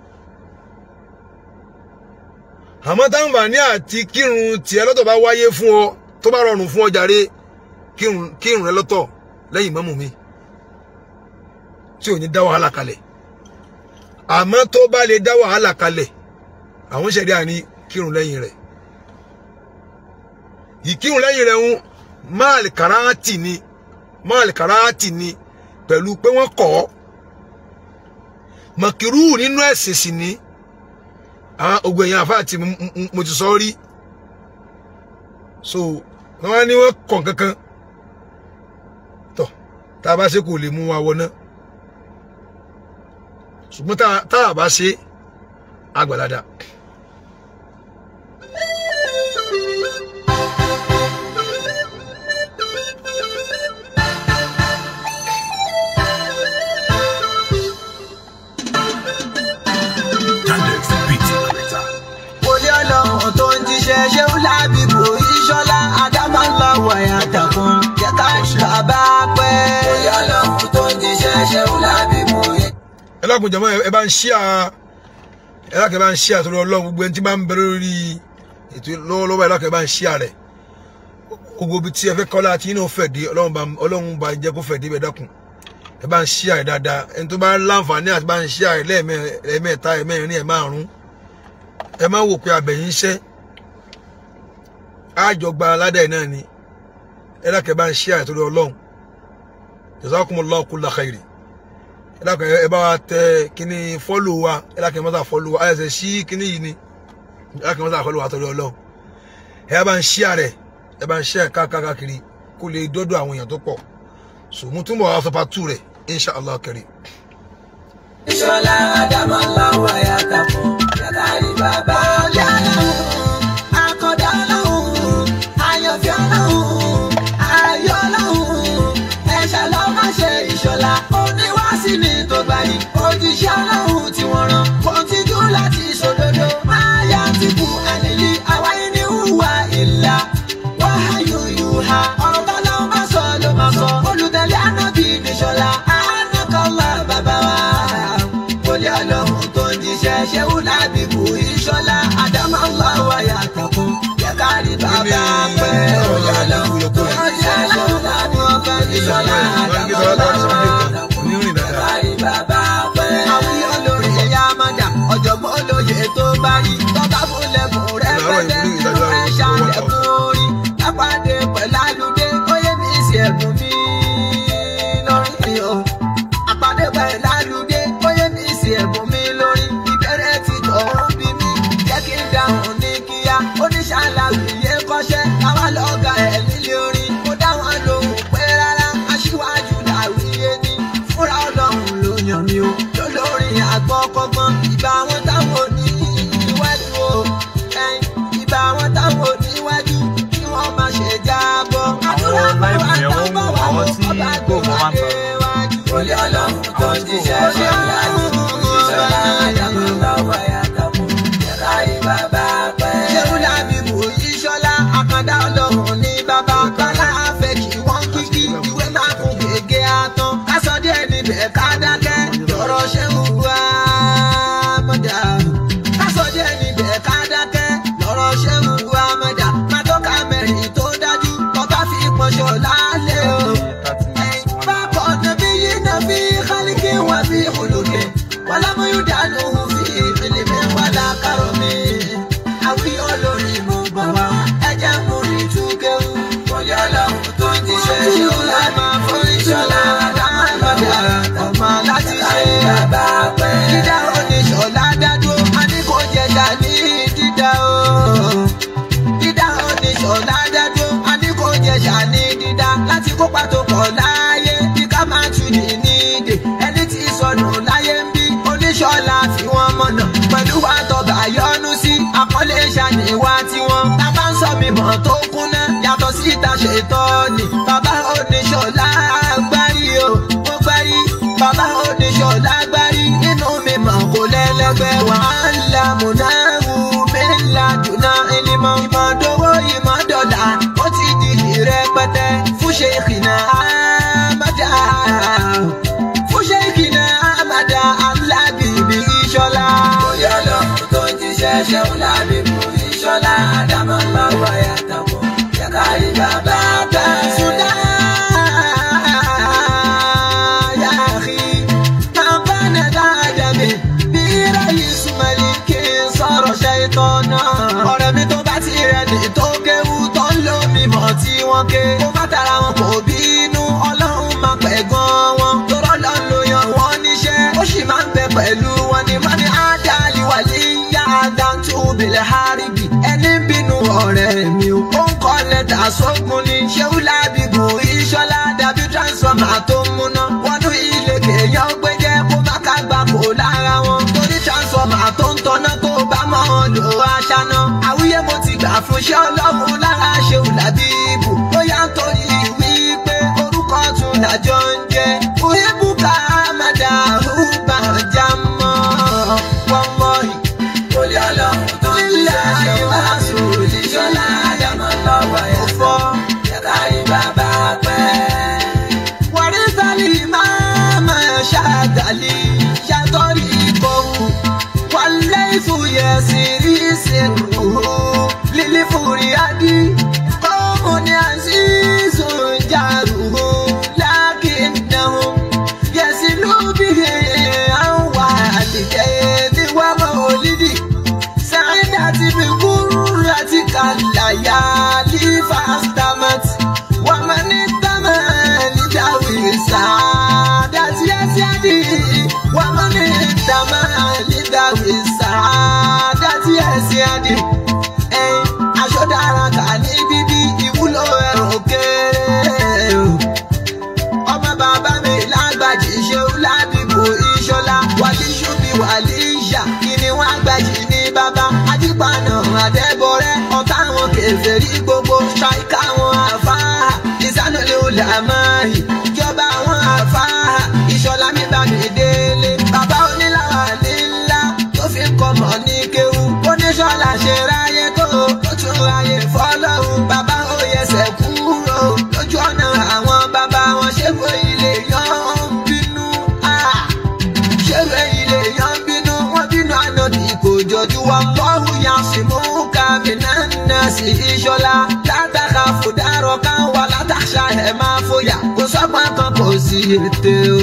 àmọ́ táǹfààní àti kírun tiẹ̀ lọ́tọ̀ bá wáyé fún ọ tó bá rọrùn fún ọ jàre kírun rẹ lọ́tọ̀ lẹ́yìn mọ́mù mi tí ò ní dá wàhálà kalẹ̀ àmọ́ tó bá lè dá wàhálà kalẹ̀ àwọn ṣẹ̀rí àní kírun lẹ́yìn rẹ̀ ìkírun lẹ́yìn rẹ̀ ń máàlì kàráàtì ni máàlì kàráàtì ni pẹ̀lú pé wọ́n kọ̀ ọ́ mọ̀kìrú nínú ẹ̀sìn sì ni àwọn ogun èèyàn àfáà tí mo ti sọ rí so wọ́n ní wọ́n kọ̀ kankan tọ̀ tá a bá ṣe kò lè mú wa wọná ṣùgbọ́n tá a bá ṣe àgbàládà. Olé ọlọ́run tó ń jíṣẹ́ ṣé ó lábìbò ìṣọ́lá Adámọ́láwọ̀ àyàtàkùn jẹ́ ká bàbá pẹ́. Olé ọlọ́run tó ń jíṣẹ́ ṣé ó lábìbò ìṣọ́lá. ẹ lákùn jọmọ ẹ bá ń ṣíà ẹ lákùn ẹ bá ń ṣíà torí Ọlọ́run gbogbo ẹni tí bá ń bẹ lórí ètò lọ́wọ́lọ́wọ́ ẹ lákùn ẹ bá ń ṣíà rẹ̀ gbogbo ibi tí ẹ fẹ́ kọ́lá àti inú fẹ̀ dé Ọlọ́run bá Ọlọ́run bá jẹ́ kó fẹ̀ dé bẹ́ẹ̀ dákun ẹ bá ń ṣíà rẹ̀ dáadáa ẹni tó bá láǹfààní àti bá ń ṣíà rẹ̀ lẹ́ẹ̀mẹ́ta ẹ̀mẹ́rin ẹ̀márùn ẹ má wò pé abẹ̀yìn iṣẹ́ àjọgba aládà ẹ̀ náà ni ẹ lákùn ẹ bá ń ṣíà rẹ̀ torí Ọlọ́run jazakumullahu kulla khairi ẹ lákùn ẹ bá wa tẹ kíní fọ́lò wa ẹ lákùn ẹ má sà fọ́lò wa ayẹsẹ̀ sí kíní yìí ni ẹ lákùn ẹ má sà fọ́lò wa torí Ọlọ́run ẹ bá ń ṣíà rẹ̀ ẹ bá ń ṣíà káàkiri kó lè dọ́dọ̀ àwọn èèyàn tó pọ̀ so mo túnbọ̀ wá sọpa tù rẹ̀ insha allah karim. Ìṣọ́lá Adámọ́láwọ̀ àyàtàkùn jẹ́ ká rí bàbá pẹ́. Akọ̀dá ọlọ́run, àyànfẹ́ ọlọ́run, ayọ̀ ọlọ́run, ẹ̀ṣẹ̀ ló má ṣe ìṣọ̀lá. Oníwàásí ni tó gbàyìn, òjíṣẹ́ ọlọ́run tí wọ́n rán. Kò tijú láti ṣòdodo, máa yá ti kú àníyí. Àwáyé ní hùwà ìlà, wáhàyò yùhà. Ọ̀rọ̀ bá lọ́wọ́ bá sọ ló máa sọ. Olùtẹ̀lé ànábì níṣọ̀lá, ànákọ́lá bàbá wa. Olé ọlọ́run tó ń jíṣẹ́ ṣẹ́wó lábìbù ìṣọ́lá. Adámọ́láwọ̀ àyàtọ̀kùn, jẹ́ ká rí bàbá pẹ́. Olé ọlọ́run tó ń jíṣẹ́ ṣẹ́wó lábìbù ìṣọ́lá. Adámọ́láwọ̀ àyàtọ̀kùn, jẹ́ ká rí bàbá pẹ́. Àwọn olórí ẹ̀yà Amanda, ọ̀jọ̀gbọ́n olóye tó bá rí. Tọ́ba fún lẹ́bùn rẹ̀ pẹ́lẹ́, inú ẹ̀ ṣàlẹ̀kùn orí. Lápàdé pẹ̀lú àlùdé, ó yẹ mí sí ẹ̀bùn mi lórí o. Àpàdé pẹ̀lú àlùdé, ó yẹ mí sí ẹ̀bùn mi lórí. Ìbẹ̀rẹ̀ ti tọ̀hún bí mi, jẹ́ kí n dáhùn ní kíá. Oníṣàlàyé kọ́ṣẹ́, káwá lọ́gà ẹ̀ nílé orin. Mo dá wọn lóhùn pé rárá, aṣíwájú làwíyé ni. Fúnra ọlọ́run ló yàn mí o. Lólórin àgbọ̀kọ̀gbọ́n, ìbá wọn táwọn ò ní iwájú o. Ẹyin, ìbá wọn táwọn ò ní iwájú, kí wọ́n má ṣe jábọ́. Àdúrà bá wà tábọ̀ wà ó, ọba gbé wá dé wájú. Olé ọlọ́run tó ń jíṣẹ́ ṣe ọlọ́run ìṣọ́lá Adámọ́láwọ̀ àyàtọ̀kùn, jẹ́ ká rí bàbá pẹ́. Ṣéun Lábìbù Ìṣọ́lá, àkàndá ọlọ́run ní bàbá. Bálá àfẹ́ kí wọ́n kíkí, ìwé máa kún gègé àtàn. Ká sọ díẹ̀ níbẹ̀ ká dákẹ́, lọ́rọ̀ ṣéun wá mọ́dà. Ká sọ díẹ̀ níbẹ̀ ká dákẹ́, lọ́rọ̀ ṣéun wá mọ́dà. Má tó ká mẹ́rin tó dájú, ọba fi pọ̀ṣọ̀ lálẹ́ o. Bákan nàbí yìí nàbí kálíkì wà bí olùkẹ́. Wàlámù yóò dànù fi ìpìlẹ̀ mi wà lákàrọ̀ mi. Àwí olórí. dẹ́dọ́ a ní kò jẹ̀ṣà ní dídá láti kópa tó pọ̀ láàyè bí ká máa tù ní nídè ẹni tí sọnù láyé ń bí oníṣọ́lá fi wọ́n mọ̀nà pẹ̀lú wa tọba yọnu sí àkọlé ṣàníwá tiwọn tá bá ń sọ mímọ́ tó kúnná yàtọ̀ síta ṣètọ́ ni bàbá oníṣọ́lá agbárí o mo gbárí bàbá oníṣọ́lá agbárí nínú mímọ́ kò lẹ́lẹ́gbẹ́ wàhálà múnáwó mẹ́la dùnà ìlímọ̀ ìmọ̀dówó ìmọ̀dọ́là ó ti di ìrẹpẹtẹ fún ṣèkìnà àmàdà fún ṣèkìnà àmàdà alábìbí ìṣọlá. bóyá lọ́hùn tó ń jíṣẹ́ ṣẹ́hùn lábìbù ìṣọ́lá àdámọ́ lọ́wọ́ yàtọ̀ yẹ ká rí bàbá bẹ́ẹ̀. Sudan, ya akhi, man bana dáadẹ́mi, bí Rais Maliki sọ̀rọ̀ ṣaitọ́nà. Ọ̀rẹ́ mi tó bá ti rẹ̀ ní tó kéwú tó ń lo mímọ́ tí wọ́n ké. Kó má tara wọn kò bínú, Ọlọ́run máa pẹ̀ gan wọn. Torọ́ lọ ló yan wọ́n níṣẹ́, ó sì máa ń bẹ pẹ̀lú wọn ní mọ́ni Ádàlí wàlí yá Adántú bìlẹ̀ Háríbì. Ẹni bínú ọ̀rẹ́ mi ò, ó ń kọ́ lẹ́tà sógun ni. Ṣéwú lábìbù ìṣọ́lá dàbí transformer tó ń múná. Wọnú ilé kéèyàn gbẹ́jẹ́ kó má ká gbà kó lára wọn. Torí transformer tó ń tọ́ná tó bá mọ́ wọn lò aṣáná. Àwúyé mo ti gbà fún ṣé ọlọ́run lára ṣéwú lábìbù. Ó yá ń torí wípé orúkọ tún làjọ ń jẹ. Òyìnbùkà Amada Rúbà Jámọ́. Wọ́n mọ̀ yìí. bóyá lọ́hùn tó ń jíṣẹ́ ṣẹ́hùn lábìbù ìṣọ́lá àdámọ́ lọ́wọ́ yàtọ̀ yẹ ká rí bàbá bẹ́ẹ̀. Warizali mama shagali shatori kohu Walaifu yasiri sirruhu Lili furiadi Qawmun azizun jaruhu Lakinnahum yasilu bihi an walidayni wa mawlidi سعادتي بغرتك الليالي فاستمت ومن اتمى لذوي السعادة يسعدي ومن اتمى لذوي السعادة يسعدي ẹyin aṣọ dára kà ní bíbí ìwúlò ẹ̀rọ kéré o ọmọ bàbá mi lágbàjì ṣeun lábìbò ìṣọlá wàlí ṣubi wàlí ìṣà kíni wọn àgbàjì ní bàbá ajípaná àdẹ́bọrẹ́ ọ̀tá wọn kèfèrí gbogbo ṣáìkà wọn àfáà ìsánulẹ̀ olàmọ́hì ìjọba wọn àfáà ìṣọlá mi bá mi délé bàbá onílàwà nílá tó fi ń kọmọ ní kéwú oníṣọ́lá ṣe ráyé tó tó tún ráyé fọlọ́run bàbá ó yẹsẹ̀ kúrò lójú ọ̀nà àwọn bàbá wọn ṣéwé ilé yan ń bínú ah. ṣéwé ilé yan ń bínú wọn bínú ànádì kò jọjú wa lọ́hùn yan sì mú kábínà náà sí ìṣọ́lá látàkà fòdàrọ̀ kan wà látàṣà ẹ̀ máa fòyà kò sọ́gbọ́n kan kò sí ètè o.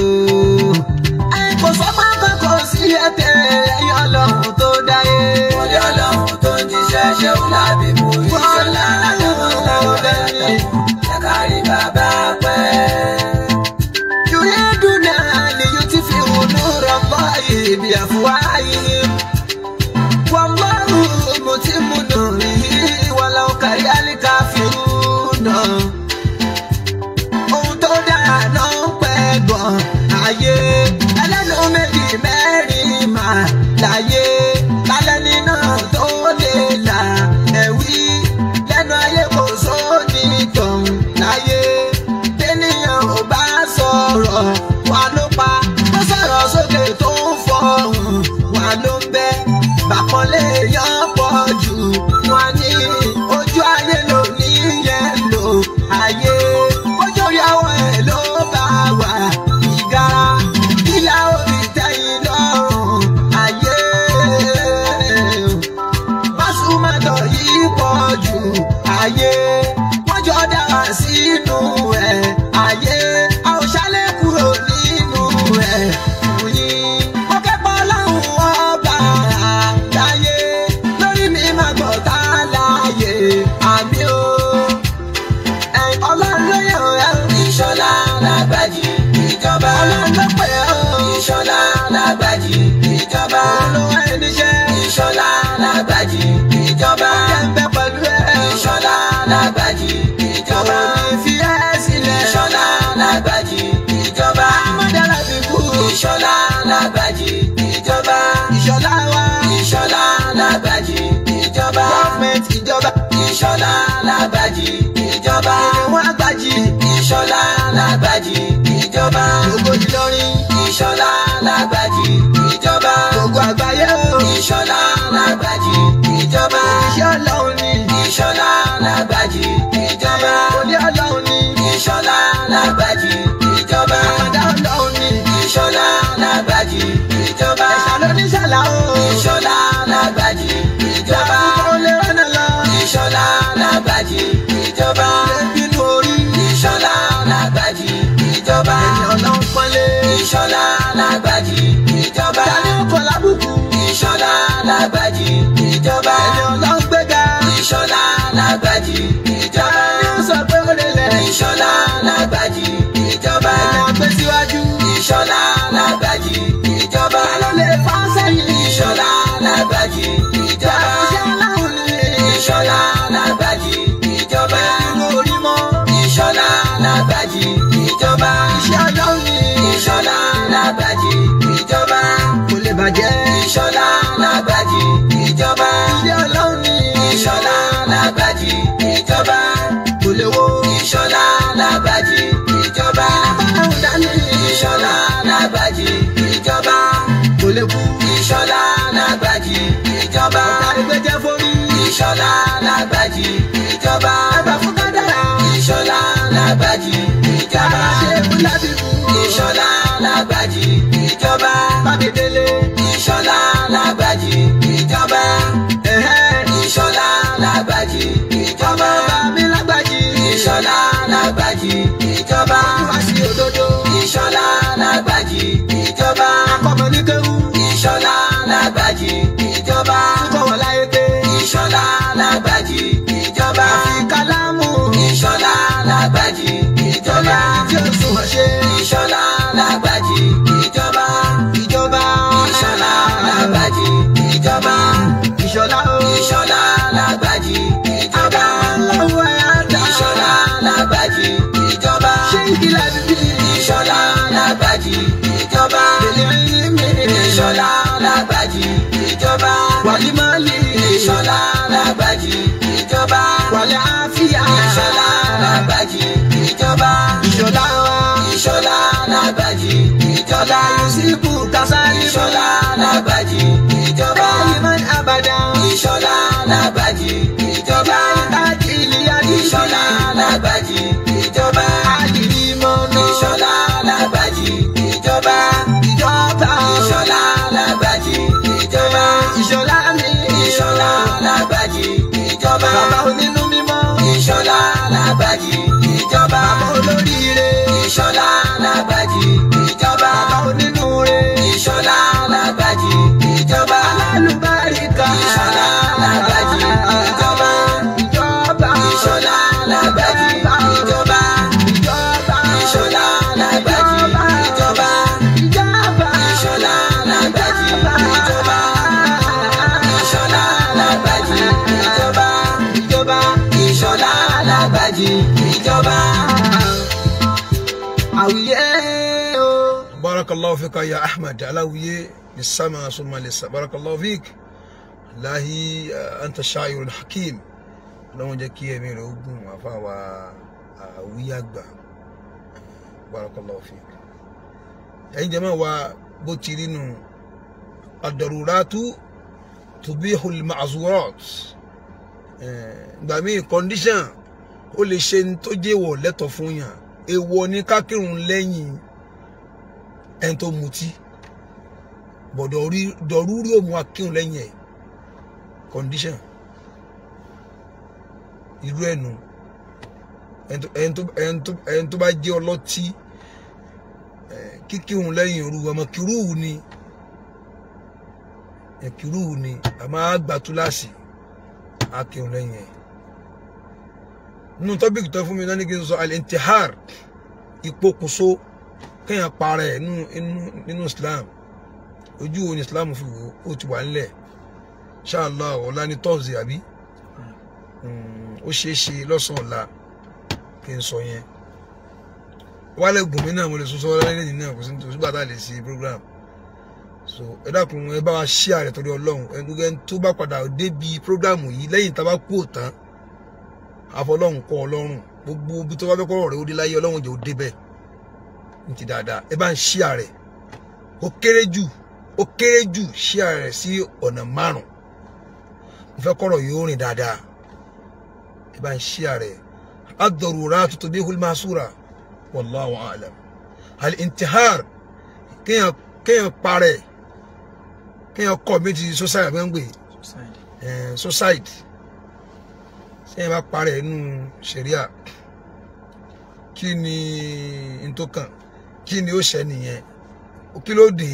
ẹ kò sọ́gbọ́n kan kò sí ètè ẹ̀yọ́ ọlọ́run tó dáyé. bóyá lọ́hùn tó ń jíṣẹ́ ṣẹ́hùn lábìbù ìṣọ́lá àdámọ́ lọ́wọ́ yàtọ̀ yẹ ká rí bàbá bẹ́ẹ̀. يريدون ليطفئوا نور الله بأفواههم والله متم نوره ولو كره الكافرون ohun tó dára ló ń pẹ́ gan ayé ẹlẹ́nu méjì mẹ́rin mà láyé lálẹ́ni náà tó lè là ẹ̀wí lẹ́nu ayé kò sóni tọ̀hún láyé tẹ́nìyàn ò bá sọ̀rọ̀ wà ló pa ó sọ̀rọ̀ sókè tó ń fọhùn wà ló ń bẹ́ bàpọ̀lé yàn pọ̀ jù wọn ní ojú ayé ló ní yẹn lò ayé ojú orí àwọn ẹ̀ ló bá wà ìgara kílà orí tẹ̀yìn lọ́rùn ayé másùmátọ̀ yìí pọ̀ jù ayé wọ́n jọ dára sínú ẹ̀ ayé a ò ṣálẹ̀ kúrò nínú ẹ̀ fún yín. mo kẹ́kọ̀ọ́ láwọn ọba àdáyé lórí mi máa gbọ́ tá láàyè àmì o. ẹ̀yin ọlọ́run ló yàn ẹ́ ìṣọ́lá lágbàjì ìjọba ọlọ́run ló pè ẹ́ o. ìṣọ́lá lágbàjì ìjọba olówó ẹni ṣẹ́ ìṣọ́lá lágbàjì ìjọba ẹ̀ ń bẹ pẹ̀lú ẹ̀. ìṣọ́lá lágbàjì lágbàjì ìjọba. òní fi ẹ́ sílẹ̀. ìṣọ̀lá lágbàjì ìjọba. amọ̀dára fi kú. ìṣọ̀lá lágbàjì ìjọba. ìṣọ̀lá wa. ìṣọ̀lá lágbàjì ìjọba. gọ́ọ̀mẹ̀ntì ìjọba. ìṣọ̀lá lágbàjì ìjọba. ìwọ̀n àgbàjì. ìṣọ̀lá lágbàjì ìjọba. gbogbo Ìlọrin. ìṣọ̀lá lágbàjì ìjọba. gbogbo àgbáyé o. ìṣọ̀lá lágbàjì ìjọba. iṣẹ́ ọlọ́run ni. ìṣọ̀lá lágbàjì ìjọba. olé ọlọ́run ni. ìṣọ̀lá lágbàjì ìjọba. àmọ̀dá ọlọ́run ni. ìṣọ̀lá lágbàjì ìjọba. ẹ̀ṣà ló ní ṣàlá o. ìṣọ̀lá lágbàjì ìjọba. ìjọba ó lè rọ́nà lọ. ìṣọ̀lá lágbàjì ìjọba. bínú orí. ìṣọ̀lá lágbàjì ìjọba. ẹ̀yìn ọlọ́run pọ́nlé. ìṣọ̀lá lágbàjì ìjọba. tani ó kọ lábùkù. ìṣọ̀lá lágbàjì ìjọba. ẹ̀yìn ọlọ́run gbéga. ìṣọ̀lá lágbàjì ìjọba. tani ó sọ pé ó lè lẹ̀. ìṣọ̀lá lágbàjì ìjọba. ẹ̀yìn ọgbẹ́ síwájú. ìṣọ̀lá lágbàjì ìjọba. ta ló lè fà sẹ́yìn. ìṣọ̀lá lágbàjì ìjọba. iṣẹ́ ọlọ́run ni. ìṣọ̀lá lágbàjì ìjọba. bínú orí mọ́. ìṣọ̀lá lágbàjì ìjọba. iṣẹ́ ọlọ́run ni. ìṣọ̀lá lágbàjì ìjọba. kò lè bàjẹ́. ìṣọ̀lá lágbàjì ìjọba. iṣẹ́ ọlọ́run ni. ìṣọ̀lá lágbàjì ìjọba. kò lè wo. ìṣọ̀lá lágbàjì ìjọba. ọlọ́run dání. ìṣọ̀lá lágbàjì ìjọba. kò lè kú. ìṣọ̀lá lágbàjì ìjọba. àrígbẹ́jẹ́ forí. ìṣọ̀lá lágbàjì ìjọba. ẹgbà fún kádàrá. ìṣọ̀lá lágbàjì ìjọba. ṣé kú láti kú. ìṣọ̀lá lágbàjì ìjọba. bábí délé. ìṣọ̀lá lágbàjì ìjọba. ẹ̀hẹ́. ìṣọ̀lá lágbàjì ìjọba. bàbá mi lágbàjì. ìṣọ̀lá lágbàjì ìjọba. wá sí òdodo. ìṣọ̀lá lágbàjì ìjọba. akọ́mọ ní kéwú. ìṣọ̀lá lágbàjì ìjọba. kọ́ wọn láyé pé. ìṣọ̀lá lágbàjì ìjọba. àfi kálámù. ìṣọ̀lá lágbàjì ìjọba. tí ó sùn wọ́n ṣe. ìṣọ̀lá lágbàjì ìjọba. ìjọba. ìṣọ̀lá lágbàjì ìjọba. ìṣọ̀lá o. ìṣọ̀lá lágbàjì ìjọba. aláwọ̀ ẹ̀ á dá. ìṣọ̀lá lágbàjì ìjọba. ṣé ìkìlẹ̀ bíbí. ìṣọ̀lá lágbàjì ìjọba. èlé ẹni mi. ìṣọ̀lá lágbàjì ìjọba. wàlí máàlì. ìṣọ̀lá lágbàjì ìjọba. wàlí àfíà. ìṣọ̀lá lágbàjì ìjọba. ìṣọ̀lá wa. ìṣọ̀lá lágbàjì ìjọba. yusufu kasali. ìṣọ̀lá lágbàjì ìjọba. Iman abada. ìṣọ̀lá lágbàjì ìjọba. Láti ilé adé. ìṣọ̀lá lágbàjì ìjọba. Adìrí mọ́nà. ìṣọ̀lá lágbàjì ìjọba. Ìjọba. ìṣọ̀lá lágbàjì ìjọba. Ìṣọ̀lá mi. ìṣọ̀lá lágbàjì ìjọba. Bàbá onínú mímọ́. ìṣọ̀lá lágbàjì ìjọba. Bàbá olóríire. ìṣọ̀lá lágbàjì ìjọba. Bàbá onínúure. ìṣọ̀lá lágbàjì ìjọba. Alálùbáríkà. ìṣọ̀lá lágbàjì ìjọba. Ìjọba. ìṣọ̀lá lágbàjì ìjọba. Ìjọba. ìṣọ̀lá lágbàjì ìjọba. Ìjọba. ìṣọ̀lá lágbàjì ìjọba. ìṣọ̀lá lágbàjì ìjọba. Ìjọba. ìṣọ̀lá lágbàjì ìjọba. Àwùyé o. بارك الله فيك يا أحمد علوية للسماء ثم للسماء بارك الله فيك الله أنت الشاعر الحكيم لو جاكي من أوغون وفاوى وياغبا بارك الله فيك يعني جماعة وبوتيرينو الضرورات تبيح المعذورات gbà mí condition ó lè ṣe ní tó jẹ́wọ̀ lẹ́tọ̀ fún yàn èèwọ̀ ní ká kírun lẹ́yìn ẹni tó mutí bọ̀dọ̀ rí dọ̀rúrí òmu akírun lẹ́yìn ẹ̀ condition irú ẹ̀ nù ẹni tó- ẹni tó- ẹni tó- ẹni tó bá jẹ́ ọlọ́tí eh, kíkírun lẹ́yìn òru ọmọ kìrúù ni ẹ̀ kìrúù ni àmọ́ àgbà túláàsì akírun lẹ́yìn ẹ̀ nínú tọ́bíkì tó fún mi náà ní kí n sọ al-intihar ìpokùnso kéèyàn para ẹ̀ nínú nínú- nínú Islam ojú wo ni Islam fi wò ó ti wà nílẹ̀ ṣáàlá ọ̀la ní tọ́sí àbí Mm, ó ṣeé ṣe lọ́sàn-án ọ̀la kí n sọ yẹn wálé gùnmí náà mo lè sọ sọ́wọ́ lẹ́yìn náà kò sí nítorí sígbà tá a lè ṣe program so ẹ dákun ẹ bá wa ṣí ààrẹ torí ọlọ́run ẹ gbogbo ẹni tó bá padà débi program yìí lẹ́yìn tá a bá kú òtán àfọlọ́run kọ́ ọlọ́run gbogbo ibi tó bá fẹ́ kọ́rọ̀ rẹ̀ ó dé láyé ọlọ́run jẹ́ ó dé bẹ́ẹ̀ ní ti dáadáa ẹ bá ń ṣí ààrẹ ó kéré jù ó kéré jù ṣí ààrẹ sí ọ̀nà márùn mo fẹ́ kọ́rọ̀ yìí ó rìn dáadáa ẹ bá ń ṣí ààrẹ ad-daruratu tubihul mahsura wallahu a'lam al-intihar kéèyàn kéèyàn parẹ́ kéèyàn kọ́ méjì suicide àbẹ́ngbè suicide sẹ́yìn bá parẹ́ nínú ṣẹ̀ríà kí ni n tó kàn kí ni ó ṣẹ nìyẹn kí ló dé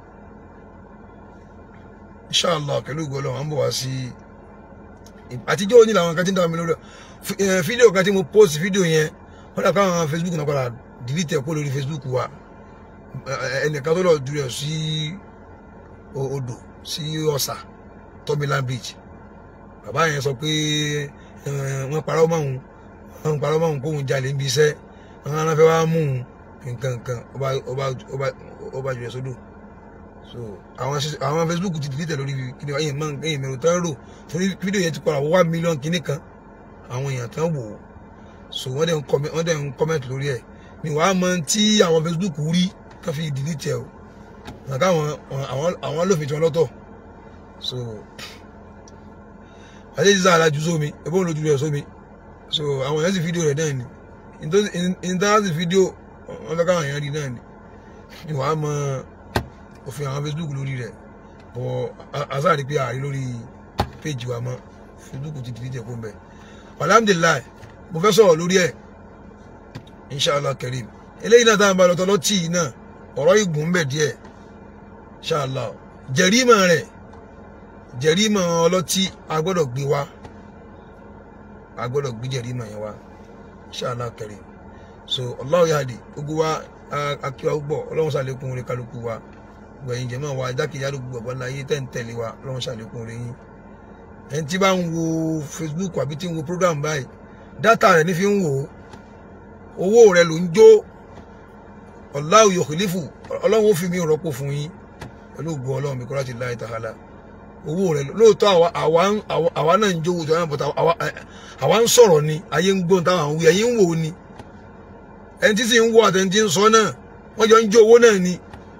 inshallah pẹ̀lú ìgbọ́lọ́ wọn bọ̀ wá sí àtijọ́ òní làwọn kan tí ń dáwọn mi lórí fídíò kan tí mo post fídíò yẹn wọ́n dà káwọn facebook náà padà delete ẹ̀ kó lórí facebook wa ẹnìkan tó lọ dúró sí odò sí ọ̀sà tọ́mílán beach bàbá yẹn sọ pé wọ́n parọ́ mọ́ òun wọ́n parọ́ mọ́ òun kóun jalè níbi iṣẹ́ wọ́n á fẹ́ wá mú òun nǹkan nǹkan ọba ọba ọba ọba jùlọ sódò so àwọn àwọn facebook ti delete lórí kíni ẹ̀yìn mọ ẹ̀yìn mẹrù tán rò torí fídíò yẹn ti padà wọ one million kíní kan àwọn èèyàn tán wò ó so wọ́n dẹ̀ ń comment wọ́n dẹ̀ ń comment lórí ẹ̀ ni wàá mọ tí àwọn facebook rí kán fi delete ẹ̀ o nàka àwọn àwọn àwọn lófin tí wọ́n lọ́tọ̀ so àti ìdíjà alájú sómi ẹ̀bọ́n lójú rẹ̀ sómi so àwọn èèyàn sì fídíò rẹ̀ náà ni ìntánẹ́tì fídíò wọn fẹ́ káwọn èèyàn rí náà ni ni wàá mọ òfin àwọn facebook lórí rẹ̀ bọ̀ asáàrí pé ààrí lórí péjì wa mọ́ facebook ti delete ẹ̀kọ́ mbẹ́ alhamdulilayi mo fẹ́ sọ̀rọ̀ lórí ẹ̀ inshallah karim eléyìí náà táwọn bá lọ tọ́lọ́ tì í náà ọ̀rọ̀ ìgùn ń bẹ̀ díẹ̀ inshallah jẹ̀rímọ̀ rẹ̀ jẹ̀rímọ̀ ọlọ́tí a gbọ́dọ̀ gbé wá a gbọ́dọ̀ gbé jẹ̀rímọ̀ yẹn wá inshallah karim so Allahu yahdi gbogbo wa akíwa gbọ́ ọlọ́run ṣàlékún orí kálukú wa gbẹ̀yìn jẹ̀mọ́ wa jákèjádò gbogbo ọ̀gbọ́n láyé tẹ̀ ń tẹ̀lé wa ọlọ́run ṣàlékún orí yín ẹni tí bá ń wo Facebook àbí tí ń wo program báyìí dátà rẹ̀ ní fi ń wò ó owó rẹ̀ ló ń jó Allahu yukhlifu ọlọ́run ó fi mí rọ́pò fún yín pẹ̀lú ògùn ọlọ́run mi kọ́ láti láì tàhálà owó rẹ̀ lóòótọ́ àwa náà ń jówó tó yàrá bọ̀tà àwa ń sọ̀rọ̀ ni ayé ń gbóhùn táwọn wí ẹ̀yin ń wò ó ni ẹni tí sì ń wọ àtẹni tí ń sọ náà wọ́n jọ ń jó owó náà ni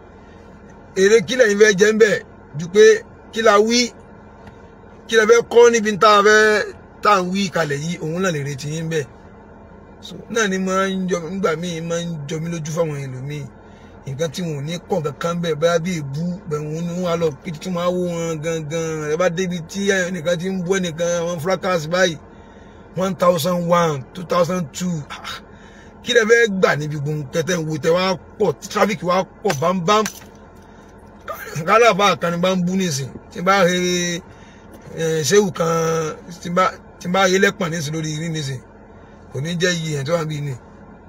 èrè kílẹ̀ yín fẹ́ jẹ́ ń bẹ̀ ju pé kí la wí kí la fẹ́ kọ́ níbi tá a fẹ́ tá à ń wí kalẹ̀ yìí òun náà lè retí yín bẹ́ẹ̀ so náà ni máa ń jọ nígbà míì máa ń jọ mí lójú fáwọn ẹlòmíì nǹkan tí wọn ò ní kàn kankan bẹ́ẹ̀ báyà bí èbú bẹ́ẹ̀ wọn ni wọn á lọ kí tí wọn á wó wọn gangan ẹ bá débi tí ẹnìkan ti ń bú ẹnìkan wọn fracas báyìí one thousand one two thousand two kí lẹ fẹ́ gbà níbi gbogbo kẹtẹ ń wo tẹ wá pọ̀ tí tráfíkì wá pọ̀ bámbám kálàfà kan ní bá ń bú nísìn tí bá he ṣéwù kan tí bá he lẹ́pọ̀n nísìn lórí rí nísìn kò ní jẹ́ iye yẹn tó wà bí ní.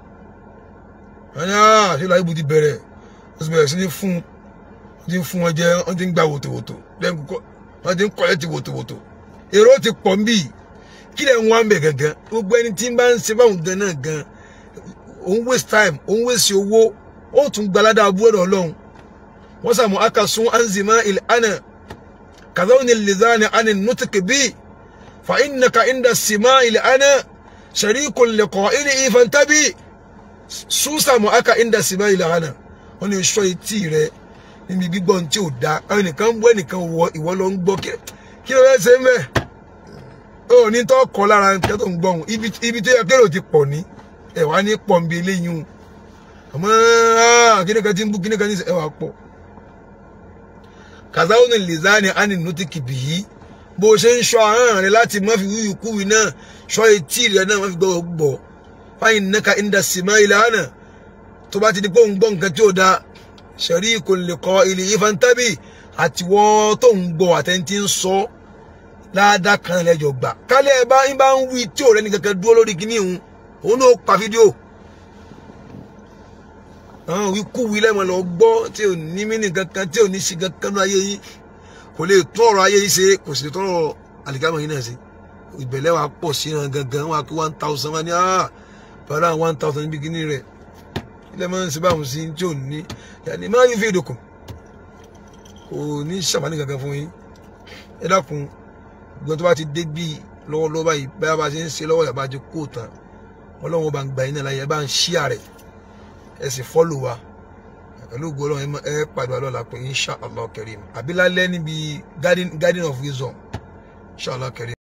wọ́n ní ṣé láyé bu ti bẹ̀rẹ̀ wọ́n ti bẹ̀rẹ̀ sí ní fún wọ́n ti ń fún wọn jẹ wọ́n ti ń gba wòtòwòtò wọ́n ti ń kọ́lẹ́ ti wòtòwòtò èrò ti pọ̀ ń bì kí lẹ̀ ń wá ń bẹ̀ gangan gbogbo ẹni tí ń bá ń ṣe báwọn gan náà gan òun waste time òun waste owó ó tún gbalada abúlé ọlọ́run wọ́n sàmú akasun anzima ilana kazawni lizani ani nutuki bi fa innaka inda sima ilana sharikun liqa'ili ifantabi su sàmú aka inda sima ilana wọ́n ní sọ etí rẹ níbi gbígbọ́ tí ò da àwọn nìkan ń bọ́ ẹnìkan wọ ìwọ lọ ń gbọ́ kí ló fẹ́ ṣe ń bẹ̀ ó ní tó kọ́ lára nǹkan tó ń gbọ́ ibi tó yẹ kérò ti pọ̀ ní ẹ wá ní pọ̀ nbí eléyìí o àmọ́ kíni kan ti ń bú kíni kan ní ẹ wá pọ̀ kàzáwó ní lizani á ní nùtí kìbì yìí bó o ṣe ń ṣọ́ ahọ́n rẹ láti má fi wíwì kúwì náà ṣọ́ etí rẹ náà má fi gbọ́ gbọ́ fáyìn nẹ́ka ìndà símá ilẹ̀ hànà tó bá ti di pé òun gbọ́ nǹkan tí ó da ṣẹ̀rí kò lè kọ́ ilé ìfantábì àtiwọ́ tó ń gbọ́ àtẹ̀ntì ń sọ ládàá kan lẹ́jọ̀ gbà kálẹ̀ ẹ bá ń bá ń wí tí ò rẹ́ni kankan dúró lórí kíní òun òun náà pa fídíò àwọn wíkúwí lẹ́mọ̀ lọ gbọ́ tí ò ní mí nìkan kan tí ò ní ṣe kankan ní ayé yìí kò lè tún ọ̀rọ̀ ayé yìí ṣe kò sì lè tún ọ̀rọ̀ àlìkámọ̀ yìí náà ṣe ìbẹ̀lẹ̀ wa pọ̀ sí ìran gangan wọn kí one thousand wọn ni ah bàrà one thousand níbi kíní rẹ̀ ilé máa ń ṣe báwọn sí tí ò ní yàní máa ń fi ìdòkùn kò ní ṣàmánì kankan fún yín ẹ dákun gbọ́n tó bá ti dé bíi lọ́wọ́lọ́wọ́ báyìí báyà bá ṣe ń ṣe lọ́wọ́ yàrá jẹ kó tán ọlọ́run bá ń gba iná láyé ẹ bá ń ṣí àrẹ ẹ sì fọ́lò wa pẹ̀lú ògbó ọlọ́run ẹ pàdé wa lọ́la pé insha allah karim àbí lálẹ́ níbi garden garden of wisdom insha allah karim.